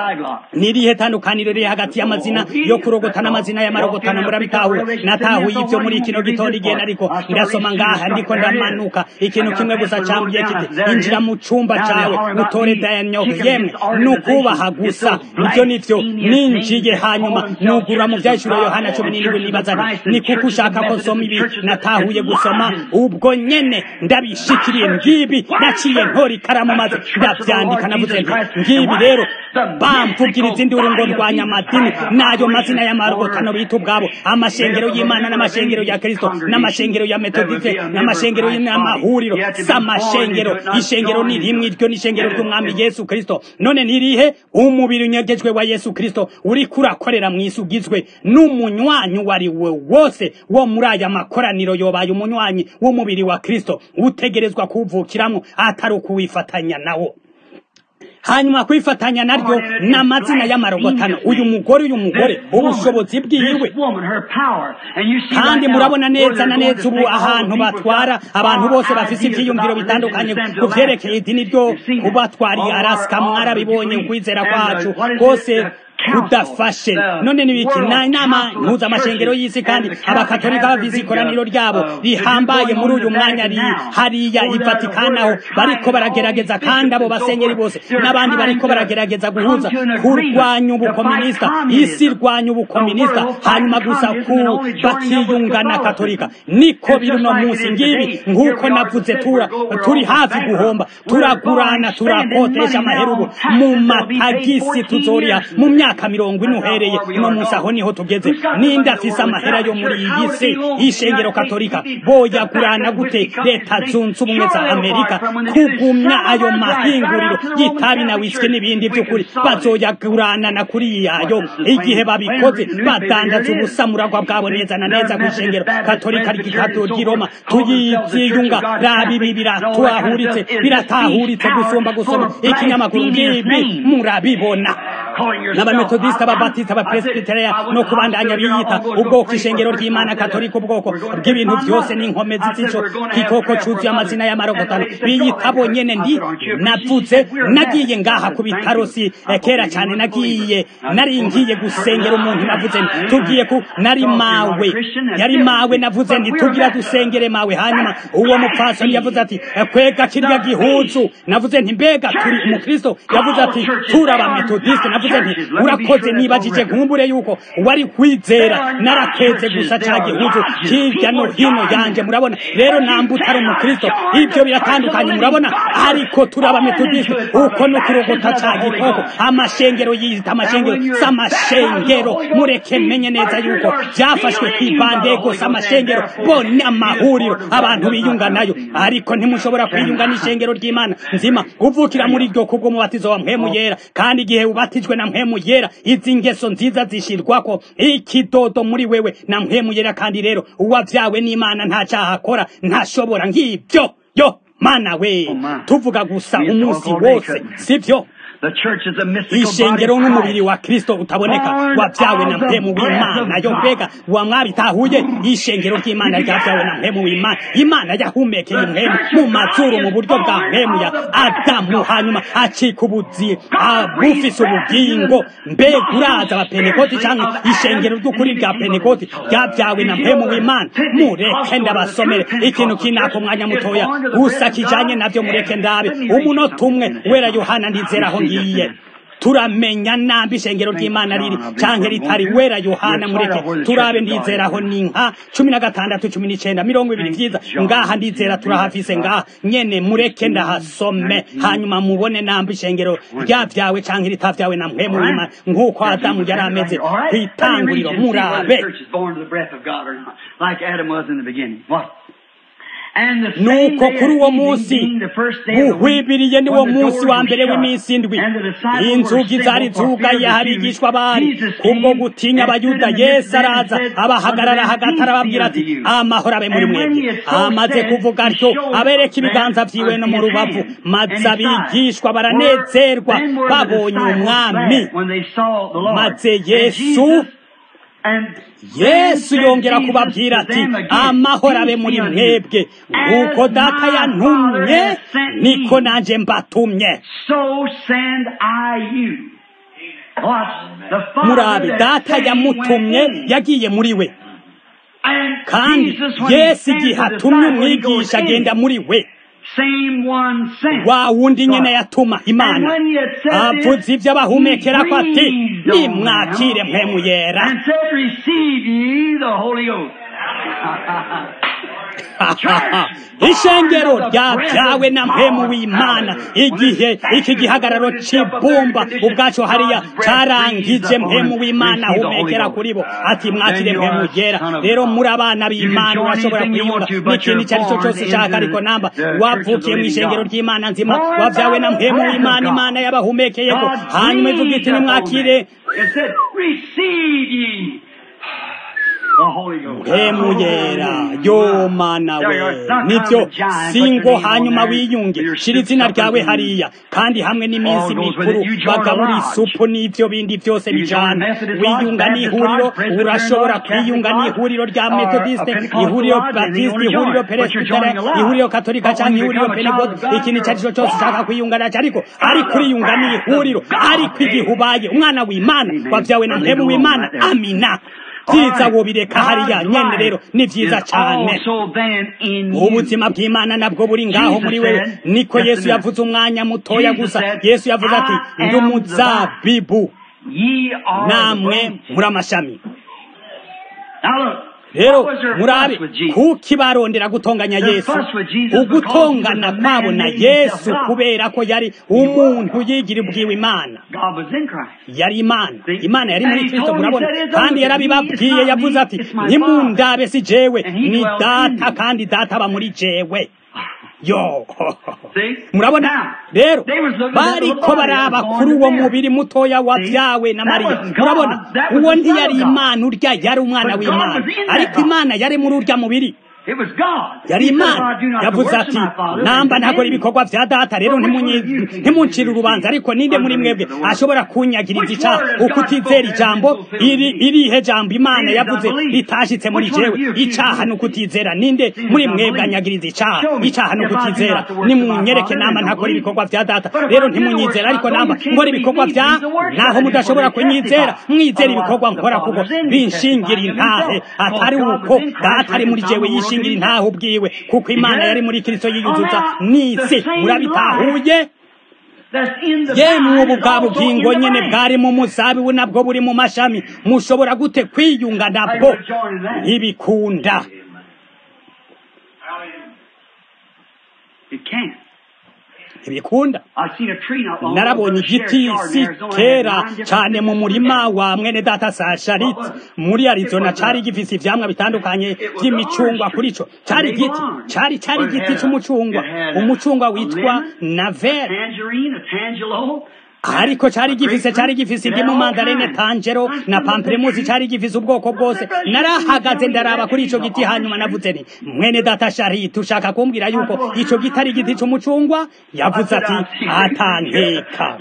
S1: nirihe tandukaniro riri hagati y'amazina yo kurogota n'amazina y'amarogotano murabitahura natahuye ibyo muri kino gitondo igenda ariko ndasoma ngaha ndiko ndamanuka ikintu kimwe gusa cambwiye kiti injira mu cumba cawe utore dayanyogo yemwe nukubaha gusa ivyo nivyo ninjiye hanyuma nugura mu vyahishuro yohana cumi n'indwi nibaza nti ni kuko ushaka ko nsoma ibi natahuye gusoma ubwo nyene ndabishikiriye ngibi naciye ntora ikaramu maze ndavyandika navuze nti ngibi rero bamvugira izindi urungo rwanya amadini n'ayo mazina y'amarogotano bita ubwabo amashengero y'imana n'amashengero ya kristo n'amashengero ya metodiste n'amashengero n'amahuriro si amashengero ishengero ni rimwe iryo ni ishengero ry'umwami yesu kristo none nirihe umubiri unyegejwe wa yesu kristo uriko urakorera mu isi ugizwe n'umunywanyi uwo ari we wose wo muri aya makoraniro yobaye umunywanyi w'umubiri wa kristo utegerezwa kuwuvukiramwo atari ukuwifatanya nawo hanyuma kwifatanya naryo n'amazina y'amarogotano uyu mugore uyu mugore ubushobozi bwiwe kandi murabona neza na neza ubu ahantu batwara abantu bose bafise ivyiyumviro bitandukanye ku vyerekeye idini ryo kubatwariye arasika mwarabibonye ukwizera kwacu rwose kudafashe none nibiki na inama mpuzamashengero y'isi kandi abakatolika bavize ikoraniro ryabo rihambaye muri uyu mwanya ri hariya i vatikani aho bariko baragerageza kandi abo basenyeri bose n'abandi bariko baragerageza guhuza kurwanya ubukominisita isi irwanya ubukominisita hanyuma gusa ku bakiyunga na katolika niko biri uno munsi ngibi nk'uko navuze tura turi hafi guhomba turagurana turakotesha amaherubu mu matagisi tuzoriha mu myaka myaka mirongo ine uhereye uno munsi aho niho tugeze ninde afise amahera yo muri iyi si y'ishengero katolika boyagurana gute leta zunze ubumwe za amerika kugumya ayo mahinguriro y'itabi na wisiki n'ibindi by'ukuri bazoyagurana na kuri yayo igihe babikoze badandaza ubusamuragwa bwabo neza na neza ku ishengero katolika ry'i roma tuyiziyunga raba ibi biratahuritse biratahuritse gusumba gusoma ikinyamakuru ngibi murabibona n'abametodisita ababatista abapresbitereya no kubandanya biyita ubwoko ishengero ry'imana katolika ubwoko bw'ibintu byose n'inkomezi z'ico gikoko cuzuye amazina y'amarogotano biyita bonyene ndi navuze nagiye ngaha ku bitaro si kera cyane nagiye nari ngiye gusengera umuntu navuze nti tugiye ku nari mawe yari mawe navuze nti tugira dusengere mawe hanyuma uwo mupfasoni yavuze ati kwega kirya gihuzu navuze nti mbega turi umukristo yavuze ati turaba metodiste navuze nti urakoze nibajije nkumbure yuko wari kwizera narakeze gusa ca gihuzu hirya no hino yanje murabona rero namba utari umukristo ibyo biratandukanye murabona ariko turaba metodiste uko no kurogota ca gikoko amashengero yita amashengero s'amashengero mureke menye neza yuko byafashwe kw'ibandeko s'amashengero bone amahuriro abantu biyunga nayo ariko ntimushobora kwiyunga n'ishengero ry'imana nzima uvukira muri iryo kubw'umubatizo wa mpwemu yera kandi igihe ubatijwe na mpwemu yera izi ngeso nziza zishirwako ikidodo muri wewe na mpwemu yera kandi rero uwavyawe n'imana nta caha akora ntashobora ng'ibyo yo mana we tuvuga gusa umunsi wose sivyo ishengero n'umubiri wa kristo utaboneka wabyawe na mpemu w'imana yo mbega wa mwabitahuye ishengero ry'imana ryabyawe na mpemu w'imana imana yahumekeye mpemu mu mazuru mu buryo bwa mpemu ya adamu hanyuma acika ubuzi bufise ubugingo mbega uraza abapenekoti cyangwa ishengero ry'ukuri rya penekoti ryabyawe na mpemu w'imana mureke ndabasomere ikintu kinaka umwanya mutoya gusa kijanye navyo mureke ndabe umunota umwe wera yohana ndizeraho ngiye turamenya nambi ishengero ry'imana riri canke ritari wera yohana mureke turabe ndizeraho ni nka cumi na gatandatu cumi n'icenda mirongo ibiri vyiza ngaha ndizera turahafise ngaha nyene mureke ndahasome hanyuma mubone nambi ishengero ryavyawe canke ritavyawe na mpwemu w'imana nk'uko adamu yari ameze kw'itanguriro murabe nuko kuri uwo munsi uhwibiriye ni wo munsi wa mbere w'iminsi indwi inzugi zari zugaye harigishwa bari kubwo gutinya abayuda yesu araza abahagarara hagati arababwira ati amahoro abe muri mwebwe amaze kuvuga atyo abereka ibiganza vyiwe no mu rubavu maze abigishwa baranezerwa babonye umwami maze yesu yesu yongera kubabwira ati amahoro abe muri mwebwe nk'uko data yantumye niko nanjye mbatumye murabe data yamutumye yagiye muri we kandi yesu igihe atumye umwigisha agenda muri we wa wundi nyene yatuma imana avuze ibyo abahumekera ko ati nimwakire mpemu yera ishengero ryabyawe na mpemu w'imana igihe iki gihagararo c'ibumba ubwaco hariya carangije mpemu w'imana ahumekera kuri bo ati mwakire mpemu yera rero muri abana b'imana urashobora kwiyunga n'ikintu icyo ari cyo cyose ushaka ariko namba wavukiye mu ishengero ry'imana nzima wabyawe na mpemu w'imana imana yabahumekeyeko hanyuma ivuga iti nimwakire mpemu yera yo mana we nibyo singo hanyuma wiyunge shira izina ryawe hariya kandi hamwe n'iminsi mikuru bagabura isupu n'ibyo bindi byose bijana wiyunga n'ihuriro urashobora kwiyunga n'ihuriro rya metodiste ihuriro batiste ihuriro peresbitere ihuriro katolika cyangwa ihuriro penegod ikintu icyo ari cyo cyose ushaka kwiyunga nacyo ariko ariko uriyunga n'ihuriro ariko igihe ubaye umwana w'imana wabyawe na mpemu w'imana amina byiza wobireka hariya nyene rero ni byiza cyane ubuzima bw'imana nabwo buri ngaho muri wewe niko yesu yavuze umwanya mutoya gusa yesu yavuze ati ndi umuzabibu namwe muri amashami rero murabe kuki barondera gutonganya yesu ugutongana kwabo na yesu kubera ko yari umuntu yigira ubwiwe imana yari imana imana yari muri kristo murabona kandi yarabibabwiye yavuze ati ntimundabe si jewe ni data kandi data aba muri jewe yo murabona rero bariko baraba kuri uwo mubiri mutoya wabyawe na mariya murabona uwo ntiyari imana urya yari umwana w'imana ariko imana yari muri urya mubiri yari imana yavuze ati namba ntakora ibikorwa vya data rero ntimuncire urubanza ariko ninde muri mwebwe ashobora kunyagiriza icaha ukutizera ijambo iri irihe jambo imana yavuze ritashitse muri jewe icaha ni ukutizera ninde muri mwebwe anyagiriza icaha icaha ni ukutizera nimunyereke namba ntakora ibikorwa vya data rero ntimunyizera ariko namba nkora ibikorwa vya naho mudashobora kunyizera mwizera ibikorwa nkora kuko binshingira intahe atari uko data ari muri jewe yishingira ngira intaho ubwiwe kuko imana yari muri kristo yiyuzuza n'isi murabitahuye yemwe ubu bwa bugingo nyene bwari mu muzabibu nabwo buri mu mashami mushobora gute kwiyunga nabwo ntibikunda ntibikunda narabonye igiti si kera cyane mu murima wa mwene data sasharit muri arizona cari gifise ivyamwa bitandukanye vy'imicungwa kuri co cari igiti cari cari igiti c'umucungwa umucungwa witwa navel ariko cari gifise cari gifise indimu mandarene tangero na pamplemusi cari gifise ubwoko bwose narahagaze ndaraba kuri ico giti hanyuma navuze nti mwene data sharit ushaka kumbwira yuko ico giti ari igiti c'umucungwa yavuze ati atanteka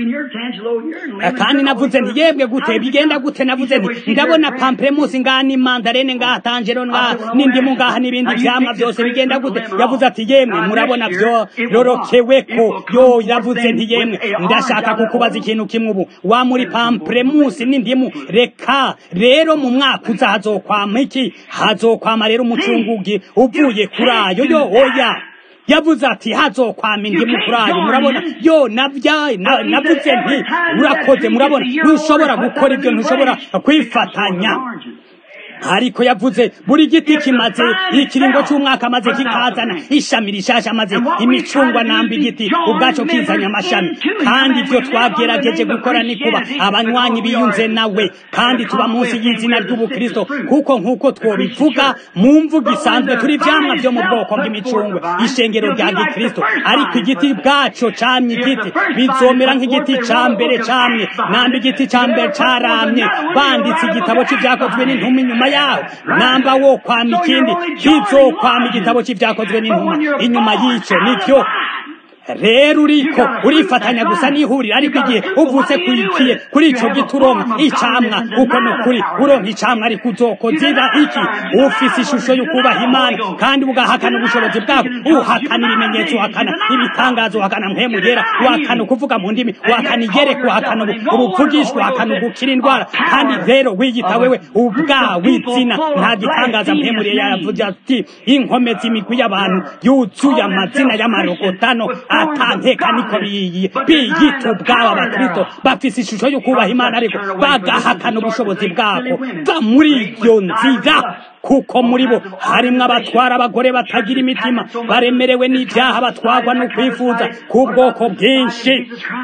S1: kandi navuze nti yebwe gute bigenda gute navuze nti ndabona pamplemusi ngaha ni mandarene ngaha tangero ngaha n'indimu ngaha n'ibindi vyamwa vyose bigenda gute yavuze ati yemwe murabona vyo rorokeweko yo yavuze nti yemwe ndashaka kukubaza ikintu kimwe ubu wa muri pamplemusi n'indimu reka rero mu mwaka uza hazokwama iki hazokwama rero umucungugi uvuye kuri ayo yo oya yavuze ati hazokwama indimu kuri ayo murabona yo navya navuze nti urakoze murabona ntushobora gukora ibyo ntushobora kwifatanya ariko yavuze buri giti kimaze ikiringo cy'umwaka maze kikazana ishami rishasha maze imicungwa namba igiti ubwaco kizanya amashami kandi ibyo twagerageje gukora ni kuba abanywanyi biyunze nawe kandi tuba munsi y'izina ry'ubukristo kuko nk'uko twobivuga mu mvugo isanzwe turi ivyamwa vyo mu bwoko bw'imicungwe ishengero rya gikristo ariko igiti bwaco camye igiti bizomera nk'igiti ca mbere camye namba igiti ca mbere caramye banditse igitabo c'ivyakozwe n'intumwa inyuma yaho namba wo kwama ikindi kizokwama igitabo c'ivyakozwe n'intumwa inyuma y'ico nivyo rero uriko urifatanya gusa n'ihuriro ariko igihe uvutse kuikiye kuri ico giti uronka icamwa uko ni ukuri uronka icamwa ariko uzokozira iki ufise ishusho y'ukubaha imana kandi ugahakana ubushobozi bwabo uhakana ibimenyetso uhakana ibitangazo uhakana mpemu yera uhakana ukuvuga mu ndimi uhakana igereka uhakana ubuvugishwa uhakana ugukira indwara kandi rero wiyita wewe ubwawe izina nta gitangaza mpemu yera yavuze ati inkomezi imigwi y'abantu yuzuye amazina y'amarogotano atanteka niko biyi biyita ubwabo abakristo bafise ishusho yo kubaha imana ariko bagahakana ubushobozi bwako va muri iyo nzira kuko muri bo harimwo abatwara abagore batagira imitima baremerewe n'ibyaha batwarwa no kwifuza k'ubwoko bwinshi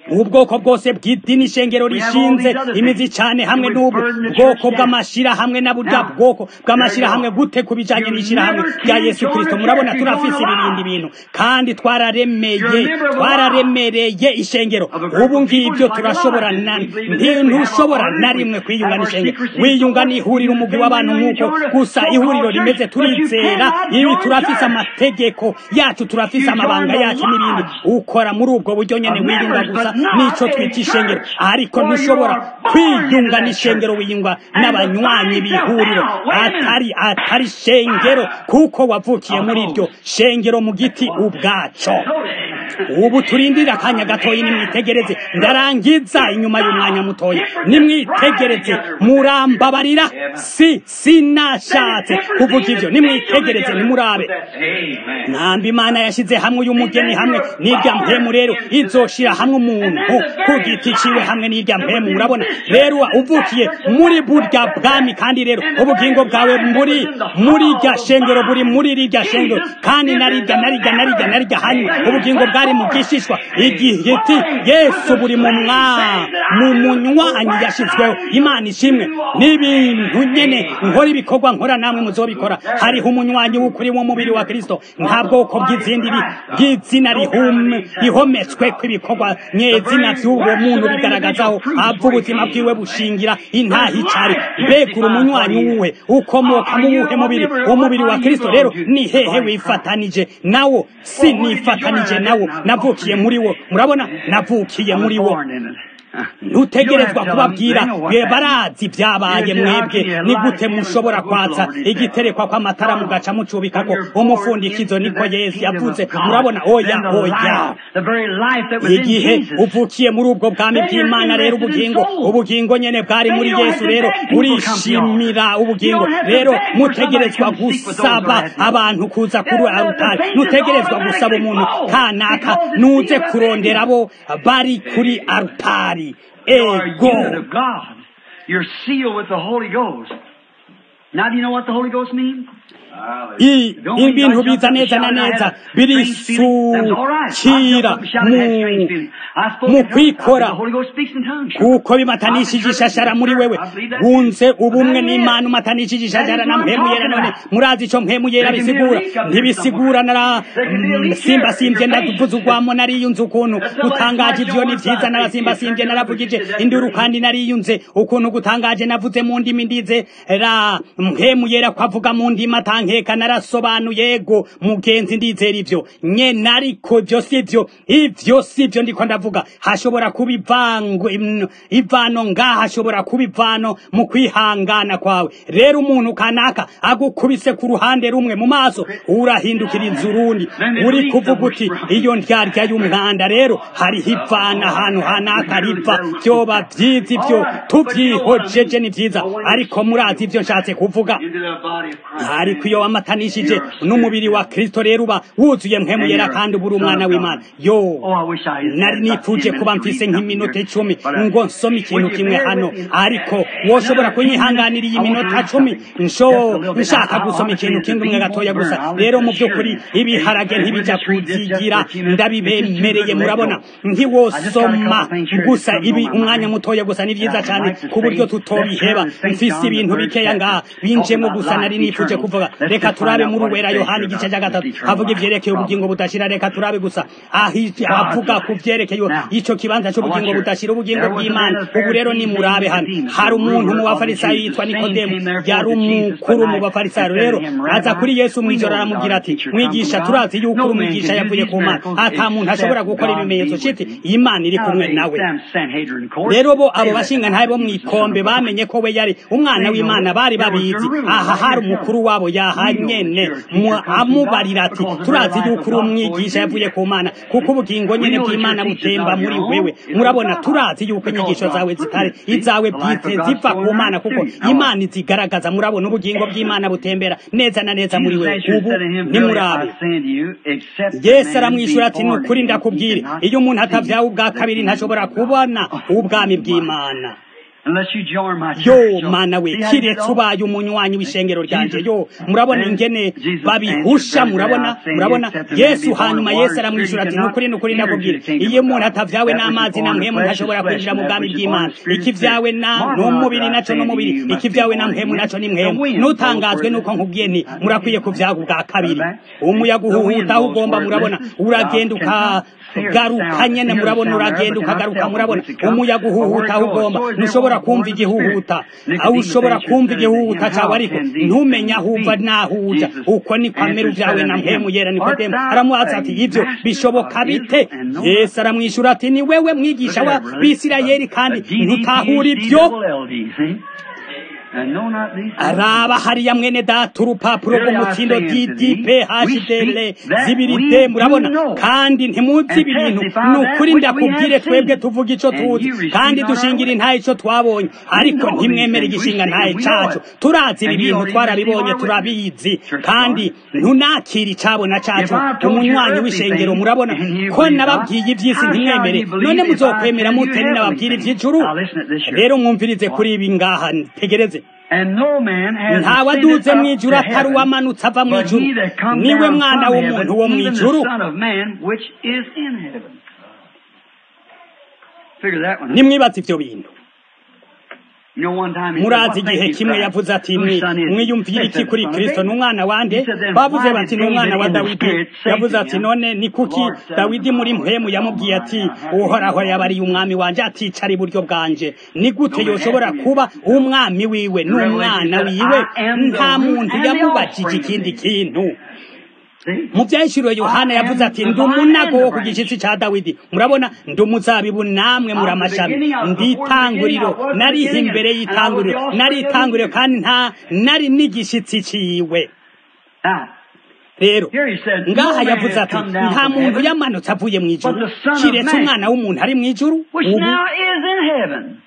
S1: ubwoko bwose bw'idini ishengero rishinze imizi cyane hamwe n'ubu bwoko bw'amashirahamwe na burya bwoko bw'amashirahamwe gute ku bijanye n'ishirahamwe rya yesu kirisito murabona turafise ibibindi bintu kandi twararemeye twararemereye ishengero ubu ngibyo turashobora ntushobora na rimwe kwiyunga n'ishengero wiyunga n'ihuriro umugwi w'abantu nk'uko gusa ihuriro rimeze turizera ibi turafise amategeko yacu turafise amabanga yacu n'ibindi ukora muri ubwo buryo nyene wiyunga gusa nico twita ishengero ariko ntushobora kwiyunga n'ishengero wiyunga n'abanywanyi b'ihuriro atari atari shengero kuko wavukiye muri iryo shengero mu giti ubwaco ubu turindira akanya gatoyi nimwitegereze ndarangiza inyuma y'umwanya mutoya nimwitegereze murambabarira si sinashatse kuvuga ivyo nimwitegereze nimurabe namba imana yashize hamwe uyu mugeni hamwe n'irya mpemu rero izoshira hamwe umuntu ku giti ciwe hamwe n'irya mpemu murabona rero uvukiye muri burya bwami kandi rero ubugingo bwawe muri muri irya shengero buri muri rirya shengero kandi narirya narirya narirya narirya hanyuma ubugingo bwari mu gishishwa igihiti yesu buri mu mwa mu munywanyi yashizweho imana ishimwe n'ibintu nyene nkora ibikorwa nkora namwe muzobikora hariho umunywanyi w'ukuri w'umubiri wa kristo nta bwoko bw'izindi bw'izina rihometswe kw'ibikorwa nyezina vy'uwo muntu bigaragazaho ava ubuzima bwiwe bushingira intaha icari mbegura umunywanyi wuwe ukomoka mu wuhe mubiri umubiri wa kristo rero ni hehe wifatanije nawo si nifatanije nawo navukiye muri wo murabona navukiye muri wo ntutegerezwa kubabwira barazi byabaye mwebwe ni gute mushobora kwatsa igiterekwa kw'amatara mugaca mucubikako umufundikizo niko yesu yavuze murabona oya oya igihe uvukiye muri ubwo bwami bw'imana rero ubugingo ubugingo nyene bwari muri yesu rero urishimira ubugingo rero mutegerezwa gusaba abantu kuza kuri arutari ntutegerezwa gusaba umuntu kanaka nuze kurondera abo bari kuri arutari ego
S3: You're sealed with the Holy Ghost. Now do you know what the Holy Ghost means?
S1: ibintu biza neza na neza birisukira mu kwikora kuko bimatanishije ishashara muri wewe wunze ubumwe n'imana umatanishije ishashara na mpemu yera none murazi ico mpemu yera bisigura ntibisigura nara simba simvye ndavuze urwamo nariyunze ukuntu gutangaje ivyo ni vyiza narasimba simvye naravugije induru kandi nariyunze ukuntu gutangaje navuze mu ndimi ndize ra mpemu yera kwavuga mu ndimi atankeka narasobanuye yego mugenzi ndizera ivyo nyene ariko ivyo sivyo ivyo sivyo ndiko ndavuga hashobora kuba ivango ivano ngaha hashobora kuba ivano mu kwihangana kwawe rero umuntu kanaka agukubise ku ruhande rumwe mu maso urahindukira inzu urundi uri kuvuga uti iyo ndyarya y'umwanda rero hariho ivana ahantu hanaka riva vyoba vyiza ivyo tuvyihojeje ni vyiza ariko murazi ivyo nshatse kuvuga ariko iyo wamatanishije n'umubiri wa kristo rero uba wuzuye mpemu yera kandi uburi umwana w'imana yo nari nipfuje kuba mfise nk'iminota icumi ngo nsome ikintu kimwe hano ariko woshobora kunyihanganira iyi minota cumi nsho nshaka gusoma ikintu kimwe gatoya gusa rero mu by'ukuri ibiharage ntibijya kuzigira ndabibemereye murabona ntiwosoma gusa ibi umwanya mutoya gusa ni byiza cyane ku buryo tutobiheba mfise ibintu bikeya ngaha binjemo gusa nari nipfuje kuvuga reka turabe muri uwera yohani igice cya gatatu havuga ivyerekeye ubugingo budashira reka turabe gusa avuga ku vyerekeye ico kibanza c'ubugingo budashira ubugingo bw'imana ubu rero ni murabe hano hari umuntu mu bafarisayo yitwa nikodemu yari umukuru mu bafarisayo rero aza kuri yesu mw'ijoro aramubwira ati mwigisha turazi yuko uri umwigisha yavuye ku mana ata muntu ashobora gukora ibimenyetso citi imana iri kumwe nawe rero bo abo bashinga ntabe bo mw'ikombe bamenye ko we yari umwana w'imana bari babizi aha hari umukuru wabo yahanyene amubarira ati turazi yuko uri umwigisha yavuye ku mana kuko ubugingo nyene bw'imana butemba muri wewe murabona turazi yuko inyigisho zawe zitari izawe bwite ziva ku mana kuko imana izigaragaza murabona ubugingo bw'imana butembera neza na neza muri wewe ubu nimurabe yesu aramwishyura ati ni ukuri ndakubwire iyo umuntu atavyawe ubwa kabiri ntashobora kubona ubwami bw'imana
S2: unless you join my church.
S1: yo
S2: So,
S1: mana we
S2: see how you
S1: kiretse
S2: go?
S1: ubaye umunywanyi w'ishengero ryanje
S2: Jesus-
S1: yo murabona
S2: and
S1: ingene
S2: Jesus
S1: babihusha
S2: answered
S1: murabona
S2: very well, saying,
S1: murabona
S2: "Except a man
S1: yesu
S2: be born
S1: hanyuma
S2: of
S1: yesu
S2: water,
S1: aramwishyura ati
S2: spirit, he
S1: nukuri nukuri
S2: cannot
S1: ndakubwira
S2: enter into the kingdom
S1: iyo
S2: of
S1: umuntu
S2: God.
S1: atavyawe
S2: That which is
S1: n'amazi na
S2: born of
S1: mpemu
S2: flesh
S1: ntashobora
S2: is flesh,
S1: kwinjira mu
S2: and that
S1: bwami
S2: which is
S1: bw'imana
S2: born of spirit is
S1: ikivyawe
S2: spirit.
S1: na
S2: Marvel
S1: n'umubiri
S2: not that I
S1: naco
S2: say unto
S1: n'umubiri
S2: you, you must be
S1: ikivyawe na
S2: born
S1: mpemu
S2: again.
S1: naco ni
S2: The
S1: mpemu
S2: wind
S1: nutangazwe
S2: blows
S1: nuko
S2: where it
S1: nkubwiye nti
S2: is.
S1: murakwiye kuvyaga ubwa kabiri
S2: Back.
S1: umuyaga
S2: The wind
S1: uhuhuta aho
S2: blows
S1: ugomba
S2: where it
S1: murabona
S2: listens.
S1: uragenda
S2: Thou cannot hear the
S1: ukagaruka
S2: sound.
S1: nyene
S2: Hear the
S1: murabona
S2: sound
S1: uragenda
S2: thereof, but cannot
S1: ukagaruka
S2: tell from
S1: murabona
S2: whence it comes,
S1: umuyaga
S2: or where it
S1: uhuhuta aho
S2: goes.
S1: ugomba
S2: So is
S1: ntushobora
S2: everyone born
S1: kumva
S2: of the Spirit.
S1: igihuhuta aho
S2: Nicodemus
S1: ushobora
S2: answered
S1: kumva
S2: said unto him,
S1: igihuhuta cawe
S2: How
S1: ariko
S2: can these
S1: ntumenya
S2: things
S1: aho uva
S2: be?
S1: n'aho uja
S2: Jesus
S1: uko ni kwamera
S2: answered,
S1: uvyawe
S2: said
S1: na
S2: unto him,
S1: mpemu yera
S2: Art
S1: nikodemu
S2: thou
S1: aramubaza
S2: a
S1: ati ivyo
S2: master
S1: bishoboka
S2: of
S1: bite
S2: Israel and know
S1: yesu aramwishyura ati ni wewe mwigisha
S2: Look
S1: wa
S2: at that, brother.
S1: bisirayeli kandi
S2: A DD,
S1: ntutahura
S2: PhD,
S1: ivyo
S2: double LD, see? And know not these things.
S1: araba hariya mwene data urupapuro
S2: Verily I
S1: rw'umutsindo
S2: say unto
S1: ddp
S2: thee,
S1: hdl
S2: we speak that
S1: zibiri
S2: we
S1: d
S2: do
S1: murabona
S2: know,
S1: kandi ntimuzi
S2: and
S1: ibi bintu
S2: testify
S1: ni
S2: that
S1: ukuri
S2: which we
S1: ndakubwire
S2: have
S1: twebwe
S2: seen,
S1: tuvuga ico
S2: and
S1: tuzi
S2: you receive
S1: kandi
S2: not our
S1: dushingira
S2: word.
S1: intahe ico twabonye ariko
S2: know these
S1: ntimwemere
S2: things. We
S1: igishinga
S2: see
S1: ntahe
S2: and we know
S1: cacu
S2: it.
S1: turazi ibi
S2: And you
S1: bintu
S2: don't even
S1: twarabibonye
S2: receive our
S1: turabizi
S2: witness.
S1: kandi
S2: Church
S1: ntunakira icabona cacu
S2: If I told you
S1: umunywanyi
S2: earthly
S1: w'ishengero
S2: things,
S1: murabona
S2: and you
S1: ko
S2: believe
S1: nababwiye
S2: not,
S1: ivy'isi
S2: how shall
S1: ntimwemere
S2: you believe
S1: none
S2: if I
S1: muzokwemera
S2: tell you
S1: mute
S2: heavenly
S1: nababwira
S2: things?
S1: ivy'ijuru
S2: Now listen at this here.
S1: rero mwumvirize kuri ibi ngaha tegereze
S2: And no man has
S1: ntawaduze
S2: ascended
S1: mu
S2: up
S1: ijuru
S2: to
S1: atari
S2: heaven,
S1: uwamanutse ava mu
S2: but
S1: ijuru
S2: he that come
S1: niwe
S2: down
S1: mwana
S2: from
S1: w'umuntu
S2: heaven,
S1: wo mu
S2: even
S1: ijuru
S2: the Son of Man, which is in heaven. Figure that one out.
S1: nimwibaza ivyo bintu
S2: You know, one time he said,
S1: murazi
S2: "What
S1: igihe
S2: think you,
S1: kimwe
S2: Christ?
S1: yavuze ati
S2: Whose
S1: "Mwi-
S2: son is he?"
S1: mwiyumvire
S2: They
S1: iki
S2: said,
S1: kuri
S2: "The son of
S1: kristo ni
S2: David."
S1: umwana wande
S2: He said, "Then
S1: bavuze
S2: why
S1: bati
S2: did
S1: ni umwana
S2: David
S1: wa
S2: in the
S1: dawidi
S2: Spirit say
S1: yavuze
S2: to
S1: ati
S2: him,
S1: none ni kuki
S2: "The Lord said
S1: dawidi
S2: unto
S1: muri
S2: my
S1: mpemu
S2: Lord,
S1: yamubwiye
S2: Come
S1: ati
S2: on, now, how
S1: uhoraho
S2: can you
S1: yabariye umwami wanje aticara iburyo bwanje ni gute
S2: No man
S1: yoshobora
S2: asked me
S1: kuba
S2: that.
S1: umwami wiwe n'umwana
S2: Revelation
S1: wiwe
S2: said, "I am the
S1: nta
S2: root
S1: muntu
S2: and the
S1: yamubajije
S2: offspring of
S1: ikindi
S2: David."
S1: kintu
S2: See?
S1: mu byahishuriwe yohana
S2: I am
S1: yavuze ati
S2: the
S1: ndi
S2: vine
S1: umunago
S2: and
S1: wo
S2: the
S1: ku
S2: branch."
S1: gishitsi ca dawidi murabona ndi umuzabibu namwe muri
S2: I'm the
S1: amashami
S2: beginning, I was
S1: ndi
S2: before the beginning,
S1: itanguriro
S2: I was the
S1: nari
S2: beginning,
S1: imbere
S2: and I was the
S1: y'itanguriro
S2: offspring
S1: nari
S2: of the
S1: itanguriro
S2: beginning.
S1: kandi nta nari n'igishitsi ciwe
S2: Now,
S1: rero
S2: Here he said,
S1: ngaha
S2: "No man
S1: yavuze
S2: has
S1: ati
S2: come down
S1: nta
S2: from
S1: muntu
S2: heaven,
S1: yamanutse avuye mu ijuru
S2: but the Son of
S1: kiretse
S2: Man,
S1: umwana w'umuntu ari mu ijuru
S2: which
S1: ubu
S2: now is in heaven.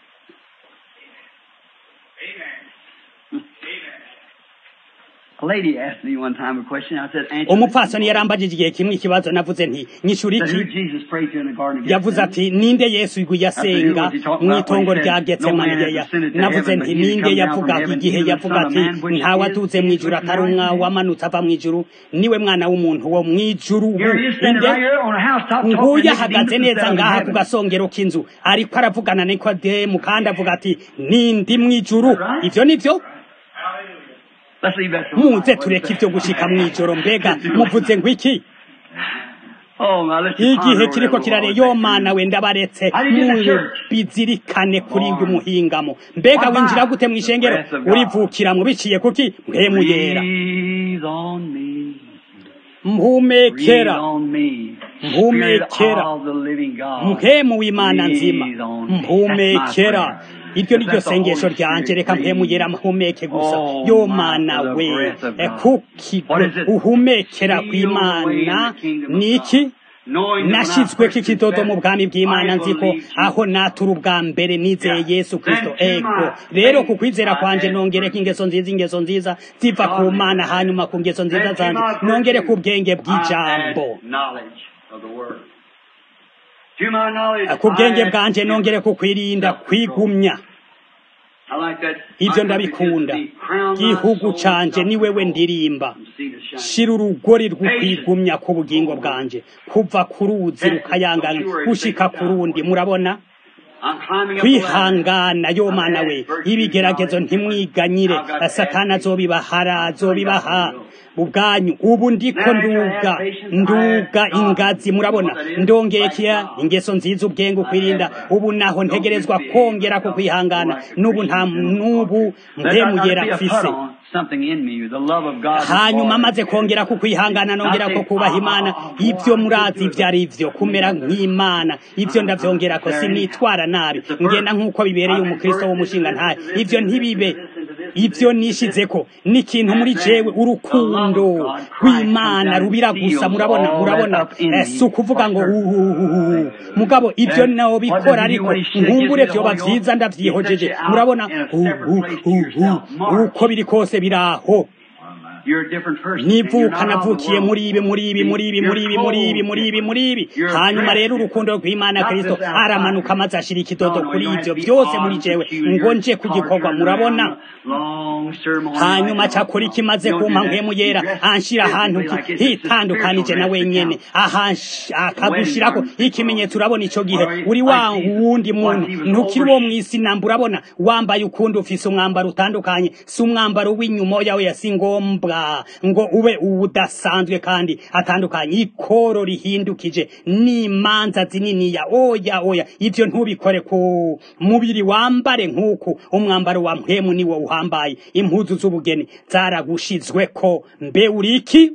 S2: A lady asked me one time a question. I said, answer
S1: umupfasoni yarambajije igihe kimwe ikibazo navuze nti nyishura
S2: Said, who
S1: iki
S2: Jesus prayed to in the garden of
S1: yavuze
S2: Gethsemane?
S1: ati ninde yesu yasenga mu itongo rya getsemani navuze nti ninde yavuga igihe yavuga ati ntawe atuze mu ijuru atari umwa wamanutse ava mu ijuru niwe mwana w'umuntu wo mu ijuru ubu
S2: Here he is standing
S1: inde
S2: right here on a housetop talking
S1: nguyu
S2: to
S1: ahagaze
S2: Nicodemus
S1: neza
S2: down in
S1: ngaha ku
S2: heaven.
S1: gasongero k'inzu ariko aravugana na nikodemu kandi avuga ati nindi mu ijuru ivyo nivyo
S2: Let's leave that to
S1: muze tureke ivyo gushika mu ijoro mbega muvuze ngo iki
S2: Oh, now let's just ponder
S1: igihe
S2: over
S1: kiriko
S2: that
S1: kirare
S2: little
S1: yo
S2: thing.
S1: mana we ndabaretse
S2: How do you get to church?
S1: bizirikane kuri uyu muhingamo mbega
S2: Why?
S1: winjira gute mu ishengero
S2: The breath of God.
S1: urivukiramwo biciye kuki mpemu yera
S2: Breathe on me. Breathe
S1: mpumekera
S2: on me.
S1: Mpumekera.
S2: Spirit of the living God.
S1: mpemu w'imana nzima
S2: Breathe on me.
S1: mpumekera
S2: That's my prayer.
S1: iryo ni ryo
S2: Let the Holy
S1: sengesho ryanje
S2: Spirit
S1: reka mpemu yera
S2: breathe.
S1: mpumeke gusa
S2: Oh,
S1: yo
S2: my,
S1: mana
S2: for the
S1: we
S2: breath of
S1: Eh,
S2: God.
S1: kuki
S2: What is it?
S1: uhumekera
S2: Seal away in
S1: kw'imana
S2: the kingdom of
S1: ni iki
S2: God. Knowing that when I
S1: nashyizweko
S2: first
S1: ikidodo mu bwami bw'imana
S2: I
S1: nzi ko
S2: believe
S1: aho natura ubwa mbere nizeye
S2: Yeah.
S1: yesu kristo
S2: Then to
S1: ego
S2: my
S1: rero
S2: faith
S1: ku kwizera
S2: I
S1: kwanje
S2: add
S1: nongereko ingeso nziza ingeso nziza ziva ku
S2: God.
S1: mana hanyuma ku ngeso nziza
S2: Then to
S1: zanje
S2: my
S1: nongere
S2: virtue,
S1: ku bwenge
S2: I add
S1: bw'ijambo
S2: knowledge of the word. To my knowledge,
S1: ku bwenge
S2: I add
S1: bwanje nongere ku kwirinda kwigumya
S2: I like that.
S1: ivyo
S2: My
S1: ndabikunda
S2: country gives me crown my
S1: gihugu
S2: soul
S1: canje
S2: with
S1: ni wewe
S2: gospel.
S1: ndirimba
S2: From sea to shining.
S1: shira urugori rw'ukwigumya ku bugingo bwanje kuva ku ruzi rukayangana gushika ku rundi murabona
S2: I'm climbing up the ladder.
S1: kwihangana yo mana we ibigeragezo ntimwiganyire satani azobibahara azobibaha ubwanyu ubu ndiko nduga nduga ingazi murabona ndongeye kiya ingeso nziza ubwenge ukwirinda ubu naho ntegerezwa kongera ku kwihangana n'ubu nta n'ubu
S2: Let there
S1: mpemu
S2: not
S1: yera
S2: be a
S1: mfise
S2: put on something in me, the love of God. is
S1: hanyuma
S2: born.
S1: maze kongera ku kwihangana nongera ko kubaha imana ibyo murazi ibyo ari byo kumera nk'imana ibyo ndavyongera ko sinitwara nabi ngenda nk'uko bibereye umukristo w'umushinga ntayo ibyo ntibibe ibyo nishizeko ni ikintu muri jewe urukundo rw'imana rubira gusa murabona murabona Eh, si ukuvuga ngo uhuhuhu mugabo ibyo nawo bikora ariko nkumbure vyoba vyiza ndavyihojeje murabona uhuhuhu uko biri kose biraho
S2: you're a different person.
S1: nivuka navukiye muri ibi muri ibi muri ibi muri ibi muri ibi muri ibi muri ibi hanyuma rero urukundo rw'imana kristo aramanuka maze ashira ikidodo kuri ibyo byose muri jewe ngo nje kugikorwa murabona hanyuma cyakora ikimaze kumpa nkemu yera anshira ahantu hitandukanije na wenyene akagushirako ikimenyetso urabona ico gihe uri wa wundi muntu ntukiri uwo mw'isi namba urabona wambaye ukundi ufise umwambaro utandukanye si umwambaro w'inyuma yawe yasi ngombwa ngo ube udasanzwe kandi atandukanye ikoro rihindukije n'imanza zininiya oya oya ivyo ntubikore ku mubiri wambare nk'uku umwambaro wa mpwemu niwo uhambaye impuzu z'ubugeni zaragushizweko mbe uriki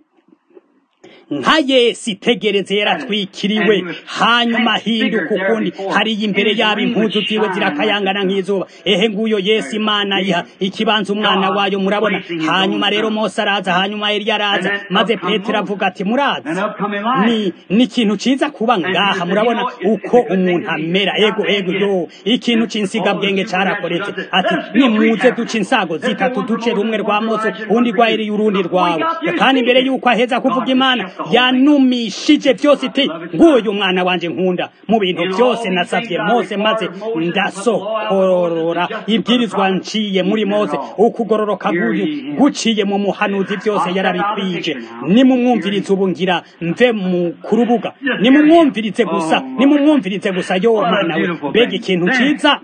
S1: nka Yesu itegereze yaratwikiriwe hanyuma ahinduka ukundi hariya imbere yabo impuzu ziwe zirakayangana nk'izuba ehe nguyo Yesu imana yiha ikibanza umwana wayo murabona hanyuma rero Mose araza hanyuma Eliya araza maze Petero avuga ati murazi ni ni ikintu ciza kuba ngaha murabona uko umuntu amera ego ego yo ikintu c'insigabwenge carakoretse ati nimuze duce insago zitatu duce rumwe rwa Mose urundi rwa Eliya urundi rwawe kandi imbere yuko aheza kuvuga imana yanumishije byose iti nguyu mwana wanje nkunda mu bintu byose nasabye Mose maze ndasokorora ibwirizwa nciye muri Mose ukugororoka guciye mu muhanuzi byose yarabikwije nimumwumvirize ubu ngira mve mu kurubuga nimumwumvirize gusa nimumwumvirize gusa yo mwana we mbega ikintu ciza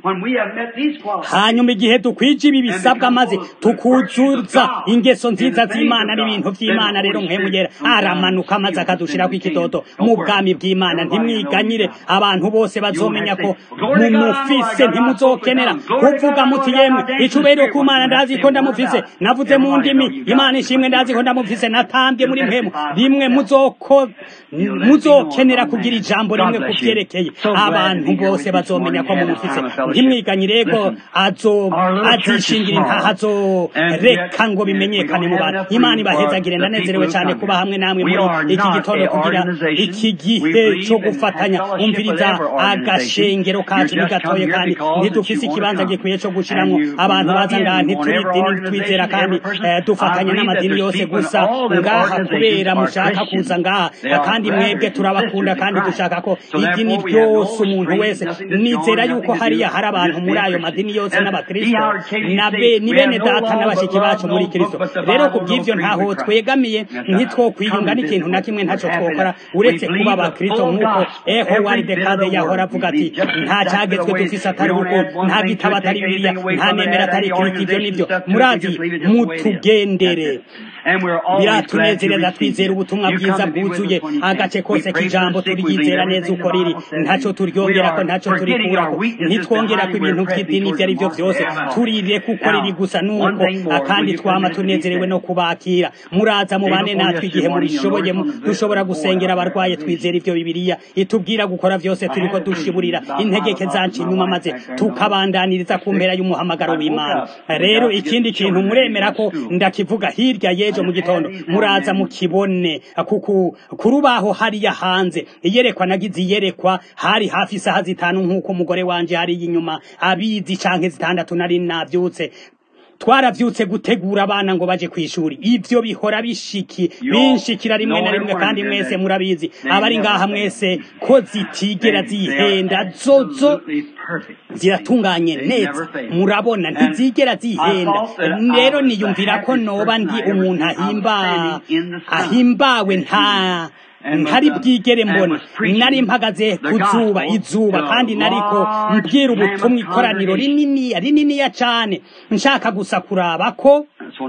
S1: hanyuma igihe dukwije ibi bisabwa maze tukuzuza ingeso nziza z'Imana n'ibintu by'Imana rero nkemuyera aramanuka maze akadushirako ikidodo mu bwami bw'Imana ntimwiganyire abantu bose bazomenya ko mumufise ntimuzokenera kuvuga muti yemwe icubero ku Mana ndazi ko ndamufise navuze mu ndimi Imana ishimwe ndazi ko ndamufise natambye muri mpemu rimwe muzoko muzokenera kugira ijambo rimwe kuvyerekeye abantu bose bazomenya ko mumufise ntimwiganyire ko azo azishingira intaha azoreka ngo bimenyekane mu bantu Imana ibahezagire ndanezerewe cyane kuba hamwe namwe muri iki gitondo kugira iki gihe cyo gufatanya umviriza agashengero kacu ni gatoye kandi ntidufise ikibanza gikwiye cyo gushiramwo abantu baza ngaha ntituri dini twizera kandi dufatanya n'amadini yose gusa ngaha kubera mushaka kuza ngaha kandi mwebwe turabakunda kandi dushaka ko idini ryose umuntu wese nizera yuko hariya hari abantu muri ayo madini yose n'abakristo ni bene data n'abashiki bacu muri kristo rero ku bw'ivyo ntaho twegamiye ntitwokwiyunga n'ikintu na kimwe ntacyo twokora uretse kuba abakristo nk'uko eho wari dekade yahora avuga ati nta cyagezwe dufise atari uko nta gitabo atari bibiliya nta nemera atari kiriti ibyo nivyo murazi mutugendere biratunezereza twizera ubutumwa bwiza bwuzuye agace kose k'ijambo turyizera neza uko riri ntacyo turyongerako ntacyo turikurako ntitwongerako ibintu by'idini ibyo ari byo byose turire kuko riri gusa nuko kandi twama tunezerewe no kubakira muraza mubane natwe igihe mubishoboye dushobora gusengera abarwaye twizera ivyo bibiliya itubwira gukora vyose turiko dushiburira integeke zacu inyuma maze tukabandaniriza ku mpera y'umuhamagaro w'imana rero ikindi kintu muremera ko ndakivuga hirya y'ejo mu gitondo muraza mukibone kuku kurubaho hariya hanze iyerekwa nagize iyerekwa hari hafi isaha zitanu nk'uko umugore wanje hari inyuma abizi canke zitandatu nari navyutse twaravyutse gutegura abana ngo baje kwishuri ivyo bihora bishiki binshikira rimwe na rimwe kandi mwese murabizi abari ngaha mwese ko zitigera zihenda zozo ziratunganye neza murabona ntizigera zihenda rero niyumvira ko noba ndi umuntu ahimba ahimbawe nta ntari bwigere mbona nari mpagaze ku zuba izuba kandi nariko mbwira ubutumwa ikoraniro rininiya rininiya cane nshaka gusa kuraba ko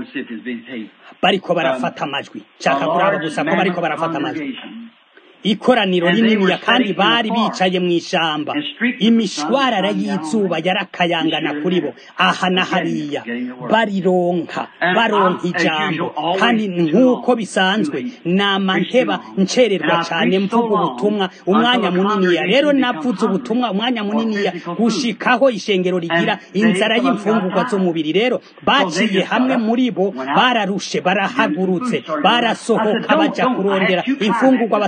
S1: bariko barafata amajwi nshaka kuraba gusa ko bariko barafata amajwi ikoraniro rininiya kandi bari bicaye mu ishamba imishwarara y'izuba yarakayangana kuri bo aha na hariya barironka baronka ijambo kandi nk'uko bisanzwe nama nteba ncererwa cyane mvuga ubutumwa umwanya muniniya rero navuze ubutumwa umwanya muniniya gushikaho ishengero rigira inzara y'imfungurwa z'umubiri rero baciye hamwe muri bo bararushe barahagurutse barasohoka baja kurondera imfungurwa batangura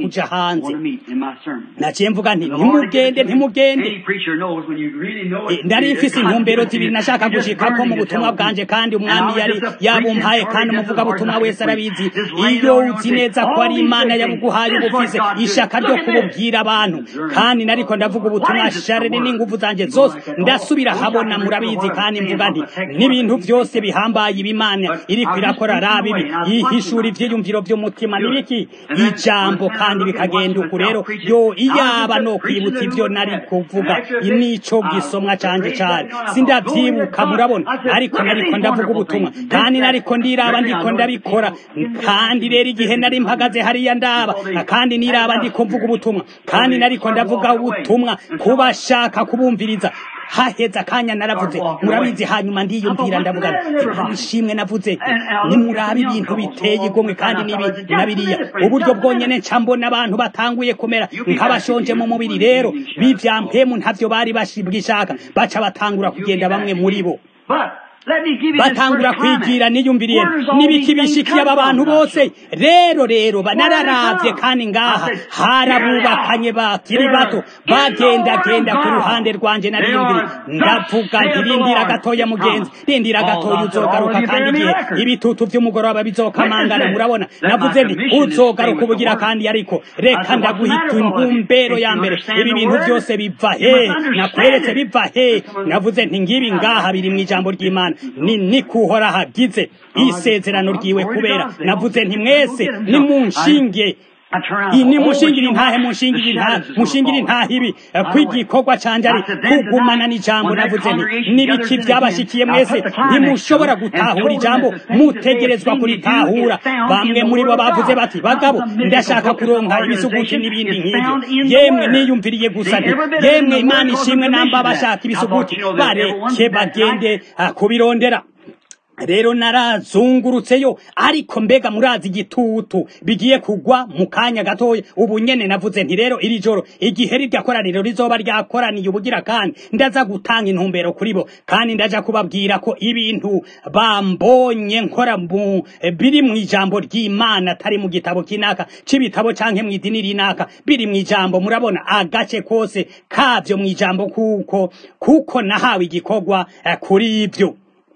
S1: kuja hanze
S3: want to meet in my sermon.
S1: naciye mvuga nti
S3: The Lord will give it
S1: ntimugende
S3: to you.
S1: ntimugende
S3: Any preacher knows when you really know
S1: Eh,
S3: it.
S1: ndari mfise
S3: God
S1: intumbero
S3: gives it to
S1: zibiri
S3: you.
S1: nashaka
S3: You just
S1: gushikako
S3: burning
S1: mu
S3: to
S1: butumwa
S3: tell
S1: bwanje
S3: people.
S1: kandi
S3: And
S1: umwami
S3: I was
S1: yari
S3: just a
S1: yabumpaye
S3: preaching
S1: kandi
S3: for
S1: umuvugabutumwa
S3: just
S1: wese
S3: the Lord
S1: arabizi
S3: like this week.
S1: iyo
S3: Just
S1: uzi
S3: laying
S1: neza
S3: on
S1: ko
S3: your
S1: ari
S3: feet.
S1: imana
S3: All these
S1: yabuguhaye
S3: big
S1: uba
S3: things.
S1: ufise
S3: This is what God
S1: ishaka
S3: did.
S1: ryo
S3: Look at this.
S1: kububwira abantu
S3: Discerning.
S1: kandi nariko ndavuga ubutumwa
S3: What is it, the
S1: sharire
S3: word?
S1: n'inguvu zanje
S3: You go
S1: zose
S3: like that,
S1: ndasubira
S3: oh,
S1: habona
S3: wish I could
S1: murabizi
S3: read the
S1: kandi
S3: word
S1: mvuga
S3: and
S1: nti
S3: stand on the text
S1: n'ibintu
S3: word.
S1: byose bihambaye ibimana
S3: But
S1: iriko
S3: I was
S1: irakora
S3: just
S1: rabi
S3: thinking away, and I was
S1: yihishura
S3: watching
S1: ivyiyumviro vy'umutima
S3: Do it.
S1: n'ibiki
S3: And then
S1: ijambo
S3: one time
S1: kandi
S3: I look and
S1: bikagenda
S3: watch
S1: uku rero
S3: myself preaching.
S1: yo
S3: I was
S1: iyaba
S3: just
S1: no
S3: preaching
S1: kwibutsa
S3: the
S1: ivyo
S3: word
S1: nari
S3: that.
S1: kuvuga
S3: And after a bit,
S1: nico
S3: I
S1: gisomwa canje
S3: raised that
S1: cane
S3: gun. I thought,
S1: sindavyibuka
S3: glory to
S1: murabona
S3: God. I said,
S1: ariko
S3: look at
S1: nariko
S3: these
S1: ndavuga
S3: wonderful
S1: ubutumwa
S3: things.
S1: kandi
S3: This,
S1: nariko
S3: that.
S1: ndiraba
S3: Every
S1: ndiko
S3: now and then
S1: ndabikora
S3: people give me
S1: kandi
S3: the
S1: rero igihe nari mpagaze hariya ndaba kandi niraba ndiko mvuga ubutumwa kandi nariko ndavuga ubutumwa kubashaka kubumviriza haheze akanya naravuze murabizi hanyuma ndiyumvira ndavuga nti ishimwe navuze nti nimurabe ibintu biteye igomwe kandi nibi na biriya uburyo bwonyene nca mbona abantu batanguye kumera nk'abashonje mu mubiri rero bivyampemu ntavyo bari bashibwishaka baca batangura kugenda bamwe muri bo
S3: But let me give you this
S1: batangura
S3: first comment.
S1: kwigira niyumviriye
S3: Where does all
S1: n'ibiki
S3: these things
S1: bishikiye aba
S3: come
S1: bantu
S3: from,
S1: bose
S3: Pastor?
S1: rero rero ba-
S3: Where did it
S1: nararavye
S3: come?
S1: kandi ngaha
S3: I said,
S1: harabubakanye bakiri
S3: They're
S1: bato
S3: in the
S1: bagendagenda
S3: Word
S1: ku
S3: of God.
S1: ruhande rwanje
S3: They
S1: nariyumviriye
S3: are thus
S1: ndavuga
S3: saith
S1: nti
S3: the
S1: rindira
S3: Lord.
S1: gatoya mugenzi rindira
S3: Paul
S1: gatoya
S3: thus said,
S1: uzogaruka
S3: all of you
S1: kandi
S3: bear me
S1: igihe
S3: record.
S1: ibitutu vy'umugoroba bizokamangana
S3: Witnesses
S1: murabona
S3: that
S1: navuze
S3: my
S1: nti
S3: commission is to
S1: uzogaruka
S3: stay with the
S1: ubugira
S3: Word.
S1: kandi ariko
S3: I
S1: reka
S3: said, what's the
S1: ndaguhita
S3: matter, Paul?
S1: intumbero
S3: If
S1: ya
S3: you
S1: mbere
S3: understand
S1: ibi
S3: the
S1: bintu
S3: Word,
S1: byose biva
S3: you
S1: he
S3: must understand
S1: nakweretse
S3: it.
S1: biva he navuze nti ngibi ngaha biri mu ijambo ry'imana ni nikuhora hagize isezerano ryiwe kubera navuze nti mwese nimunshinge
S3: I turn around.
S1: iyi
S3: Oh,
S1: nimushingire
S3: but you
S1: intahe
S3: know,
S1: mushingire
S3: the
S1: intahe
S3: shadows is gonna
S1: mushingire
S3: fall.
S1: intahe ibi
S3: By the way,
S1: kw'igikorwa canje ari
S3: I said, then
S1: kugumana
S3: tonight,
S1: n'ijambo
S3: when that
S1: navuze nti
S3: congregation
S1: n'ibiki
S3: gathers in
S1: vyabashikiye
S3: again,
S1: mwese
S3: I put the climax
S1: ntimushobora
S3: to it and
S1: gutahura
S3: told them
S1: ijambo
S3: that the things that they had
S1: mutegerezwa
S3: seen me do
S1: kuritahura
S3: is found
S1: bamwe
S3: in the
S1: muri bo
S3: Word of
S1: bavuze
S3: God.
S1: bati
S3: Not
S1: bagabo
S3: some mythical
S1: ndashaka
S3: book or some
S1: kuronka ibisuguti
S3: organization.
S1: n'ibindi
S3: It's
S1: nk'ivyo
S3: found in the
S1: yemwe
S3: Word.
S1: niyumviriye gusa
S3: See,
S1: nti
S3: every bit of it in
S1: yemwe
S3: the
S1: imana
S3: Word calls
S1: ishimwe
S3: them
S1: namba
S3: commission
S1: bashaka
S3: that. I
S1: ibisuguti
S3: thought, you know, that everyone
S1: bareke
S3: that
S1: bagende
S3: night-
S1: ah, kubirondera rero narazungurutseyo ariko mbega murazi igitutu bigiye kugwa mu kanya gatoya ubu nyene navuze nti rero iri joro igihe rirya koraniro rizoba ryakoraniye ubugira kandi ndaza gutanga intumbero kuri bo kandi ndaja kubabwira ko ibintu bambonye nkora mu biri mu ijambo ry'imana atari mu gitabo kinaka c'ibitabo canke mu idini rinaka biri mu ijambo murabona agace kose kavyo mu ijambo kuko kuko nahawe igikorwa eh, kuri ivyo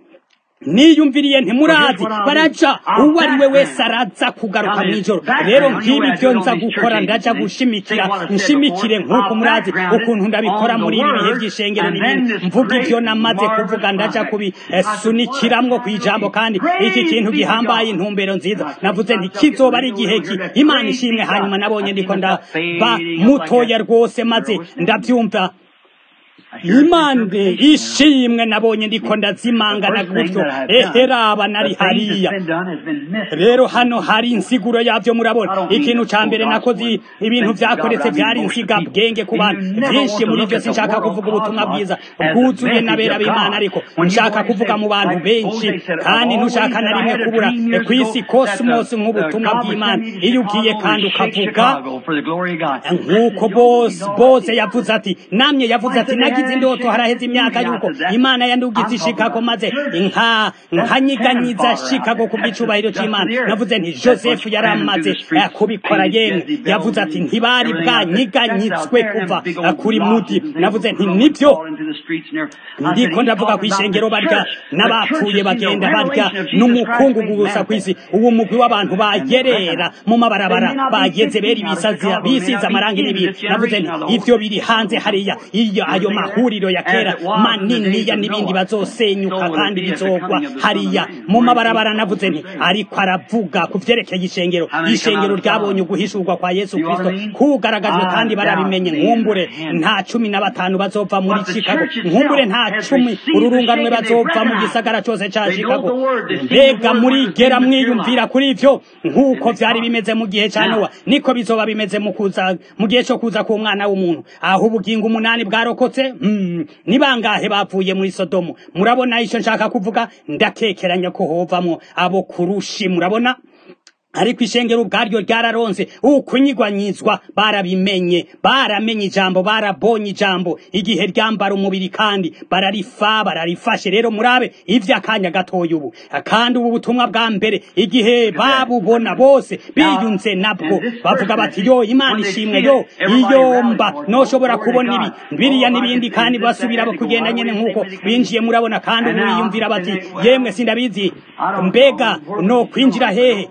S1: niyumviriye ntimurazi baraja uwo ari we wese araza kugaruka mw'ijoro rero nk'ibi byo nza gukora ndaja gushimikira nshimikire nk'uko murazi ukuntu ndabikora muri ibi bihe by'ishengero n'ibindi mvuga ivyo namaze kuvuga ndaja kubisunikiramwo kw'ijambo kandi iki kintu gihambaye intumbero nziza navuze nti kizoba ari igihe ki imana ishimwe hanyuma nabonye ndiko ndaba mutoya rwose maze ndavyumva imande ishimwe nabonye ndiko ndazimangana gutyo eheraba nari hariya rero hano hari insiguro yavyo murabona ikintu ca mbere nakoze ibintu vyakoretse vyari insiga bwenge ku bantu vyinshi muri vyo sinshaka kuvuga ubutumwa bwiza bwuzuye n'abera b'imana ariko nshaka kuvuga mu bantu benshi kandi ntushaka na rimwe kubura kw'isi cosmos nk'ubutumwa bw'imana iyo ugiye kandi ukavuga nk'uko bose bose yavuze ati namye yavuze ati nagize indoto haraheze imyaka yuko imana yandugize ishikako maze nka nkanyiganyiza shikako ku bw'icubahiro c'imana navuze nti joseph yari amaze eh, kubikora yemwe yavuze ati ntibari bwanyiganyitswe kuva eh, kuri mudi navuze nti nivyo ndiko ndavuga kw'ishengero barya n'abapfuye bagenda barya n'umukungugu gusa kw'isi uwo mugwi w'abantu bagerera mu mabarabara bageze beri bisaza bisiza amarangi n'ibindi navuze nti ivyo biri hanze hariya iyo ayo mahuriro ya kera maniniya n'ibindi bazosenyuka kandi bizogwa hariya mu mabarabara navuze nti ariko aravuga ku vyerekeye ishengero ishengero ryabonye uguhishurwa kwa yesu kristo kugaragajwe kandi barabimenye nkumbure nta cumi na batanu bazova muri chicago nkumbure nta cumi ururunganwe bazova mu gisagara cose ca chicago mbega murigera mwiyumvira kuri ivyo nk'uko vyari bimeze mu gihe ca nowa niko bizoba bimeze mu kuza mu gihe co kuza k'umwana w'umuntu aho ubugingo umunani bwarokotse mm, ni bangahe bavuye muri sodomu murabona ico nshaka kuvuga ndakekeranya ko hovamwo abo kurushi murabona ariko ishengero ubwaryo ryararonse ukunyigwanyizwa barabimenye baramenye ijambo barabonye ijambo igihe ryambara umubiri kandi bararifa bararifashe rero murabe ivy'akanya gatoya ubu kandi ubu butumwa bwa mbere igihe babubona bose biyunze nabwo bavuga bati yo imana ishimwe yo iyo mba noshobora kubona ibi biriya n'ibindi kandi basubira kugenda nyene nk'uko binjiye murabona kandi ubu biyumvira bati yemwe sindabizi mbega no kwinjira hehe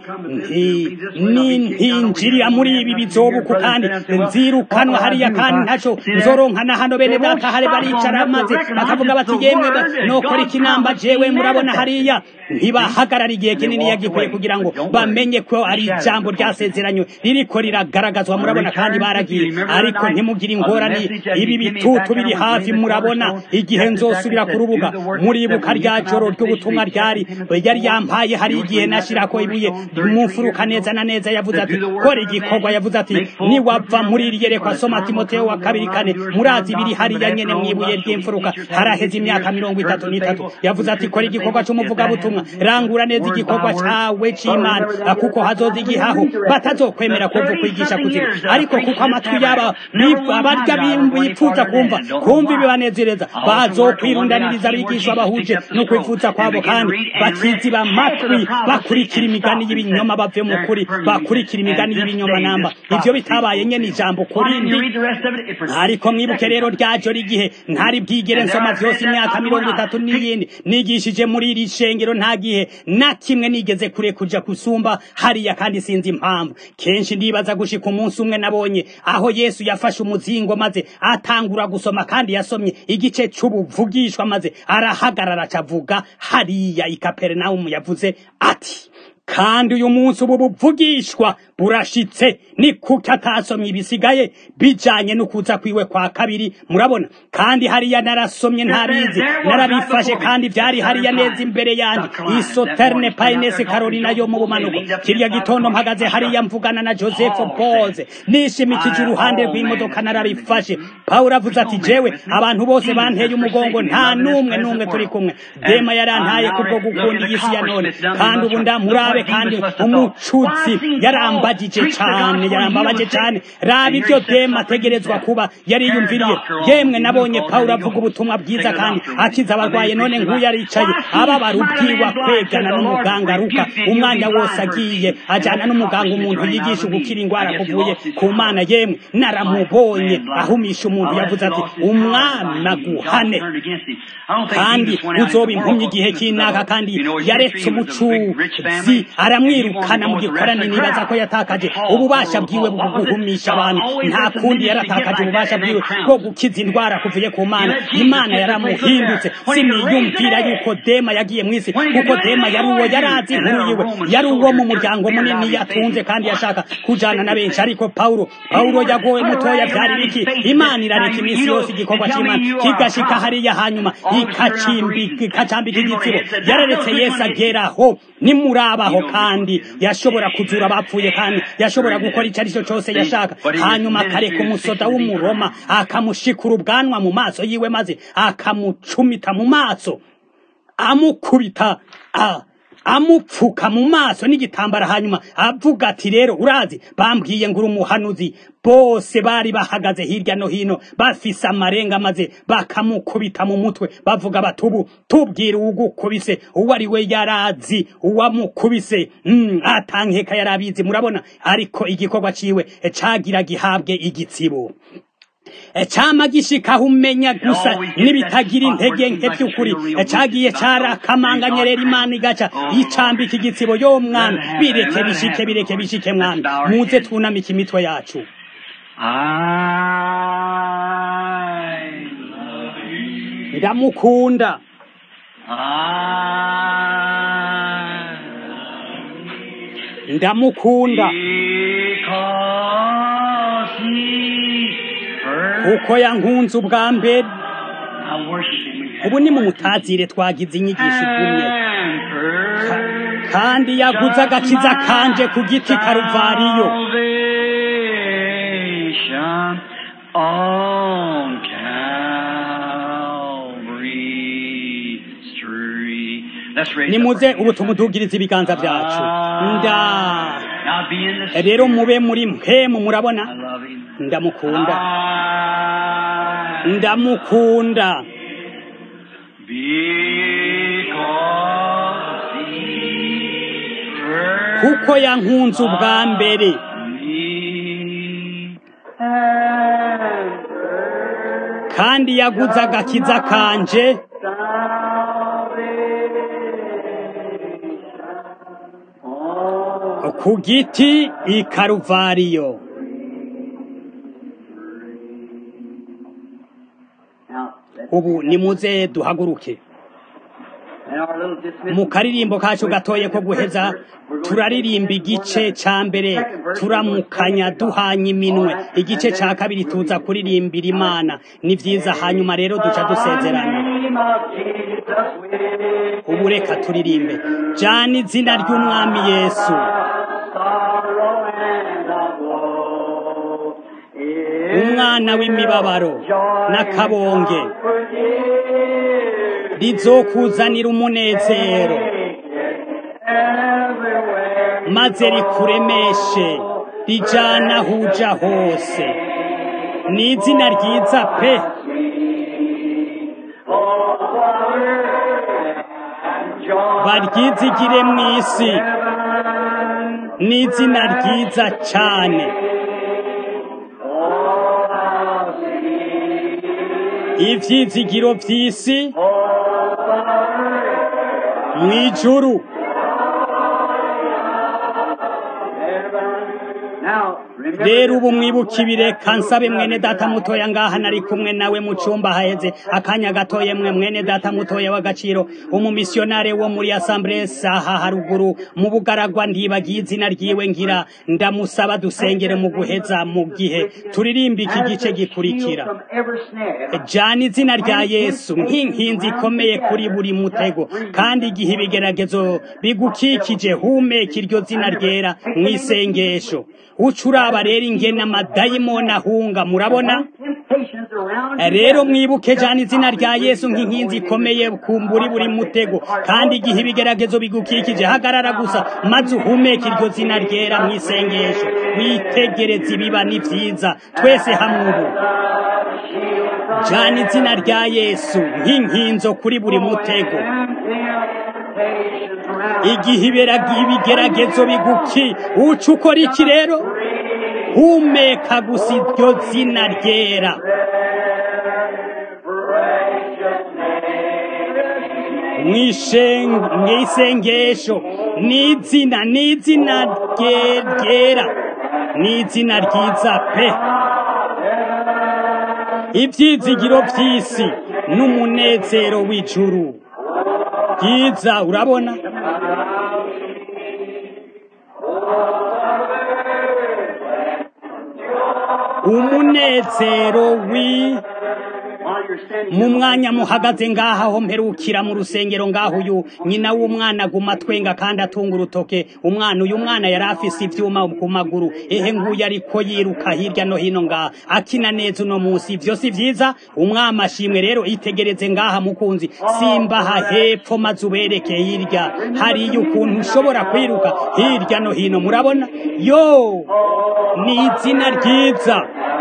S1: nintinjirira muri ibi bizobuku kandi nzirukanwa hariya kandi ntaco nzoronkana hano bene data hare baricara maze bakavuga bati yemwe nokora ikinamba jewe murabona hariya ntibahagarara igihe kinini yagikwiye kugira ngo bamenye ko ari ijambo ryasezeranywe ririko riragaragazwa murabona kandi baragiye ariko ntimugire ingorane ibi bitutu biri hafi murabona igihe nzosubira ku rubuga muribuka rya joro ry'ubutumwa ryari yari yampaye hari igihe nashirako ibuye mu mfuruka neza na neza yavuze ati kora igikorwa yavuze ati niwava muri iri yerekwa soma timoteyo wa kabiri kane murazi biri hariya nyene mwibuye ry'imfuruka haraheze imyaka mirongo itatu n'itatu yavuze ati kora igikorwa c'umuvugabutumwa rangura neza igikorwa cawe c'imana kuko hazoza igihaho batazokwemera kuva kwigisha kuzima ariko kuko amatwi yaba abarya bipfuza kumva kumva ibibanezereza bazokwirundaniriza abigishwa bahuje no kwifuza kwabo kandi bakiziba amatwi bakurikira imigani y'ibinyoma bave mu kuri bakurikira imigani y'ibinyoma namba ivyo bitabaye nyene ijambo kurindi ariko mwibuke rero ryajo rigihe ntari bwigere nsoma vyose imyaka mirongo itatu n'iyindi nigishije muri iri shengero nta gihe na kimwe nigeze kure kuja kusumba hariya kandi sinzi impamvu kenshi ndibaza gushika umunsi umwe nabonye aho yesu yafashe umuzingo maze atangura gusoma kandi yasomye igice c'ubuvugishwa maze arahagarara acavuga hariya i kaperinawumu yavuze ati kandi uyu munsi ubu buvugishwa burashitse ni kuki atasomye ibisigaye bijanye n'ukuza kwiwe kwa kabiri murabona kandi hariya narasomye ntabizi narabifashe kandi vyari hariya neza imbere yanje isoterne painese carolina yo mu bumanuko kirya gitondo mpagaze hariya mvugana na joseph boze nishimikije uruhande rw'imodoka narabifashe pawulo avuze ati jewe abantu bose banteye umugongo nta n'umwe n'umwe turi kumwe dema yarantaye kubwo gukunda iyi si ya none kandi ubu ndamurabe kandi umucuzi yarambagije cane yarambabaje cane raba ivyo dema ategerezwa kuba yariyumviriye yemwe nabonye pawulo avuga ubutumwa bwiza kandi akiza abarwaye none nk'uyu aricaye ababara ubwiwa kwegana n'umuganga aruka umwanya wose agiye ajana n'umuganga umuntu yigisha gukira ingwara kuvuye ku mana yemwe naramubonye ahumisha umuntu yavuze ati umwana guhane kandi uzoba impumyi igihe cy'inaka kandi yaretse umucuzi aramwirukana mu gikorane nibaza ko yatakaje ububasha bwiwe bwo guhumisha abantu nta kundi yaratakaje ububasha bwiwe bwo gukiza indwara kuvuye ku mana imana yaramuhindutse siniyumvira yuko dema yagiye mu isi kuko dema yari uwo yari azi inkuru yiwe yari uwo mu muryango munini yatunze kandi yashaka kujana na benshi ariko pawulo pawulo yagowe mutoya vyari biki imana irareka iminsi yose igikorwa c'imana kigashika hariya hanyuma ikacambika igitsibo yararetse yesu ageraho nimurabaho kandi yashobora kuzura abapfuye kandi yashobora gukora icyo ari cyo cyose yashaka hanyuma akareka umusoda w'umuroma akamushikura ubwanwa mu maso yiwe maze akamucumita mu maso amukubita amupfuka mu maso n'igitambara hanyuma avuga ati rero urazi bambwiye ngo uri umuhanuzi bose bari bahagaze hirya no hino bafise amarenga maze bakamukubita mu mutwe bavuga bati ubu tubwire uwugukubise uwo ari we yarazi uwamukubise mm, atankeka yarabizi murabona ariko igikorwa ciwe cagira gihabwe igitsibo cama gishikaho umenya gusa n'ibitagira intege nke by'ukuri cagiye carakamanganye rero imana igaca icambika igitsibo yo mwana bireke bishike bireke bishike mwana muze twunamike imitwe yacu ndamukunda ndamukunda kuko yankunze ubwa mbere ubu ni mu mutazire twagize inyigisho igumye kandi yaguze agakiza kanje ku giti karuvariyo nimuze ubu tumudugirize ibiganza byacu nda
S3: Now be in the
S1: rero
S3: Spirit.
S1: mube muri mpemu murabona
S3: I love him.
S1: ndamukunda
S3: I
S1: ndamukunda
S3: because he first
S1: kuko yankunze ubwa mbere
S3: loved me and
S1: kandi yaguze agakiza kanje ku giti i karuvariyo ubu nimuze duhaguruke mu karirimbo kacu gatoye ko guheza turaririmba igice ca mbere turamukanya duhanye iminwe igice ca kabiri tuza kuririmbira imana ni vyiza hanyuma rero duca dusezerana ubu reka turirimbe jana izina ry'umwami yesu umwana w'imibabaro n'akabonge rizokuzanira umunezero maze rikuremeshe rijana aho uja hose ni izina ryiza pe baryizigire mu isi ni izina ryiza cane ivyizigiro vy'isi mw'ijuru rero ubu mwibuka ibireka nsabe mwene data mutoya ngaha nari kumwe nawe mu cumba haheze akanya gatoye mwe mwene data mutoya w'agaciro umumisionare wo muri assemblée aha haruguru mu bugaragwa ndibagiye izina ryiwe ngira ndamusaba dusengere mu guheza mu gihe turirimba iki gice gikurikira jana izina rya yesu nk'inkinzi ikomeye kuri buri mutego kandi igihe ibigeragezo bigukikije humeka iryo zina ryera mu isengesho uca uraba rero ingene amadayimoni ahunga murabona rero mwibuke jana izina rya yesu nk'inkinzi ikomeye kumburi buri mutego kandi igihe ibigeragezo bigukikije hagarara gusa maze uhumeke iryo zina ryera mu isengesho witegereze ibiba ni vyiza twese hamwe ubu jana izina rya yesu nk'inkinzo kuri buri mutego igihe ibera- ibigeragezo biguki uca ukora iki rero humeka gusa iryo zina ryera Mwishen- mwisengesho ni izina ni izina rye- ryera ni izina ryiza pe ibyizigiro by'isi n'umunezero w'ijuru byiza urabona umunezero wi mu mwanya muhagaze ngaha ho mperukira mu rusengero ngaho uyu nyina w'umwana aguma twenga kandi atunga urutoke umwana uyu mwana yari afise ivyuma ku maguru ehe nguyu ariko yiruka hirya no hino ngaha akina neza uno munsi ivyo si vyiza umwami ashimwe rero itegereze ngaha mukunzi simbaha hepfo maze ubereke hirya hariyo ukuntu ushobora kwiruka hirya no hino murabona yo ni izina ryiza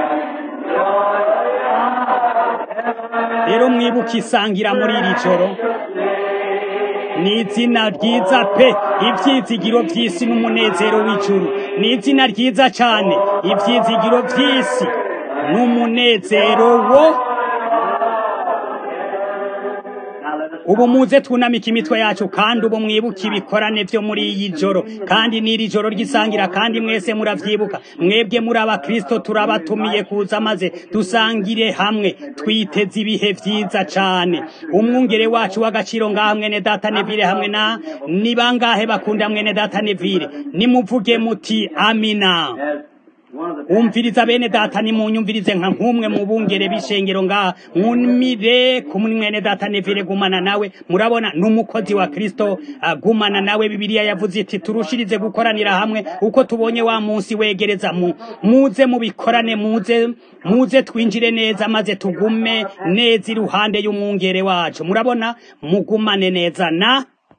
S1: rero mwibuke isangira muri iri joro ni izina ryiza pe ibyizigiro by'isi n'umunezero w'ijuru ni izina ryiza cyane ibyizigiro by'isi n'umunezero wo ubu muze twunamike imitwe yacu kandi ubu mwibuke ibikorane byo muri iyi joro kandi n'iri joro ry'isangira kandi mwese muravyibuka mwebwe muri abakristo turabatumiye kuza maze dusangire hamwe twiteze ibihe vyiza cane umwungere wacu w'agaciro ngaha mwene data nevire hamwe na ni bangahe bakunda mwene data nevire nimuvuge muti amina umviriza bene data nimunyumvirize nka nk'umwe mu bungere b'ishengero ngaha mwumire kumwe mwene data nevire gumana nawe murabona n'umukozi wa kristo agumana nawe bibiliya yavuze iti turushirize gukoranira hamwe uko tubonye wa munsi wegereza mu muze mubikorane muze muze twinjire neza maze tugume neza iruhande y'umwungere wacu murabona mugumane neza na